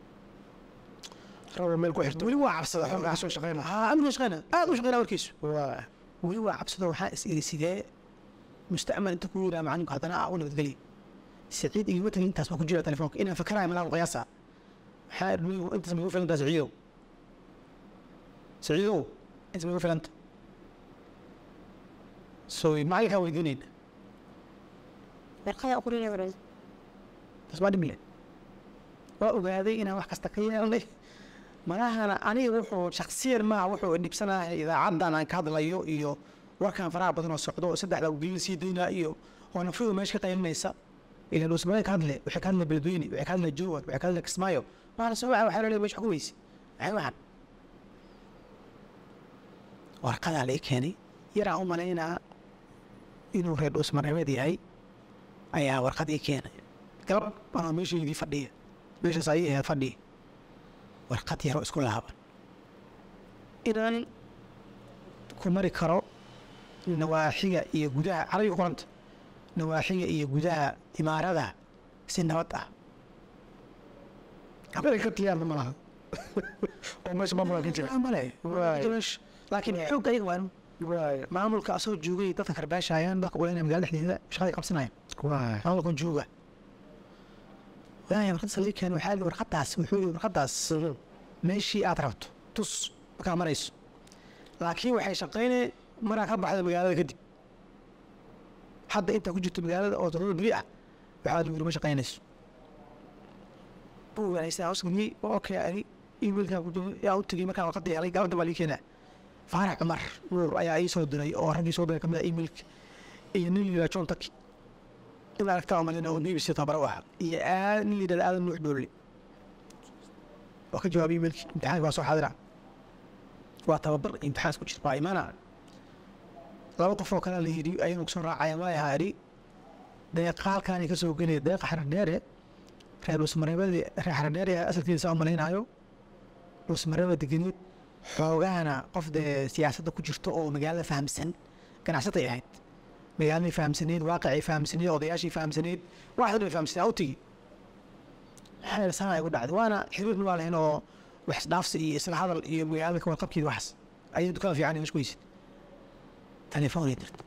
rabo meel ku xirto weli waa cabsada xoogaa soo shaqeyna haa amniga shaqeyna aad u shaqeyna warkiisu waay weli waa cabsado waxaa is iri sidee musta'man inta ku yiraa macalinku haddana ah u nabadgeliya saciid igama tagin intaas baa ku jira telefoonka inaan fakarayo malaa qiyaasa maxaa idhi intaas ma igu filantaa saciidow saciidow intaas ma igu filanta so macalinkaa weydiinayna Berkaya ukurin ya taas baa dhimile waa ogaaday inaan wax kasta ka yeelnay malahana aniga wuxuu shaksiyan maaha wuxuu dhibsanaya idaacaddan aan ka hadlayo iyo warkan faraha badan oo socdo oo saddexda ugelin sii daynaa iyo oo nafridu meesha ka qaylinaysa ilaa dhuusmada ka hadle waxay ka hadle beledweyne waxay ka hadle jowar waxay ka hadle kismaayo maala soo waxa waxaa laleeyahay meesha ku weyse maxay waxan warqadaa la ii keenay yaraan u malaynaa inuu reer dhuusmareebeed yahay ayaa warqad ii keenay galab anoo meeshaydii fadhiya meeshaas ayay ahayd fadhiya warqad yaroo isku laaban inaan ku mari karo nawaaxiga iyo gudaha carabiga ku qoranta nawaaxiga iyo gudaha imaarada si nabad ah habeenay ka tiyaarna ma laha oo meesha maamulka ka jira male Waay. laakiin xoog ayaga waa inuu waay maamulka asoo joogay dadka karbaashayaan dadka uleynaya magaalada dhexdeeda shaqaday qabsanayaan waay maamulkan jooga waaya warqad salii keen waxaa yidhi warqadaas wuxuu yidhi warqadaas meeshii aad rabto tus markaa marayso laakiin waxay shaqaynay maraa ka baxda magaalada kadib hadda intaa ku jirto magaalada oo toddoba beri ah waxaa lagu yidhi ma shaqaynayso buu wanaagsan hoos geliyey oo okay ani emailkaa ku jiro yaa u tegey markaan warqadda helay gabadha baa lii keenaa faarax cumar nuur ayaa ii soo diray oo raggii soo diray kamid ah emailka iyo nin liraa john taki in aragtaa umalina oo bbc tabara u ahaa iyo aad nin layidhahda aadan nuux dhoole oo ka jawaabay emailkii imtixaanka waa soo xaadira waa tababar imtixaan isku jira waa imaana laba qof oo kale la yidhi ayanu kusoo raacaya waa ahaa idhi deeqaalkaani ka soo gelaya deeqa xarar dheere reer dhuusmareebadii reer xaradheer ee asalkiisa u malaynayo dhuusmareeba degeneed xoogahana qof dee siyaasadda ku jirto oo magaalada fahamsan ganacsatay ahayd magaaladii fahamsaneed waaqicay fahamsaneed odayaashii fahamsaneed waxaas dhan fahamsaneed u tigi xeer sana ay ku dhacday waana xiriirna waa lahayn oo wax isdhaafsi iyo isla hadal iyo magaalada ka warqabkeeda waxaas ayay dukaan fiican mesh ku heysid telefoonay dirta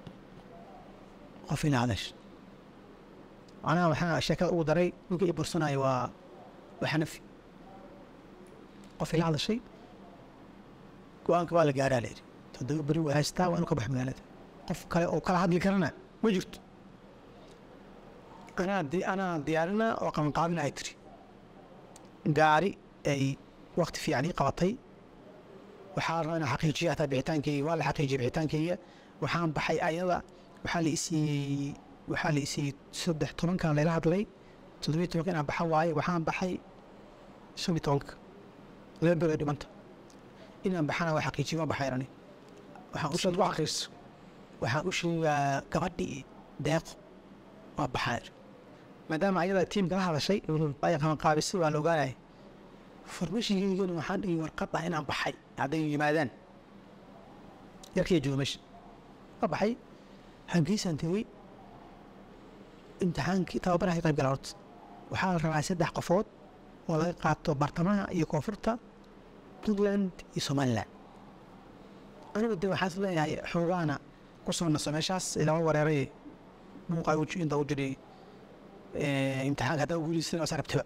qof ila hadash macnaha waxaa sheekada ugu daray ninka i bursanaayo waa waa xanafi qof ila hadashay go-aanka waa la gaaraa layidhi toddoba beri waa haystaa waa inuu ka bax magaalada qof kale oo kala hadli karana ma jirto anaa di anaa diyaarina oo qabanqaabina ay tiri gaari ay wakti fiican ii qabatay waxaa rabaa inaan xaqiijiya hataa bixitaankeyga waa la xaqiijiyay bixitaankeyga waxaan baxay ayada waxaa la isiiyey waxaa la isiiyey saddex tobankan layla hadlay toddobiyo tobanka inaan baxa waaye waxaan baxay shan iyo tobanka laba beri ay dhimanta inaan baxana waa xaqiijiye waa baxay ani waxaan u saad ku xaqiijiso waxaan u sheegaa gabadhii deeqo waa baxaa maadaama ayada tiimka la hadashay ay qabanqaabisay waa la ogaanaya farmashigeygana waxaan dhigi warqad ah inaan baxay hadday yimaadaan yarkii jooga meesha ka baxay hargeysaan tegey imtixaankii tababaraha ka qayb gala horta waxaa la rabaa saddex qofood oo laga qaato bartamaha iyo koonfurta puntland iyo somaliland anigu de waxaan is leeyahay xoogaana ku soo naso meeshaas ilama wareeray muuqa inta u jiray imtixaanka haddaa guulaysan waa sarabtiba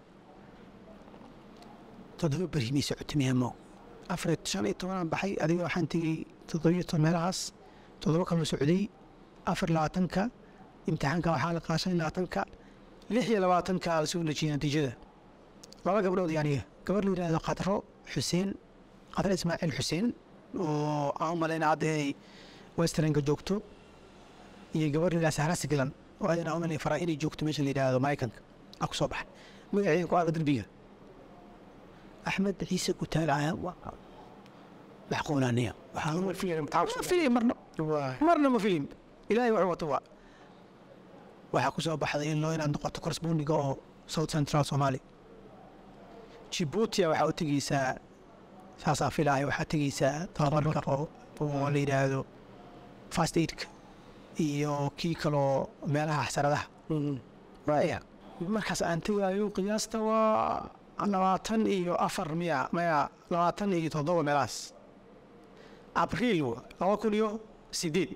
toddoba beri may socotay miyamo afar shan iyo tobanaan baxay adiga waxaan tegey toddobiyo toban meelahaas toddoba kaloo socday afar labaatanka imtixaanka waxaa la qaa shan iyo labaatanka lix iyo labaatanka la soo dejiyay natiijada laba gabdhood iyo aniga gabar la yidhahdo qadro xuseen qadro ismaaciil xuseen oo aan u malayna hadda ay westernka joogto iyo gabar la yidhahdo sahra siglan oo ayana u malay faraa inay joogto meesha la yidhahdo maraykanka a ku soo baxay magaceeda ku arka derbiga axmed ciise gutaal ayaa maxquulaaniya ma filayn imtixaanku ma filim marna waay marna ma filim ilaahay wuxuu wato waa waxaa ku soo baxday in loo inaad noqoto korsbundiga oo south central somalia jibuutia waxaa u tegeysaa saasaa filaayo waxaa tegeysaa tababarka oo oo la yidhaahdo fast aidka iyo kii kaloo meelaha xasaradaha raya markaas aan tegaayo qiyaasta waa labaatan iyo afar miya maya labaatan iyo toddoba meelahaas abriil wa laba kun iyo sideed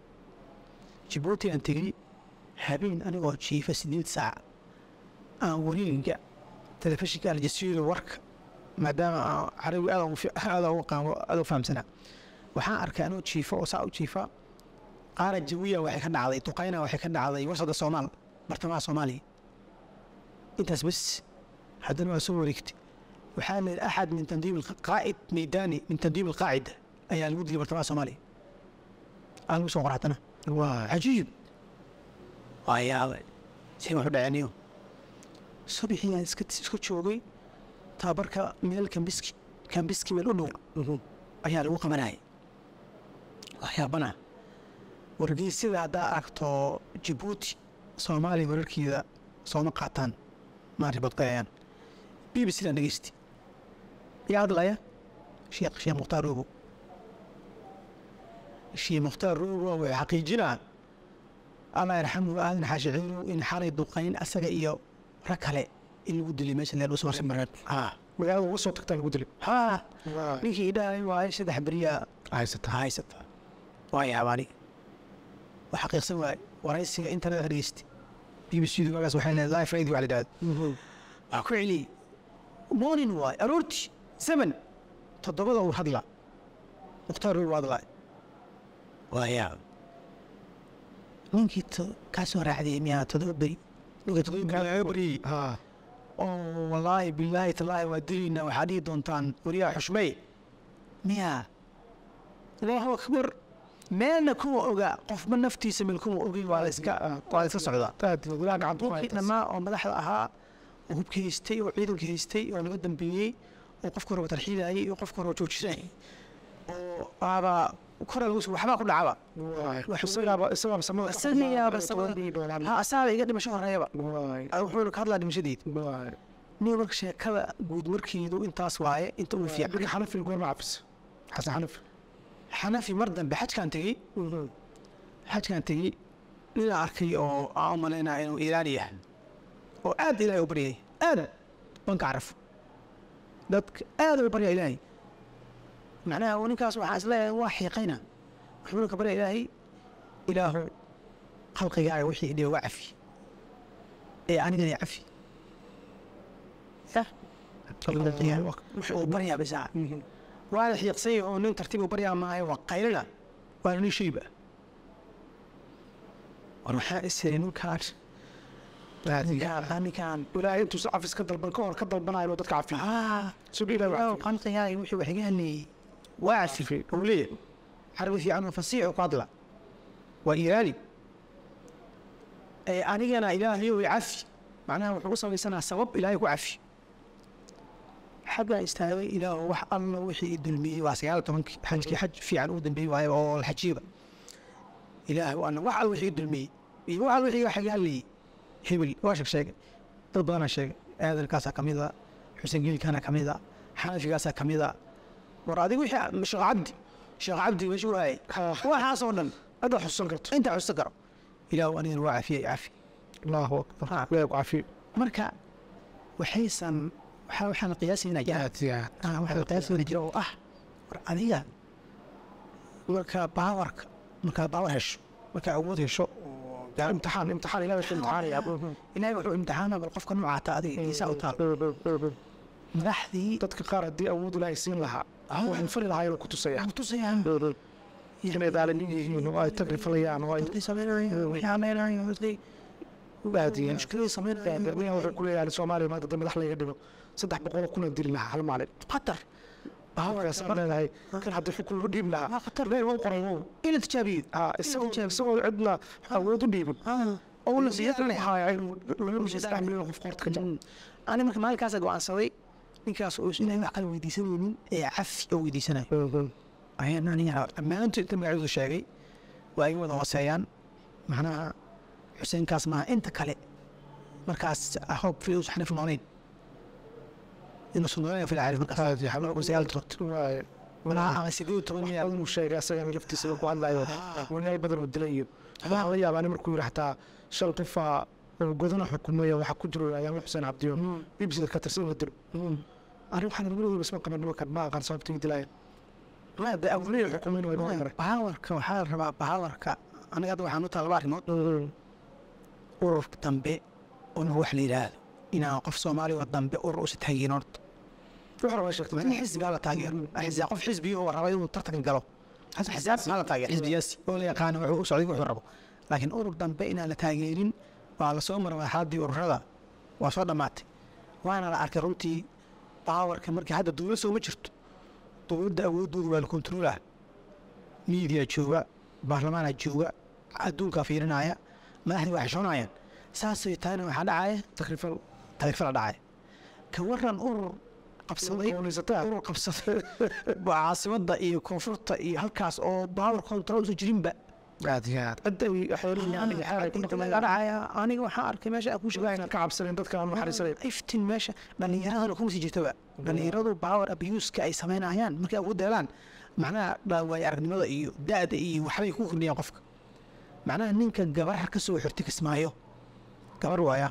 jibuuti aan tegey habeen anigoo jiifa sideed saac aan wareega telefishinka aljasiiro warka maadaama aan carabi aad ugu fi- aad ugu qaamo aad u fahamsanaa waxaan arkay anoo jiifa oo saa u jiifa qaara jawiya waxay ka dhacday duqayna waxay ka dhacday wasada soomaal bartamaha soomaaliya intaas bas haddana waa soo wareegtay waxaa la yidhi axad min tandiim qaa'id meydani min tandiim alqaacida ayaa lagu dilay bartamaha soomaaliya aa lagu soo qoraatana waay cajiib waa yaabay say waxu dhaceniyo subaxii aan iska iska joogay tababarka meel kambiski kambiski meel u dhow ayaa lagu qabanayay waxyaabana wargeysyada haddaa aragto jibuuti soomaaliya wararkeeda sooma qaataan ma ribadqayayaan b b c daan dhegeysti yaa hadlaya sheekh sheekh mukhtaar rogo sheekh mukhtaar rogo wuxuu xaqiijinaa allah yarxamu aadan xaashiciinu in xalay duqayn asaga iyo rag kale in lagu dilay meesha leel usoo mareen ha magaalada uga soo tagtaa lagu dilay ha waay ninkii idhahay waaye saddex beriyaa haysataa haysata waa yaabaani waa xaqiiqsan waaye waraysiga internet dhegeysti b b c du magaas waxay leedahay life radio wax la yidhahdo waa ku celiyey morning waaye aroortii seven toddobada uu hadla mukhtaar roog waa hadlaa waa yaab ninkii to- kaa soo raacday miyaa toddoba beri ninka toddoba beri laga baryey ha oo wallaahi bilaahi tallaahi waa dilaynaa waxaa dhihi doontaan wariyaha xushmey miyaa allahu akbar meelna kuma oga qofba naftiisa meel kuma ogin waa la iska waa la iska socdaa aad gudaha gacanta ku qofkii haytas dhammaa oo madaxda ahaa oo hubka haystay oo ciidanka haystay oo laga dambeeyey oo qofka hore tarxiilayay iyo qofka hore joojinayay oo waaba kora lagu soo waxbaa ku dhacaba waay Wax isagaaba isagaaba samada ka Isagaaba qabnaa, samada- toban doolar. ha asaaba iga dhimasho horeeyaba waay Ah, wuxuuna ka hadlaa dhimashadeed waay nin marka sheekada guud markeedu intaas waaye inta uu fiican marka xanafi goorma cafis xasan xanafi xanafi mar dambe xajkaan tegey xajkaan tegey ninaa arkay oo aan u malaynaa inuu iiraani yahay oo aad ilaahay u baryay aad banka carafo dadka aad u barya ilaahay macnaha uu ninkaas waxaa isleeyahay waa xiiqayna wuxuuna ka barya ilaahay ilaahu khalqigaaga wixii dhiba waa cafi ee anigana cafi yah wuxuu baryaa bisaa waana xiiqsay oo nin tartiib u baryaa maayo waa qaylina waana nin shayba war waxaa isiri ninkaan ninkaan ilaahay intuu cafis ka dalban ka hor ka dalbanayo inuu dadka cafiyo siduu ilaahay u cafiyo qanqigaaga wixii wax iga haneeyey waa cafi uu leeyahay xarbi fiican oo fasiix oo ku hadla waa iiraani ee anigana ilaahayow i cafi macnaha wuxuu u samaysanaa sabab ilaahay ku cafi xaggaa istaagay ilaahu wax alla wixii i dulmiyey waa sagaal iyo tobankii xajkii xaj fiican uu dambeeyey waaye oo la xajiiba ilaahu ana wax alla wixii i dulmiyey iyo wax alla wixii wax iga hadlayey hebel waa sheeg sheegay dad badanaa sheegay aadalkaasaa ka mid a xuseen geelkaana ka mid a xanafigaasaa ka mid a war adigu wixii sheekh cabdi sheekh cabdi meesha u hayay waxaasoo dhan hadda xusuusan karto intaa xusta karo ilaahu anigana waa cafiya cafi allahu akbar ilaahay ku cafiyo marka waxaysan waxaa waxaan qiyaasaynaa jira aad iyo aad ah waxaa qiyaasaynaa jira oo ah war adiga marka baawarka markaad baawar hesho markaa awood hesho oo gaar imtixaan imtixaan ilaahay ku imtixaanaya ilaahay wuxuu imtixaana bal qofka noocaata adiga isaa u taal madaxdii dadka qaar haddii awood ilaahay siin lahaa waxaan fali lahaa inuu ku tusaya ku tusayaan inay daalinin yihiin oo ay tagri falayaan oo ay baadiyeen mushkilada sameynayaan dadweynaha wuxuu ku leeyahay soomaaliya maanta dad madax laga dhigo saddex boqol oo kuna dili lahaa hal maalin qatar baawagaasaan leedahay kan haddii xukun loo dhiib lahaa waa qatar ilaahay waa u qoray wow ina tijaabiyo haa isagoo isagoo cidna awood u dhiibin oo la haya inuu laga rusay saddex milyan oo qof qoorta ka jaro ani marka maalinkaasa go'aansaday ninkaas oo ilaahay wax kala weydiisanaynin ee cafi oo weydiisanayo ayaan aniga dhammaantood inta magacdooda sheegay waa iga wada hooseeyaan macnaha xuseenkaas maaha inta kale markaas hoog fius xanif noolayn inuusan noolayn fil caarif markaas aad iyo xabla oo sagaal todobt waaye malaha ama sideed iyo toban miyaa badan uu sheegay asagana laftiisa ku hadlayo wanaay badan oo dilay iyo waxaa laga yaabaa nin markuu yidhi xataa shan qofaa oo godana xukumaya waxaa ku jiro ayaama xuseen cabdiyo bbcda ka tirsan la dilo arrin waxaan labadooda isma qaban nimankan ma aqaan sababta dilaaya ma de awliya xukumin waa inoo garay bahawarka waxaa la rabaa bahawarka aniga hadda waxaan u taha laba arrimood urur dambe una wax la yidhaahdo inaan qof soomaali oo dambe urur usi taageerin horta wuxuu rabaa sheegtay in xisbigaa la taageero xisbi qof xisbiyo oo raba inuu tartan galo xisaab maxaa la taageero xisbiyaasi oo la yaqaano wuxuu u socday wuxuu rabo laakiin urur dambe inaan la taageerin waa la soo maray marxaladii ururada waa soo dhammaatay waana la arkay runtii baawarka markii hadda dowlad soo ma jirto dowladda awoodooda waa la kontroolaa miidiya jooga baarlamaana jooga adduunkaa fiirinaya madaxdii waa xishoonayaan saasay tahayna waxaa dhacaya takrifal tagrifala dhacaya ka waran urur qabsaday qowlaysataa urur qabsaday waa caasimadda iyo koonfurta iyo halkaas oo baawar control usan jirinba aad iyo aad cidda ay xeerin yani xeer ay ku Inta dhaqmayaan laga dhacaya aniga waxaan arkay meesha aan ku sheegay ka cabsanen dadka aan naxariisanayn iftin meesha dhallinyaradana kuma sii jirtaba dhallinyaradu power abuseka ay samaynayaan markay awood deelaan macnaha dhaawaaye aragnimada iyo da-da iyo waxbay ku kordhiyaan qofka macnaha ninka gabar ka soo xirti kismaayo gabar waaya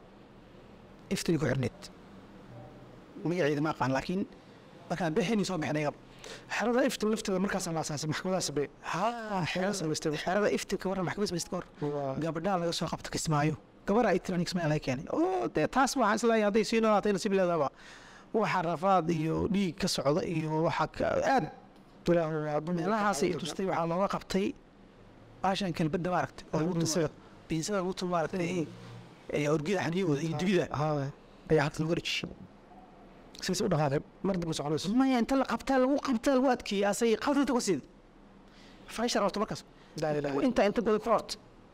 iftin ku xirneed magaceeda ma aqaan laakiin markaan bixini soo bixnay gab xerada iftin lafteeda markaasaan la asaasay maxkamadaha sabe haa xerada samaystay xerada iftinka waran maxkamad samaysta ka hor Waa- gabadhaa laga soo qabta kismaayo gabar ay tiran kismaayo laga keenay oo dee taas waxaan isleeyahay hadday sii noolaatay nasiib leedaba waxa rafaad iyo dhiig ka socda iyo waxa ka- aad meelahaasay i tustay waxaa looga qabtay baashan kalbadda maaragtay oo lagu tumo biinsada lagu tumo maaragtay ee orgida xaniyahooda iyo dibida haa ayaa hadda lagu wareejiyey sidaas u dhaqaaqay mar dambe soconayso maya inta la qabtaa lagu qabtaa lagu adkeeyey asay qaltanta ku siid fashar horta markaas laa ilaaha inta inta goda court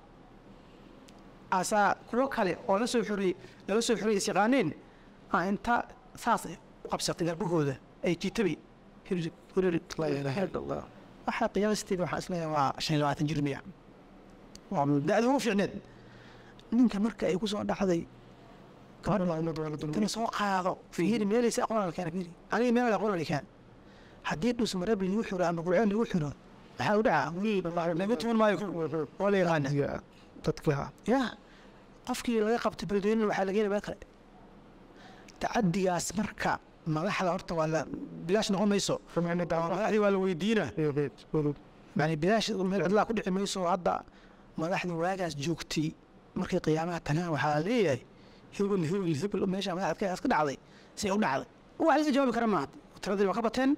asaa kuwo kale oo la soo xoriyey lala soo xoriyey isyaqaaneen aa inta saas u qabsatay garbahooda ay jitabay laa ilaaha illa allah waxaa qiyaasteeda waxaan isleeyahay waa shan iyo labaatan jir miya waa da-da ugu fiicneed ninka marka ay ku soo dhacday tana soo qaado fiiri meelaysa aqoon keena fiiri aniga meel aqoon keen haddii dhus marab lagu xiro ama qurceen lagu xiro maxaa u dhacaa wiil laga tuman maayo waa la yaqaana dadka ya qofkii laga qabtay beledweyne waxaa laga meel kale tacadigaas marka madaxda horta waa la bilaash noqon mayso madaxdii waa la weydiina yani bilaash meel cidlaa ku dhici mayso hadda madaxdii waagaas joogtay markay qiyaamaha tagaan waxaa la leeyahay hebel hebel hebel meesha madaxdkaas ka dhacday say u dhacday wax laga jawaabi kara maaha tiradii waa ka bateen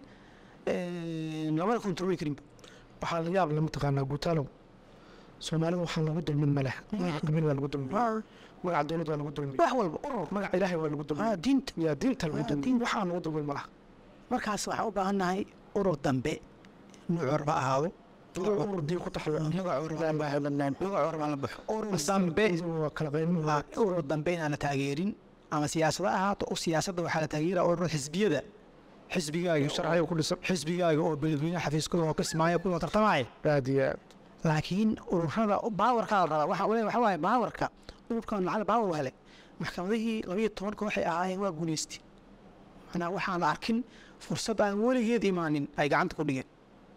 lamana kontroli karinba waxaa la yaab leh mataqaanaa guutaalow soomaalida waxaa lagu dulmin maleh magaca qabiil waa lagu dulmin magaca dowlad waa lagu dulmin wax walba urur magaca ilaahay waa lagu dulmin ah, diinta yaa diinta lagu Ah, dulmin diinta. waxaa lagu dulmin malaha markaas waxaan u baahannahay urur dambe nuucur ha ahaado urur diin ku taxayo magac urur magac urur baan la baxo urur dambe waa kala qaymin Ah, urur dambe inaan la taageerin ama siyaasada ahaato u siyaasadda waxaa la taageera urur xisbiyada xisbigaaga sharciga ku dhisan xisbigaaga oo beledweyne xafiiskooda oo kismaayo kuwa tartamaya aad iyo aad laakiin ururada baawarkaa la rabaa waxaa ule waxa waaye baawarka ururkan lacag baawar waa hele maxkamadihii labayo tobanka waxay ahaayeen waa guuleystay manaa waxaan la arkin fursad aan weligeed imaanin ay gacanta ku dhigeen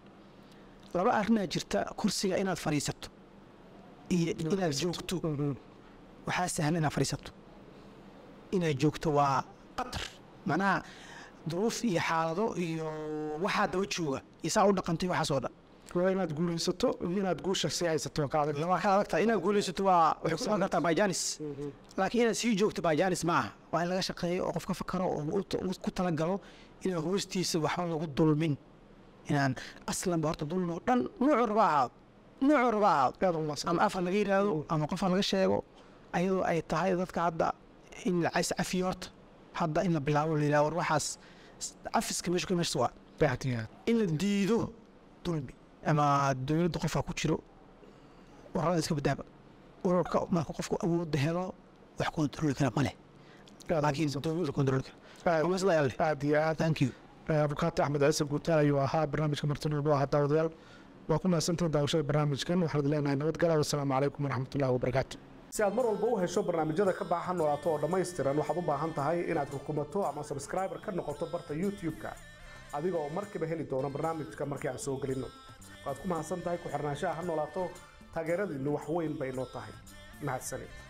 laba arrinaa jirta kursiga inaad fadhiisato iyo inaad joogto waxaa sahlan inaad fadhiisato inaad joogto waa qatar macnaha duruuf iyo xaalado iyo waxaa daba jooga iyo saa u dhaqantay waxaas oo dhan waa inaad guulaysato iyo inaad guusha sii haysato ka adag waa kala adagtahay inaad guulaysato waa waxay ku imaan kartaa bajanis laakiin inaad sii joogto bajanis ma aha waa in laga shaqeeyo oo qof ka fakaro oo u- u- ku talagalo inaan hoostiisa waxba lagu dulmin inaan aslanba horta dulmi oo dhan nuucu raba ahaado nuucu raba ahaado aad u maasan ama afar laga yidhaahdo ama qofaan laga sheego ayadoo ay tahay dadka hadda in la cays cafiyo horta hadda in la bilaabo la yidhahdo war waxaas cafiska meesha ka meeshas waa aad iyo aad in la diido dulmi ama dowladda qofka ku jiro warada iska badaaba ururka marka qofku awoodda helo wax kontroli kara ma leh laakiin dowladda kontroli kara aad- Waa masla yaal leh. aad iyo aad thank you abukaati axmed ciise guutaal ayuu ahaa barnaamijka martinuudu ahaa daawadayaal waa ku mahadsantahin daawashada barnaamijkan waxaad leenahay nabadgala wasalaamu calaykum waraxmatullahi wabarakaatu si aad mar walba u hesho barnaamijyada ka baaxa noolaato oo dhammaystiran waxaad u baahan tahay inaad rukumato ama subscriber ka noqoto barta youtube-ka adiga oo markiiba heli doona barnaamijka markii aan soo gelinno waad ku mahadsan tahay ku xirnaanshaha ha noolaato taageeradiinnu wax weyn bay noo tahay mahadsanid